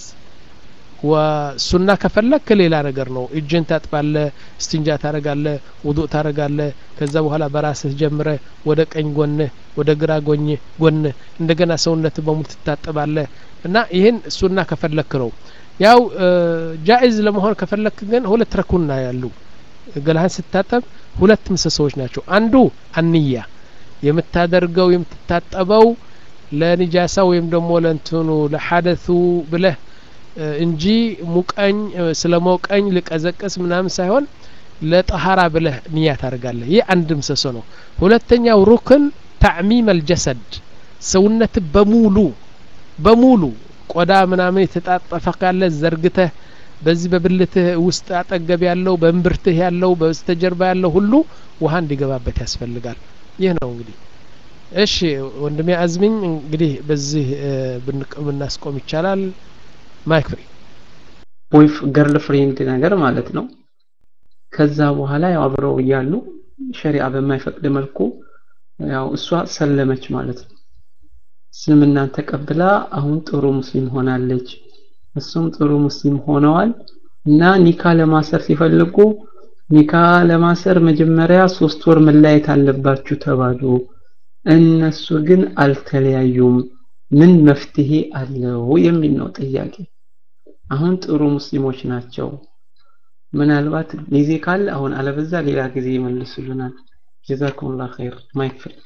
ወሱና ከፈለክ ሌላ ነገር ነው እጅን ታጥባለ እስትንጃ ታረጋለ ውዱእ ታረጋለ ከዛ በኋላ በራስህ ጀምረ ወደ ቀኝ ጎንህ ወደ ግራ ጎኝ ጎንህ እንደገና ሰውነት በሙሉ ትታጠባለ እና ይህን ሱና ከፈለክ ነው ያው ጃኢዝ ለመሆን ከፈለክ ግን ሁለት ረኩና ያሉ ገላህን ስታጠብ ሁለት ምሰሶዎች ናቸው አንዱ አንያ የምታደርገው የምትታጠበው ለኒጃሳ ወይም ደግሞ ለእንትኑ ለሐደቱ ብለህ እንጂ ሙቀኝ ስለ ሞቀኝ ልቀዘቀስ ምናምን ሳይሆን ለጠሀራ ብለህ ንያ ታደርጋለህ ይህ አንድ ምሰሶ ነው ሁለተኛው ሩክን ታዕሚም አልጀሰድ ሰውነት በሙሉ በሙሉ ቆዳ ምናምን የተጣጠፈ ካለ ዘርግተህ በዚህ በብልትህ ውስጥ አጠገብ ያለው በእምብርትህ ያለው በስተጀርባ ያለው ሁሉ ውሃ እንዲገባበት ያስፈልጋል ይህ ነው እንግዲህ እሺ ወንድሜ አዝሚኝ እንግዲህ በዚህ ብናስቆም ይቻላል ማይክ ፍሪ ቦይፍ ገርል ፍሬንድ ነገር ማለት ነው ከዛ በኋላ ያው አብረው እያሉ ሸሪዓ በማይፈቅድ መልኩ ያው እሷ ሰለመች ማለት ነው እስልምናን ተቀብላ አሁን ጥሩ ሙስሊም ሆናለች እሱም ጥሩ ሙስሊም ሆነዋል እና ኒካ ለማሰር ሲፈልጉ ኒካ ለማሰር መጀመሪያ ሶስት ወር መለያየት አለባችሁ ተባሉ እነሱ ግን አልተለያዩም ምን መፍትሄ አለው የሚል ነው ጥያቄ። አሁን ጥሩ ሙስሊሞች ናቸው። ምናልባት ጊዜ ካለ አሁን አለበዛ ሌላ ጊዜ ይመልሱልናል። ጀዛኩሙላህ ኸይር ማይክ ፍሪ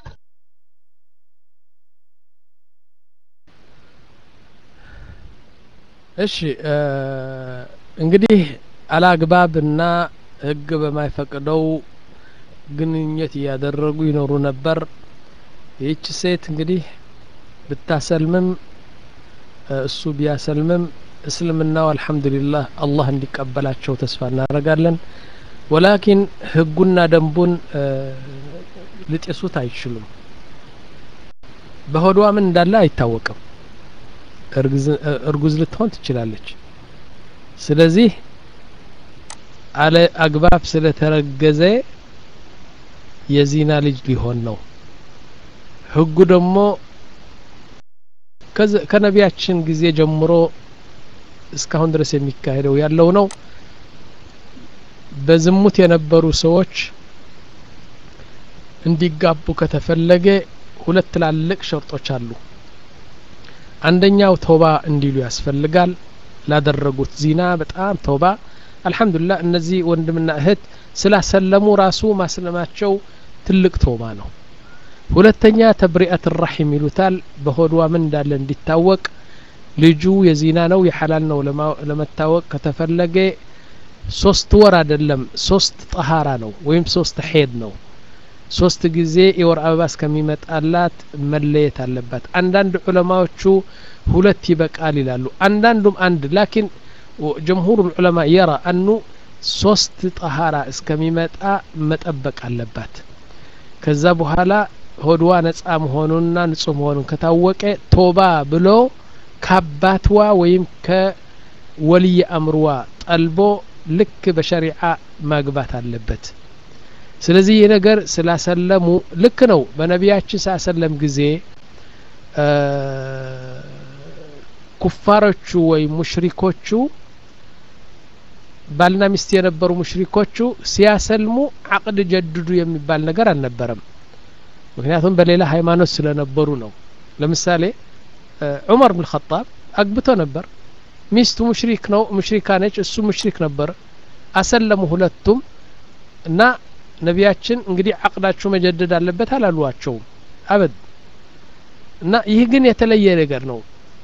እሺ እንግዲህ አላግባብና ህግ በማይፈቅደው ግንኙነት እያደረጉ ይኖሩ ነበር። ይህች ሴት እንግዲህ ብታሰልምም እሱ ቢያሰልምም እስልምናው አልሐምዱሊላህ አላህ እንዲቀበላቸው ተስፋ እናደርጋለን። ወላኪን ህጉና ደንቡን ሊጤሱት አይችሉም። በሆዷ ምን እንዳለ አይታወቅም። እርጉዝ ልትሆን ትችላለች። ስለዚህ አለ አግባብ ስለተረገዘ የዚና ልጅ ሊሆን ነው። ህጉ ደግሞ ከነቢያችን ጊዜ ጀምሮ እስካሁን ድረስ የሚካሄደው ያለው ነው። በዝሙት የነበሩ ሰዎች እንዲጋቡ ከተፈለገ ሁለት ትላልቅ ሸርጦች አሉ። አንደኛው ተውባ እንዲሉ ያስፈልጋል። ላደረጉት ዚና በጣም ተውባ አልሐምዱሊላህ እነዚህ ወንድምና እህት ስላሰለሙ ራሱ ማስለማቸው ትልቅ ተውባ ነው። ሁለተኛ ተብሪአት ራሒም ይሉታል። በሆዷ ምን እንዳለ እንዲታወቅ ልጁ የዚና ነው የሐላል ነው ለመታወቅ ከተፈለገ ሶስት ወር አይደለም ሶስት ጠሃራ ነው ወይም ሶስት ሄድ ነው። ሶስት ጊዜ የወር አበባ እስከሚመጣላት መለየት አለባት። አንዳንድ ዑለማዎቹ ሁለት ይበቃል ይላሉ። አንዳንዱም አንድ ላኪን ጀምሁር ዑለማ የራ አኑ ሶስት ጠሃራ እስከሚመጣ መጠበቅ አለባት። ከዛ በኋላ ሆድዋ ነጻ መሆኑንና ንጹህ መሆኑን ከታወቀ ቶባ ብሎ ከአባትዋ ወይም ከወልይ አምርዋ ጠልቦ ልክ በሸሪዓ ማግባት አለበት። ስለዚህ ይህ ነገር ስላሰለሙ ልክ ነው። በነቢያችን ሳሰለም ጊዜ ኩፋሮቹ ወይም ሙሽሪኮቹ ባልና ሚስት የነበሩ ሙሽሪኮቹ ሲያሰልሙ አቅድ ጀድዱ የሚባል ነገር አልነበረም። ምክንያቱም በሌላ ሃይማኖት ስለነበሩ ነው። ለምሳሌ ዑመር ብን ኸጣብ አግብቶ ነበር። ሚስቱ ሙሽሪክ ነው ሙሽሪካ ነች፣ እሱ ሙሽሪክ ነበር። አሰለሙ ሁለቱም እና ነቢያችን እንግዲህ አቅዳችሁ መጀደድ አለበት አላሏቸውም አበድ እና ይህ ግን የተለየ ነገር ነው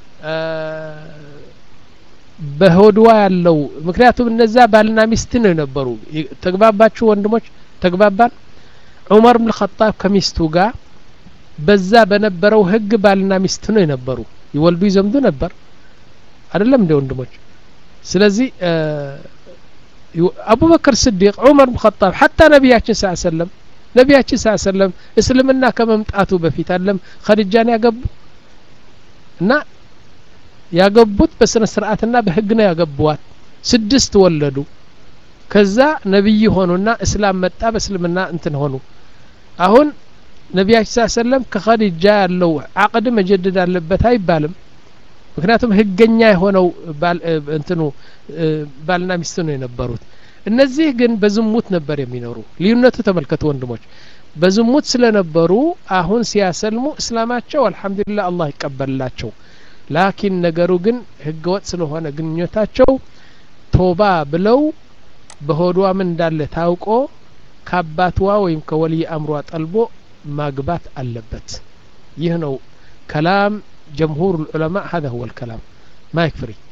በሆድዋ ያለው ምክንያቱም እነዛ ባልና ሚስት ነው የነበሩ ተግባባችሁ ወንድሞች ተግባባን ዑመር ብን ኸጣብ ከሚስቱ ጋር በዛ በነበረው ህግ ባልና ሚስት ነው የነበሩ ይወልዱ ይዘምዱ ነበር አይደለም እንደ ወንድሞች ስለዚህ አቡበክር ስዲቅ ዑመር ብን ኸጣብ ሐታ ነቢያችን ስ ሰለም ነቢያችን ስ ሰለም እስልምና ከመምጣቱ በፊት አለም ኸዲጃን ያገቡ እና ያገቡት በስነ ስርዓትና በህግ ነው ያገቧት ስድስት ወለዱ ከዛ ነቢይ ሆኑና እስላም መጣ በእስልምና እንትን ሆኑ አሁን ነቢያችን ስ ሰለም ከኸዲጃ ያለው አቅድ መጀደድ አለበት አይባልም ምክንያቱም ህገኛ የሆነው እንትኑ ባልና ሚስት ነው የነበሩት እነዚህ ግን በዝሙት ነበር የሚኖሩ ልዩነቱ ተመልከቱ ወንድሞች በዝሙት ስለነበሩ አሁን ሲያሰልሙ እስላማቸው አልሐምዱሊላህ አላህ ይቀበልላቸው ላኪን ነገሩ ግን ህገወጥ ስለሆነ ግንኙነታቸው ቶባ ብለው በሆዷ ምን እንዳለ ታውቆ ከአባትዋ ወይም ከወልይ አምሯ ጠልቦ ማግባት አለበት ይህ ነው ከላም جمهور العلماء هذا هو الكلام ما يكفري